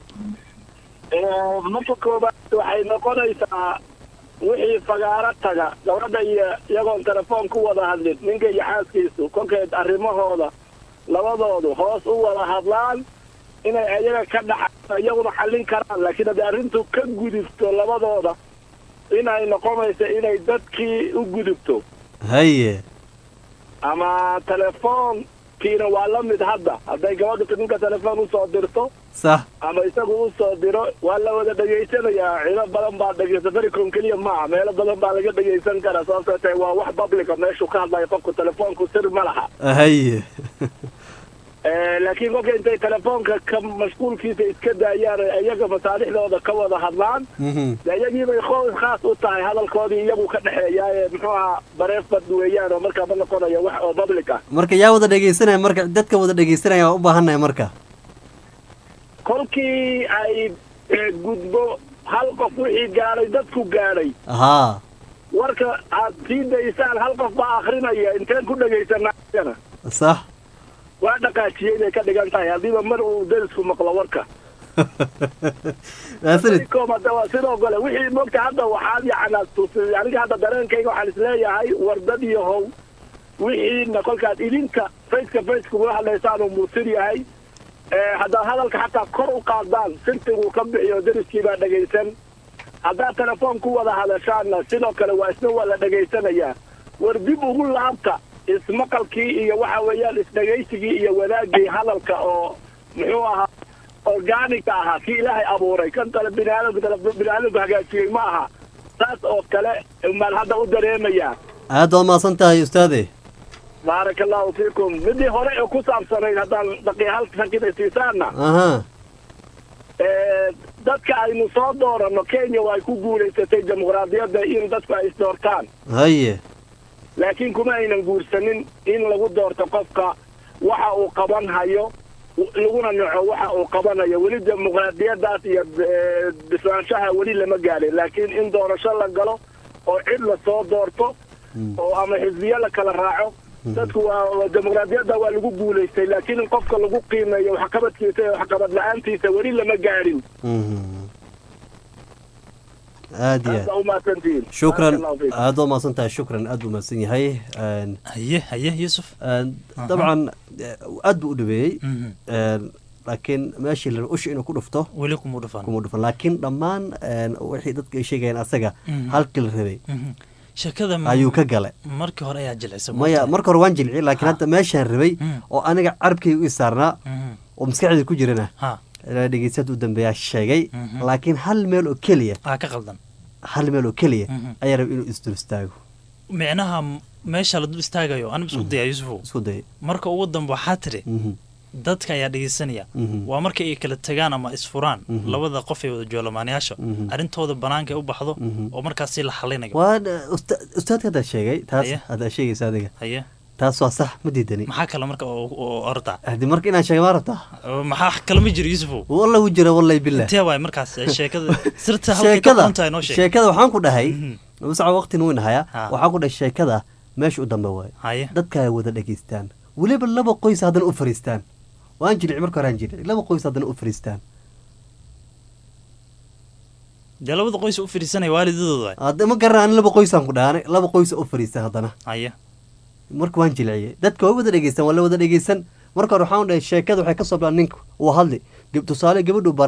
marka koobaad waxay noqonaysaa wixii fagaaro taga gabadha iyo iyagoon telefoon ku wada hadlin ninka iyo xaaskiisu kolkeed arrimahooda labadoodu hoos u wada hadlaan inay iyaga ka dhaxa iyaguna xallin karaan laakiin haddii arrintu ka gudubto labadooda inay noqonayso inay dadkii u gudubto haye ama telefoonkiina waa la mid hadda hadday gabadhu ninka telefoon usoo dirto sax ama isagu usoo diro waa la wada dhegaysanayaa cido badan baa dhegeysa fericom keliya maaha meelo badan baa laga dhegaysan karaa sababtoo tahay waa wax publica meeshuu ka hadlayo qofku telefoonku sir ma laha haye laakiin kolka intay telefoonka ka mashquulkiisa iska daayaan iyaga masaalixdooda ka wada hadlaan de iyagiibay khoos khaas u tahay hadalkoodii iyagu ka dhexeeyaaye muxuu ahaa bareefbad weeyaan oo markaa ma noqonayo wax oo public ah marka yaa wada dhegeysanaya marka dadka wada dhegeysanaya waa u baahannahay marka kolkii ay gudbo hal qof wixii gaadhay dadku gaadhay haa warka aad sii daysaan hal qof baa akrinaya inteen ku dhegaysanaa sax waa dhaqaajiyey inay ka dhigan tahay haddiiba mar uu derisku maqlo warka maasanid hada waa sidoo kale wixii mogta hadda waxaad yacnaa tusi aniga hadda dareenkayga waxaan isleeyahay wardad iyo how wixiina kolkaad idinka faceka face kugula hadlaysaan uu muusir yahay haddaad hadalka xataa kor u qaadaan sirtiguu ka bixiyo deriskii baa dhegaysan haddaad telefoon ku wada hadashaanna sidoo kale waa isna waa la dhegaysanayaa war dib ugu laabta ismaqalkii iyo waxa weeyaan isdhegaysigii iyo wadaagii hadalka oo muxuu ahaa organiga ahaa kii ilaahay abuuray kan kale biniaadamku biniaadamku hagaajiyey ma aha saas oo kale baan hadda u dareemayaa aad baad mahadsan tahay ustaade baaraka allahu fiikum midii hore ee ku saabsanayd haddaan daqiiqal sakida siisaana aha dadka aynu soo dooranno kenya waa ay ku guulaysatay dimuqraadiyadda in dadku ay isdoortaan haye laakiin kuma aynan guursanin in lagu doorto qofka waxa uu qaban hayo laguna naco waxa uu qabanayo weli dimuqraadiyadaas iyo bislaanshaha weli lama gaadhin laakiin in doorasho la galo oo cid la soo doorto oo ama xisbiyo la kala raaco dadku waa dimuqraadiyadda waa lagu guulaystay laakiin in qofka lagu qiimeeyo waxqabadkiisa iyo waxqabad la-aantiisa weli lama gaadhin aad iyo aad baa umahadsantihiin shukran Barakallahu fiikum. aad baa mahadsan tahay shukran aad buu mahadsan yahay haye haye yuusuf dabcan aad buu u dhaweeyey laakiin meeshii la usha inuu ku dhufto weli kuma dhufan kuma dhufan laakiin dhammaan wixii dadka ay sheegayeen asaga Mhm. halkii la rabay sheekada ayuu ka galay markii hore ayaa jilcisa maya marka hore waan jilciyey laakiin hadda meeshaan rabay oo aniga carabkayga u isaarnaa oo maskaxdayda ku jirana ha dhegeystaad u dambeeyaa sheegay Mhm. laakiin hal meel oo keliya aa ka qaldan hal meel oo keliya Mhm. ayaa rabay inuu isdul istaago micnaha m- meesha la dul istaagayo aniba isku daya yuusufow isku day marka ugu dambe waxaa tiri Mhm. dadka ayaa dhegeysanaya Mhm. waa marka ay kala tagaan ama isfuraan Mhm. labada qof ee wada joolamaanayaasha Mhm. arrintooda banaanka ay u baxdo oo markaasi la xalinayo waa usta- ustaadka haddaa sheegay taas Haye. haddaa sheegaysa adiga haye taas waa sax ma diidani maxaa kale marka oo oo orda haddii marka inaan sheega maa rabtaa maxaa kale ma jiro yuusufow wallah u jira wallahi billah intee waay markaas ee sheekada sirta halkay ka sheekada quntahay noo sheeg sheekada waxaan ku dhahay masaca waqtina weyn hayaa Ha. waxaan ku dhahay sheekada meesha u dambe waaye haye dadka ay wada dhegaystaan weliba laba qoys haddana u fariistaan waan jilici marka hore aan jilici laba qoys haddana u fariistaan dee labada qoys u fadhiisanaya waalidadooda waay hadda ma garan ani laba qoysaan ku dhahay laba qoys u fariistaan haddana haye marka waan jilciyey dadka way wada dhegeystaan waa la wada dhegeysan marka hore waxaan dhahay sheekada waxay ka soo bilaan ninka uu hadli gab- tusaale gabadhu baran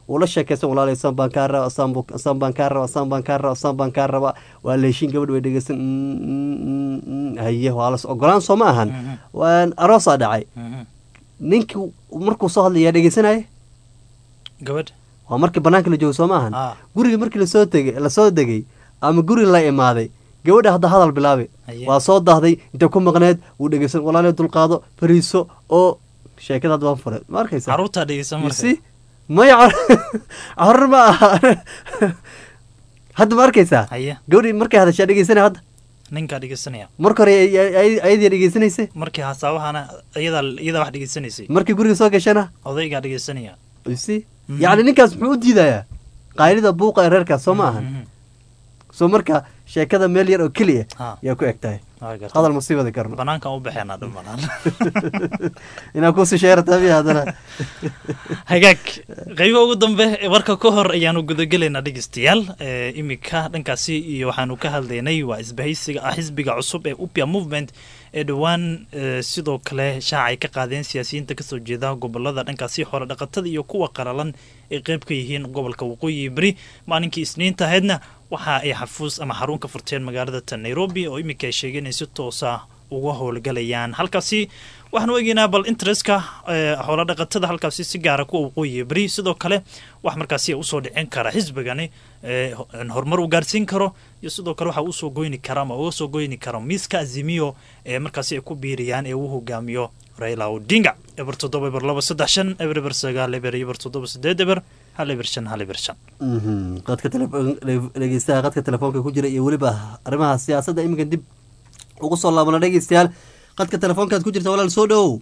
uu la sheekaysan walaalay saan baan kaa raba saan bu- saan baan kaa raba saan baan kaa raba saan baan kaa raba waa la heshiin gabadh way dhegeysan mm, mm, mm, mm, haye waa las ogolaan soo ma ahan waan aroosaa dhacay ninkii markuu soo hadlaya dhegeysanaya gabadh waa markii banaanka la joogo soo ma ahan Ah. guriga markii lasoo tegay lasoo degay ama guri la imaaday gabadha hadda hadal bilaabe Haye. waa soo daahday intay ku maqneed wuu dhegeysan walaalay dulqaado fariiso oo sheekada hadda waan furay ma arkaysa caruurtaa dhegeysan marka si maya carur ma aha hadda ma arkaysaa haye gabadhii markay hadashaa dhegeysanay hadda ninkaa dhegeysanaya marka hore ay- ay- ay- ayadii dhegeysanaysa markii hasaabahana iyadaa iyadaa wax dhegeysanaysay markii guriga soo gashana odaygaa dhegeysanaya si yacni ninkaas muxuu u diidayaa qaylida buuqa ee reerkaas soo ma ahan soo marka sheekada meel yar oo keliya Ha. yaa ku eg tahay Waa gartay. hadal ma sii wadi karno banaankan u baxeenaa dhumanaan inaan kusii sheeratabiya haddana hagaag qaybo ugu dambe ee warka ka hor ayaanu gudagelaynaa dhegeystayaal ee imika dhankaasi iyo waxaanu ka hadlaynay waa isbahaysiga ah xisbiga cusub ee upia movement ee dhowaan ee sidoo kale shaaca ay ka qaadeen siyaasiyiinta kasoo jeeda gobolada dhankaasi hore dhaqatada iyo kuwa qalalan ay qeyb ka yihiin gobolka waqooyi beri maalinkii isniinta ahaydna waxa ay xafuus ama xarun ka furteen magaalada ta nairobi oo imika ay sheegeen in si toosa uga howlgalayaan halkaasi waxaanu eegeynaa bal interestka xoolo dhaqatada halkaasi si gaara kuwa waqooyi beri sidoo kale wax markaasi usoo dhicin kara xisbigani ee horumar uu gaarsiin karo iyo sidoo kale waxa usoo goyni kara ama uga soo goyni karo miiska azimiyo ee markaasi ay ku biiriyaan ee uu hogaamiyo raila odinga eber toddoba eber laba saddex shan eber eber sagaal eber eber toddoba sideed eber hal eber shan hal eber shan Mhm. qadka telefoon dhegeystaha qadka telefoonka ku jira iyo weliba arrimaha siyaasadda iminka dib ugu soo laabana dhegeystayaal qadka telefoonkaad ku jirta walaal soo dhowow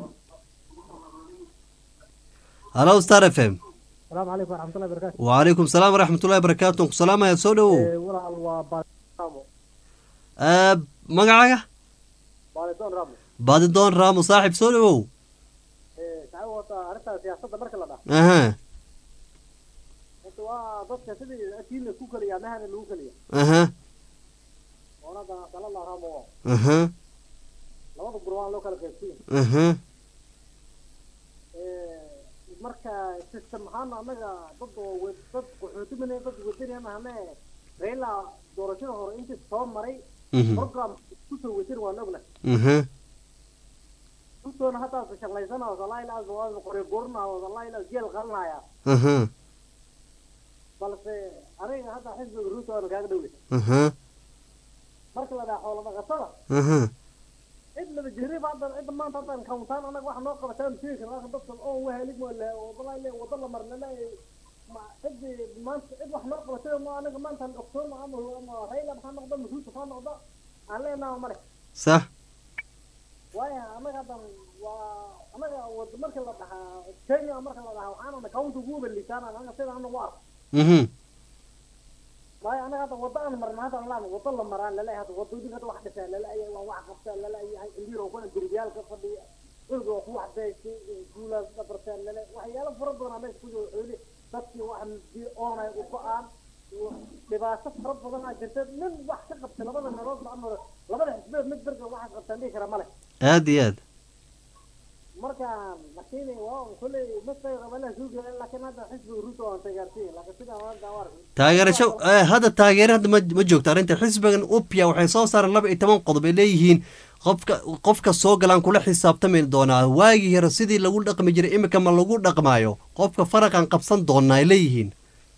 halo star f m السلام عليكم ورحمة الله وبركاته وعليكم السلام ورحمة الله وبركاته ku salaamaya soo dhowow إيه، ولا waa baadamo Ah, magacaaga baadidoon ramo baadidoon raamo saaxib soo dhowow saxaab wata arrinta siyaasadda marka la dhaho aha horta waa dadka sidii akiina ku kaliya mahana lagu kaliya aha oonada salala ramo aha labada gurwaan loo kala qaybsiin aha marka system ahaan annaga dad oo we- dad qaxootimine dad wadani mahane raila doorashada hore intii soo maray Mhm. program kusoo wajir waan ogna aha intoona haddaas shaqlaysana wallahi qore gorna wallahi jeel qalanaya aha balse aniga hadda xisbiga ruuta waanu kaaga dhowlay aha marka la dhaha xoolo dhaqatada aha cid laba jiri ba hadda cidda maanta haddaan kawntaan anaga waxa noo qabataan sheegi karnaa dadka oo wahelig ma le wallahi le wada la marna le ma cidi maanta cid wax noo qabatay ma anaga maanta october ama ama rayla maxaa noqda masuulka maxaa noqda aan leenaha male sax waayo anaga haddan waa anaga wada marka la dhahaa kenya marka la dhahaa waxaana kawnta ugu baliisaan anaga sida anagu arko mhm waayo anaga hadda wada aan marna hadda laan wada la maraan laleeyahay hadda wadooyin hadda wax dhisaan laleeyahay waa wax qabtaan laleeyahay indiir oo kuna derbiyaal ka fadhiya dhulka oo ku wax beeshay guulaas dhabartaan lale waxyaalo fara badan meesha ku jiro xooli dadkii wax oonay u go-aan dhibaato fara badan aa jirta nin wax ka qabta labada meelood ma amaro labada xisbeed mid berga waxaad qabtaan dhihi kara male aad iyo aad marka laakiin waa kulley mastay qabana suuga laakiin hadda xisbiga ruuta waan tagaarsiin laakiin sidaa maanta waa arkay taageerasho eh, hadda taageere hadda ma ma joogto arrinta xisbigan upia waxay soo saareen laba iyo toban qodob ay leeyihiin qofka qofka soo galaan kula xisaabtami doonaa waagii hore sidii lagu dhaqmi jiray imika ma lagu dhaqmaayo qofka faraqan qabsan doonaa ay leeyihiin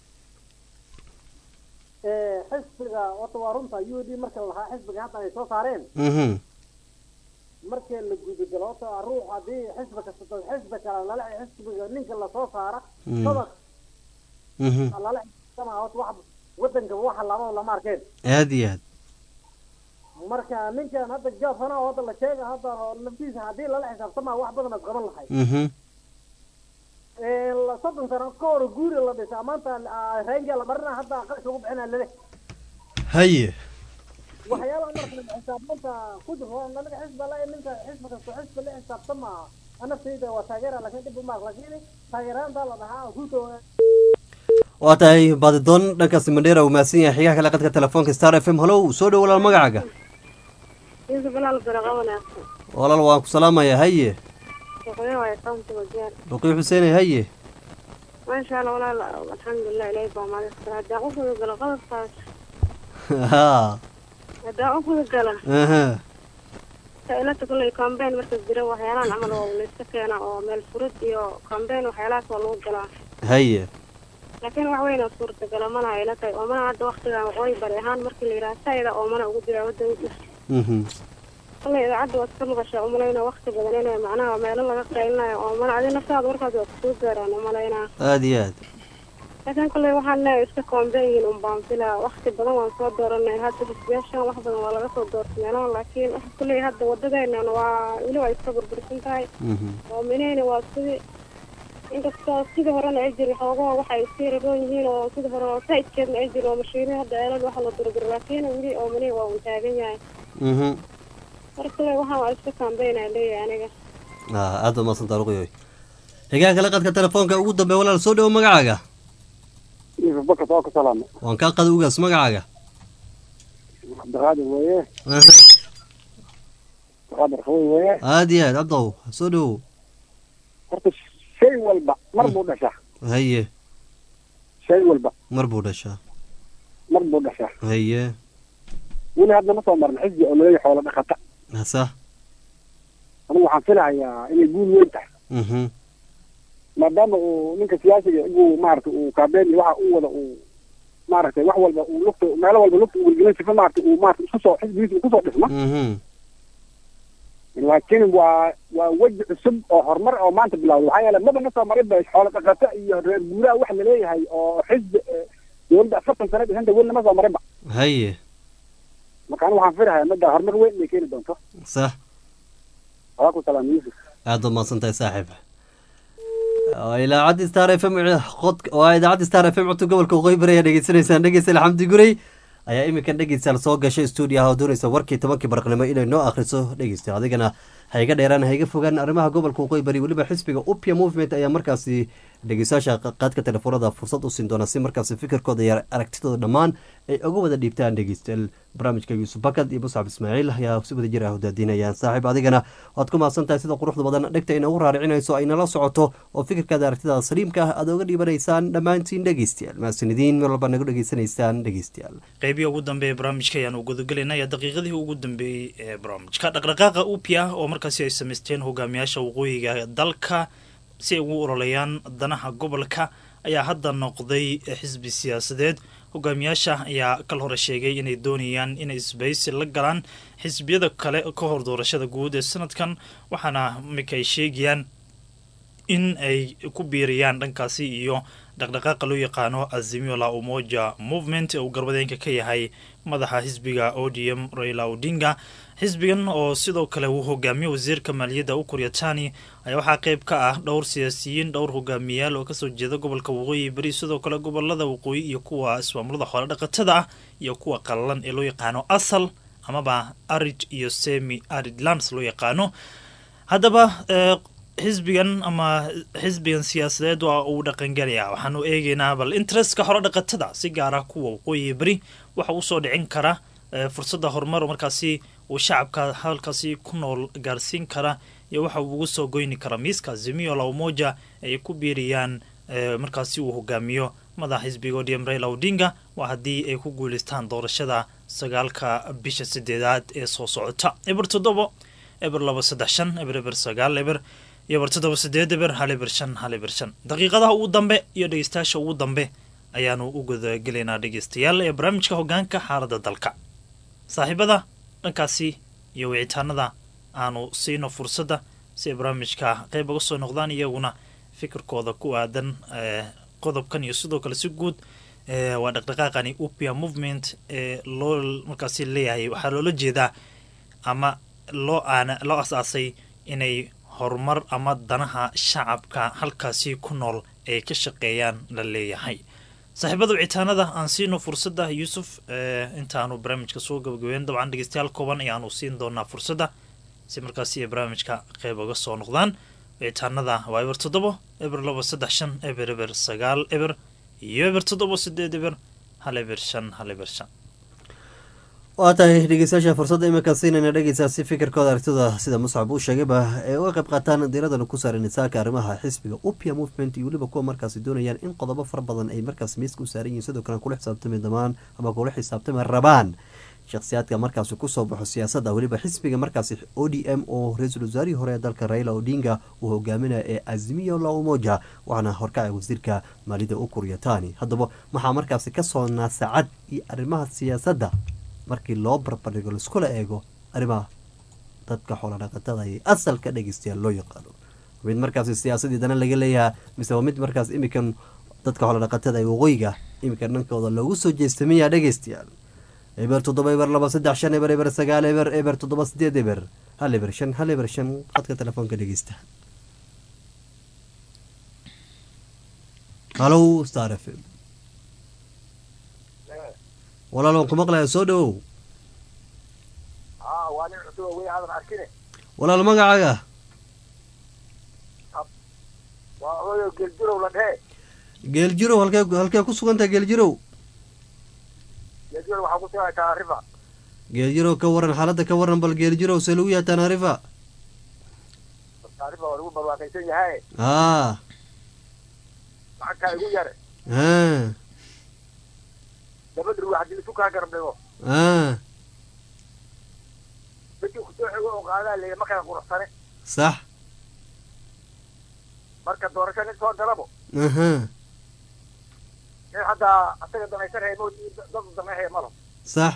ee xisbiga horta waa runta u d marka la lahaa xisbiga hadda ay soo saareen mhm markii la gudagalo horta ruux haddii xisbi kasta xisbi kale lala xisbiga ninka lasoo saara Mm. sabaq mhm lala xisaabtama horta wax wadanka waxa laba lama arkeen aad iyo aad marka ninkan hadda jaafana oo hadda la sheega hadda naftiisa haddii lala xisaabtama wax badan ad qaban lahay mhm ee la- soddon sano ka hor guuri la dhisay maanta reenga la marina hadda qarka lagu bixina lale haye waxyaalaha marka xisaabtanta ku jiro anaga xisba la ninka xisba kasta xisba la xisaabtama anafteeda waa taageera laakiin dhib uma laakiin taageeraanta la dhahaa ruuto waa tahay baadidoon dhankaasi mandheera uu mahadsan yahay xigaha kale qadka telefoonka star f m halow soo dhow walaal magacaaga Yusuf Bilal Baraqa wanaagsan. walaal waan ku salaamaya haye Shaqooyin waa county wajeer. boqii xuseene haye maasha allah walaal alxamdulilah ilaahay baa mahadsan haddaan u guda galo qodobkaas ha haddaan u guda galo aha ilata kulley campaign markas jira waxyaalahan camal oo layska keena oo meel furid iyo campaign waxyaalahaas waa lagu galaa haye laakiin wax weyn oo suurtagala mana ila tahay oo mana hadda waktigan waqooyi bari ahaan markii la yidhaha sayda oo mana ugu jira wadanka mhm kolley idaacadda waad ka maqashaa umalayna wakti badan inay macnaha meelo laga qaylinayo oo mana adi naftaada warkaas waa kusoo gaaraan umalaynaa aada iyo aad laakiin kolley waxaan leeyahay iska koomben yihiin un baan filaa wakti badan waan soo dooranay hadda xisbiyaashan wax badan waa laga soo doortay meelahan laakiin waxa kolley hadda wadadeenan waa weli waa iska burbursan tahay mhm oo minayna waa sidii inkastoo sidii horena ay jiri xoogaha waxay sii raroon yihiin oo sidii hore oo saidkeedna ay jiri oo mashiinihi hadda eelad waxa la durdur laakiin weli oo minay waa un taagan yahay mhm marka kolley waxaan waa iska kaambeynaa leeyahay aniga ah aad baad mahadsantaa ruqyoy xigaa kale qadka telefoonka ugu dambeeya walaal soo dhawo magacaaga yusuf bakar waa ku salaama waan kaa qada ugaas magacaaga cabdiqaadir weeye aha cabdiqaadir qaboy weeye aada iyo aad cabdow soo dhawow horta shay walba mar buu dhashaa haye shay walba mar buu dhashaa mar buu dhashaa haye weli hadda ma soo marin xisbi oo laleeyahay xoolo dhaqata hasa anigu waxaan filahayaa inay guul weyn tahay mhm maadaama uu ninka siyaasiga inuu maaragtay uu kaabeen iyo waxa uu wada uu maaragtay wax walba uu lugta meelo walba lugta uu welgelin sifa maaragtay uu maaragtay isku soo xisbigiisa uu kusoo dhisma mhm laakiin waa waa weji cusub oo horumar oo maanta bilowday waxaa yeelay maba na soo marin ba xoolo dhaqato iyo reer guuraha wax laleeyahay oo xisbi eh, dowladda afartan sano dhisanta weli nama soo marinba haye marka anigu waxaan filahayaa midda horumar weyn inay keeni doonto sax waa ku salaam yusuf aad baad mahadsan tahay saaxiib waa idaacadda star f m qod waa idaacadda star f m codka gobolka waqooyi bari ayaa dhegeysanaysaan dhegeystayaal xamdi gurey ayaa iminkan dhegeystayaal soo gashay stuudiyaha oo doonaysa warkii tobankii barqnimo inay noo akhriso dhegeystayaal adigana ha iga dheeraan ha iga fogaan arrimaha gobolka waqooyi bari weliba xisbiga upia movement ayaa markaasi dhegeystayaasha qaadka telefoonada fursad u siin doona si markaasi fikirkooda iyo aragtidooda dhammaan ay uga wada dhiibtaan dhegeystayaal barnaamijka yuusuf bakad iyo muscab ismaaciil ayaa si wada jir ah udaadinayaan saaxiib adigana waad ku mahadsan tahay sida quruxda badan dhegta inagu raaricinayso ay nala socoto oo fikirkaada aragtidaada saliimka ah aad oga dhiibanaysaan dhammaantiin dhegeystayaal mahadsanidin meel walba naga dhegeysanaysaan dhegeystayaal qeybihii ugu dambeeye barnaamijka ayaan u gudagelaynaya daqiiqadihii ugu dambeeyey ee barnaamijka dhaqdhaqaaqa upia oo markaasi ay samaysteen hogaamiyaasha waqooyiga dalka si ay ugu ololeeyaan danaha gobolka ayaa hadda noqday xisbi siyaasadeed hogaamiyaasha ayaa kal hore sheegay inay doonayaan inay isbaysi la galaan xisbiyada kale ka hor doorashada guud ee sanadkan waxaana imika ay sheegayaan in ay ku biiriyaan dhankaasi iyo dhaqdhaqaaqa loo yaqaano azimio la umoja movement ee uu garbadeenka ka yahay madaxa xisbiga o d m raila odinga xisbigan oo sidoo kale uu hogaamiyo wasiirka maaliyadda u kuryatani ayaa waxaa qeyb ka ah dhowr siyaasiyiin dhowr hogaamiyaal oo kasoo jeeda gobolka waqooyi beri sidoo kale gobolada waqooyi iyo kuwa ismaamulada xoolo dhaqatada ah iyo kuwa qalalan ee loo yaqaano asal amaba arid iyo semi arid lands loo yaqaano haddaba xisbigan ama xisbigan siyaasadeed waa uu dhaqangelaya waxaanu eegeynaa bal interestka hore dhaqatada si gaara kuwa waqooyi beri waxa usoo dhicin kara fursadda horumar markaasi uu shacabka halkaasi ku nool gaarsiin kara iyo waxa uu ugu soo goyni kara miiska zimio la umoja ay ku biiriyaan markaasi uu hogaamiyo madaxa xisbiga odm raila odinga waa haddii ay ku guuleystaan doorashada sagaalka bisha sideedaad ee soo socota eber toddobo eber laba saddex shan eber eber sagaal eber iyo bar toddoba sideed eber hal eber shan hal eber shan daqiiqadaha ugu dambe iyo dhegeystayaasha ugu dambe ayaanu u gudagelaynaa dhegeystayaal ee barnaamijka hogaanka xaaladda dalka saaxiibada dhankaasi iyo wicitaanada aanu siino fursadda si ay barnaamijka qeyb uga soo noqdaan iyaguna fikirkooda ku aadan qodobkan iyo sidoo kale si guud waa dhaqdhaqaaqani upia movement ee loo markaasi leeyahay waxaa loola jeedaa ama loo aana loo asaasay inay horumar ama danaha shacabka halkaasi ku nool ay ka shaqeeyaan la leeyahay saaxiibada wicitaanada aan siino fursadda yuusuf intaanu barnaamijka soo gabagabeyn dabcan dhegeystayaal kooban ayaanu siin doonaa fursadda si markaasi ay barnaamijka qeyb uga soo noqdaan wicitaanada waa eber toddobo eber laba saddex shan eber eber sagaal eber iyo eber toddobo sideed eber hal eber shan hal eber shan waa tahay dhegeystayaasha fursadda iminka siinayna dhegeysaa si fikirkooda aragtida sida muscab uu sheegayba ee uga qayb qaataan diiradana ku saaran nisaaka arrimaha xisbiga upia movement iyo weliba kuwa markaasi doonayaan in qodobo fara badan ay markaas miiska u saaran yihiin sidoo kale kula xisaabtami damaan ama kula xisaabtami rabaan shakhsiyaadka markaasi kusoo baxo siyaasadda weliba xisbiga markaasi o d m oo ra-iisul wasaarihii hore ee dalka raila odinga uu hogaaminaya ee azimiyo la umoja waxaana horkacay wasiirka maalida ukur yatani haddaba waxaa markaasi kasoo naasacad iyo arrimaha siyaasadda markii loo barbardhigo laiskula eego arrimaha dadka xoolodhaqatada iyo asalka dhegeystayaal loo yaqaano mid markaasi siyaasadii dana laga leeyahaa mise waa mid markaas imikan dadka xoolodhaqatada ee waqooyiga iminka dhankooda loogu soo jeestamiyaa dhegeystayaal eber toddoba eber laba saddex shan eber eber sagaal eber eber toddoba sideed eber hal eber shan hal eber shan qadka telefoonka dhegeysta halow star f m walaal waan ku maqlayaa soo dhawow aa waa nin cusub oo wey aadan arkine walaal magacaaga waa odayo geljirow la dhehe geeljirow halkee halkee ku sugantaha geeljirow geljirow waxaa ku sugan taarifa geeljirow ka waran xaaladda ka waran bal geeljirow see lagu yahay tanaarifa taarifa waa lagu barwaaqaysan yahay aa lacagtaa igu yare aa laba dhirwa haddii isu kaa garab dhigo aa midkii kusoo xigo oo qaadaa leeya ma kala quruxsane sax marka doorasho nin soo galabo aha nin haddaa asaga danaysanaya mo dad danayhaya malo sax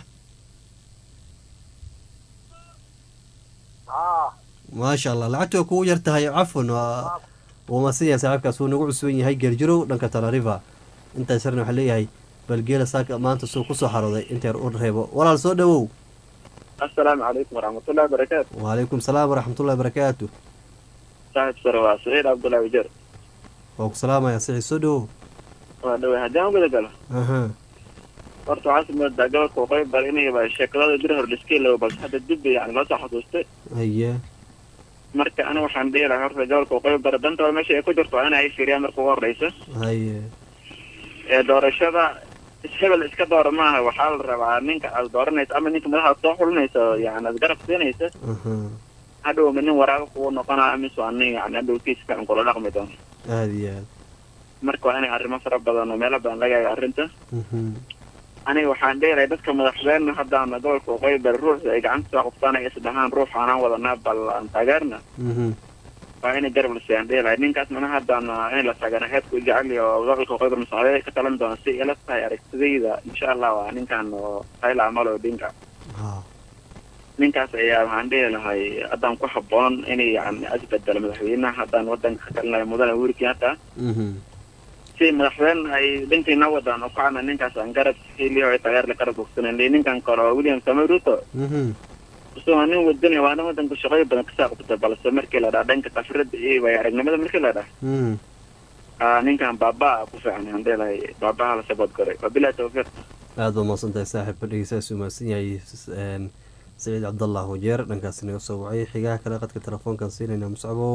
aa maasha allah lacagta way kugu yar tahay cafwan waa wuu masiya saaxiibkaas wuu nagu cusuban yahay geeljirow dhanka tanarifa intaas yarna waxaa leeyahay bal geela saaka maanta suu kusoo xarooday inteer u reebo walaal soo dhawow asalaamu calaykum waraxmatullahi wabarakaatu wacalaykum salaam waraxmatullahi barakaatu saaxib sare waa saciid cabdullahi wajeer waa ku salaamaya sixi soo dhawow waa dhawey haddii aan guda galo aha horta waxaas moodaa gobolka waqooyi bari inayba sheekadada bir hor liska ilawo balse hadda dib bay yani loo soo xasuustay haye marka aniga waxaan dhihi lahaa horta gobolka waqooyi bari dantooda meesha ay ku jirto waa in ay fiiriyaan marka ugu horreysa haye ee doorashada ishebel iska doora maaha waxaa la rabaa ninka aad dooranaysa ama ninka madaxa aad soo xulinaysa yani aad garab siinaysa aha hadhow ma nin waraabo kugu noqonaa mise waa nin yani hadhow kiis fiican kula dhaqmi doono aada iyo aad marka waa inay arrimo fara badan oo meelo badan laga eego arrinta mhm aniga waxaan dheelahay dadka madaxdeenna haddaana gobolka waqooyi bari ruuxda ay gacanta soo qabtaan ay isdhahaan ruux aanaan wadanaa bal aan taageerna mhm waa inay garab la siiyaan dheelahay ninkaas mana haddaana in la taageera heedku jecel iyo gobolka waqooyi bari masaaxiibada ka talan doona si ila tahay aragtidayda insha allah waa ninkan oo hayla amalo odinka ha ninkaas ayaa waxaan dhihi lahay haddaan ku habboon inay yani isbedelo madaxweynaha haddaan wadanka ka talinayo mudane uhuru kenyatta mhm si madaxweyne ay dhankiina wadaan oo kacana ninkaas aan garab heliyo ay taageerla garab bogsanen ninkan kale oo william samoy ruto mhm isagoo nin wadani waa nin wadanka shaqooyin badan kasoo qabta balse markii la dhaha dhanka khafrada iyo waaya aragnimada markii la dhaha mhm aa ninkan baabaa ku fiican aan dhihi baabaha la sabood garay wabilahi tawfiiq aada baa mahadsan tahay saaxiib dhegeystayaas uu mahadsan yahay een, saciid cabdallah wajeer dhankaasi naga soo wacay xigaha kale qadka telefoonkan siinayna muscabow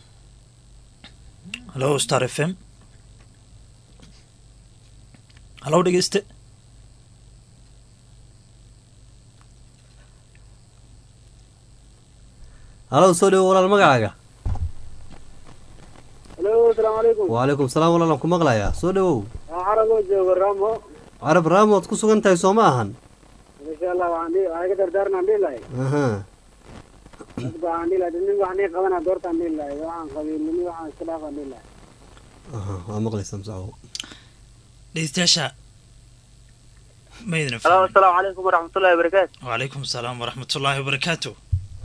halo star f m halow dhegeyste halow soo dhawo walaal magacaaga halo asalaamu calaykum wacalaykum salaam walaal aan ku maqlayaa soo dhawow waa caraboo joogo ramo carab raamo waad ku sugan tahay soo ma ahan insha allah waxaan dhihi waxay ka dardaarnaan dhihi lahay aha dadba waxaan dhihi lahay nin wax nii qabana doortaan dhihi lahay waxaan qabiilnimi waxaan iska dhaafaan dhihi lahay aha waa maqlaysaa muscabow dhegeystayaasha maydna halo asalaamu calaykum waraxmatullahi wabarakaatu wacalaykum asalaam waraxmatullaahi wabarakaatu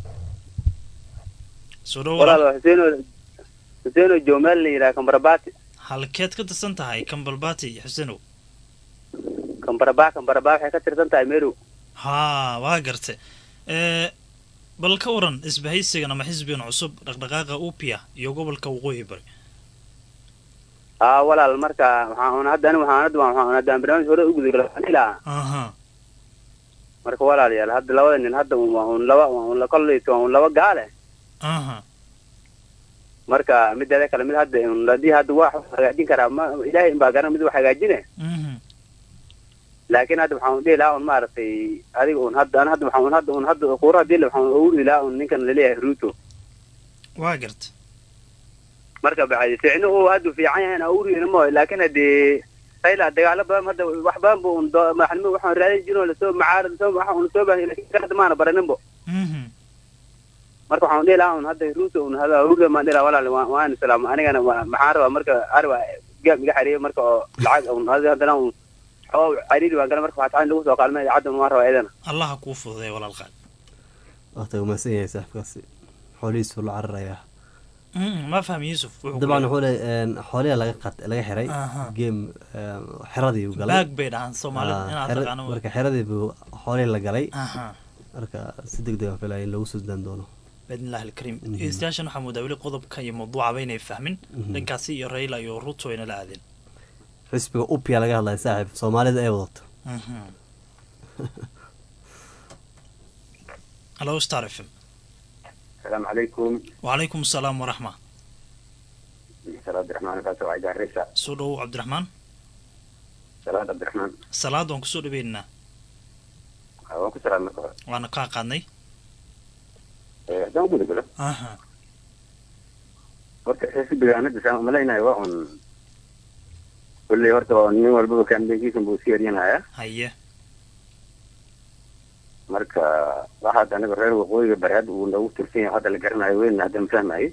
soo dhow walaal waa xuseeno xuseeno joomaal la yidhaha kambarabati halkeed ka tirsan tahay kambalbati xusenow kambaraba kambaraba waxay ka tirsan tahay meru haa waa garte ee bal ka waran isbahaysigan ama xisbigan cusub dhaqdhaqaaqa upia iyo gobolka waqooyi bari haa walaal marka waxaan un hadda ani waxaan hadda waxaan haddaan barnaamij hore u gudagala waxaan dhihi lahaa aha marka walaalayaal hadda labada nin hadda un waa un laba waa un la kolleysa waa un laba gaale aha marka mideeda kale mid hadda un haddii hadda wax hagaajin karaa ma ilaahay inbaa garan mid wax hagaajine mhm laakiin hadda waxaan dhihi lahaa un maaragtay adiga un hadda an hadda waxaan un hadda un hadda quura hadii waxaan ugu dhihi lahaa un ninkan laleeyahay ruto waa garta marka bacdi ficno uu hadda fiican yahay aan ugu dhihi mooy laakiin haddii ayla dagaalo badan hadda wax badan bu un doo- maxnimo waxaan raadin jirin oo lasoo macaarad lasoo waxa un soo baahay laakiin kan hadda maana baraninbo marka waxaan dhihi lahaa un hadda ruto un hada ruto maan dhihi lahaa walaal waan waan islaam anigana wa- maxaan rabaa marka ariba gaab iga xariiyo marka oo lacag un hada haddana un xoo cariiri waan gala marka waxaa lagu soo qaalmay idaacadda un waan rabaa iyadana allaha kuu fududeeya walaal qaali waqti umaasan yahay saaxibkaasi xoolihiisu la cararayaa Mm, ma fahmi yuusuf wuxuu dabcan ku wuxuu leeyahay xooliha laga qat laga xiray Aha. game xeradii uu galay baag bay dhahaan soomaalida Ah, inaad xera- taqaano wey. marka xeradii buu xoolihii la galay Aha. marka si deg deg aan filaya in lagu soo daan doono باذن الله الكريم Mhm. dhegeystayaashan waxaa moodaa weli qodobka iyo mawduucaba inay fahmin Mhm. dhankaasi iyo rayla iyo ruto ayna la aadeen xisbiga upya laga hadlaya saaxiib soomaalida ay wadato halo star f m السلام عليكم وعليكم السلام ورحمة سلام عبد الرحمن فاسو عيد الرسا soo dhowow cabdiraxmaan سلام عبد الرحمن salaad waan kusoo dhaweynaa waan ku salaam marka hore waana kaa qaadnay Eh, haddaan guda galo aha horta xisbiga anada saan umalaynayo waa un kulley horta waa nin walbaba kambeynkiisa buu iska yaryanaya haye marka waxa hadda anaga reer waqooyiga bari hadda uu noogu tirsan yahay hadda la garanayo weyn hadda ma fahmayo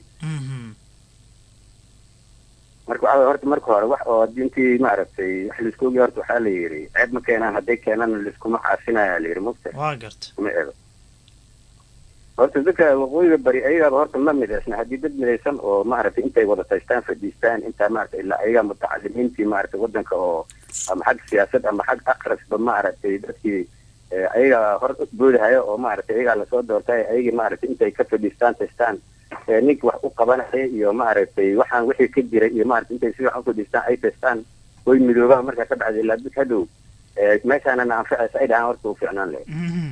marka waxa waye horta marka hore wax oo hadii intii maaragtay wax laisku ogi horta waxaa la yidhi ceeb ma keenaan hadday keenaan laiskuma caasinaya la yidhi mugta waa garta kuma eego horta dadka waqooyiga bari ayagaaba horta ma midaysna haddii dad midaysan oo maaragtay intay wada taystaan fadhiistaan intaa maaragtay ilaa ayagaa mutacalimiintii maaragtay wadanka oo ama xag siyaasad ama xag aqrasba maaragtay dadkii eh, ayagaa hor boodahaya oo maaragtay ayagaa lasoo doortay ayagii maaragtay intay ka fadhiistaan taystaan eh, ninki wax u qabanaya iyo maaragtay waxaan wixii ka jiray iyo maaragtay intay si wax u fadhiistaan ay taystaan way midoobaan markaa ka bacdi ilaa dad hadhow eh, meeshaanana anfacaysa ay dhahaan horta u fiicnaan lahayd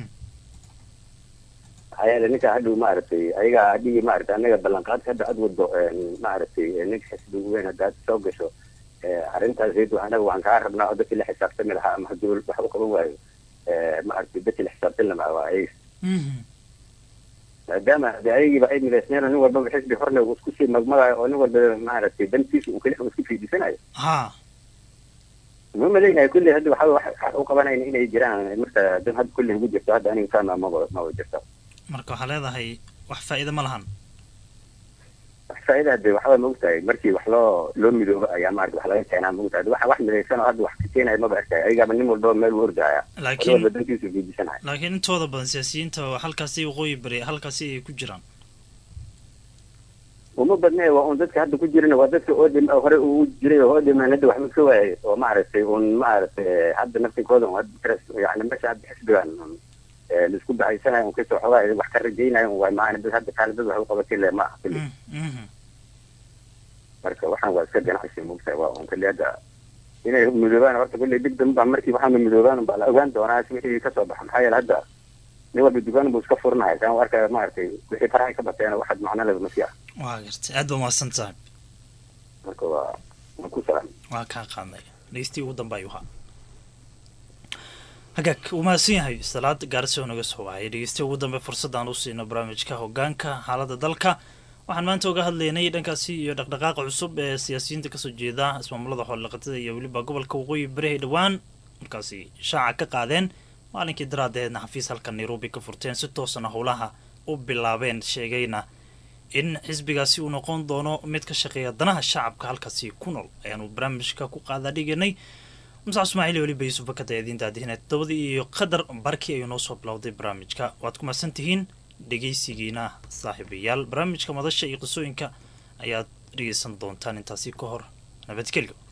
ayaala ninka hadhow maaragtay ayagaa adhigi maaragtay anaga ballanqaadka hadda ad wado maaragtay ninka xisbiga weyn hadda aad soo gasho eh, arrintaas iyadu anaga waan kaa rabnaa oo dadkii la xisaabtami lahaa ama haddii wax u qaban waayo eh, maaragtay dadkii la xisaabtami lahaa waa ayaga maadaama hade ayagiiba ay midaysneen oo nin walbaba xisbi horle uu isku sii magmagayo oo nin walba maaragtay dantiisa uu keli uu isku fiidisanayo ha ma malaynayo kulley hadda waxa wax wax u qabanayna inay jiraan marka dan hadda kulley ugu jirto hadda aniga fahma maba maba jirto marka waxaa leedahay wax faa'iido ma lahan faa'iida de waxba ma ogtahay markii wax loo loo midoobo ayaa maarata wax laga keenaa ma ogtahay waxa wax midaysan oo hadda wax ka keenaya maba arkay ayagaaba nin walbaba meel u ordaya Laakiin- nin walba dantiisu fiidisanaya laakiin intooda badan siyaasiyiinta halkaasi waqooyi bari halkaasi ay ku jiraan uma badne waa un dadka hadda ku jirana waa dadka odem hore ugu jiray oo odeman hadda waxba ka waayay oo maaragtay un maaragtay hadda naftinkooda un hadda tras- yani meesha hadda xisbigan un, eh, laisku bahaysanayo un kasoo xogaa wax ka rajaynayo un waay maana dad hadda kaale dad wax u qabatin le ma aha kulli marka waxaan waa iska ganacsi mogtahay waa un kulli hadda inay midoobaan horta kulli dib dambe baa markii waxaana midoobaan baa la ogaan doonaa si wixii kasoo baxa maxaa yeele hadda nin walba dukaan buu iska furanaya saan u arkaya maaragtay wixii farahay ka bateena waxaad macno leba ma sii ah waa garta aad baa mahadsan tahay marka waa waan ku salaam waa kaa qaadnay dhegeystii ugu dambe ayuu ahaa hagaag uu mahadsan yahay salaad gaarsi oo naga soo wacay dhegeystii ugu dambe fursadaan u siino barnaamijka hogaanka xaaladda dalka waxaan maanta uga hadlaynay dhankaasi iyo dhaqdhaqaaqa cusub ee siyaasiyiinta kasoo jeeda ismaamulada xoolaqatada iyo weliba gobolka waqooyi bari ay dhowaan markaasi shaaca ka qaadeen maalinkii daraadeedna xafiis halka nairobi ka furteen si toosana howlaha u bilaabeen sheegayna in xisbigaasi uu noqon doono mid ka shaqeeya danaha shacabka halkaasi ku nool ayaanu barnaamijka ku qaadaa dhiganay musac ismaaciil iyo weliba yuusuf bakada idiin daadihinay todobadii iyo qadar barkii ayuu noo soo bilowday barnaamijka waad ku mahadsan tihiin dhegaysigiina saaxiibayaal barnaamijka madasha iyo qisooyinka ayaad dhegaysan doontaan intaasi ka hor nabadgelyo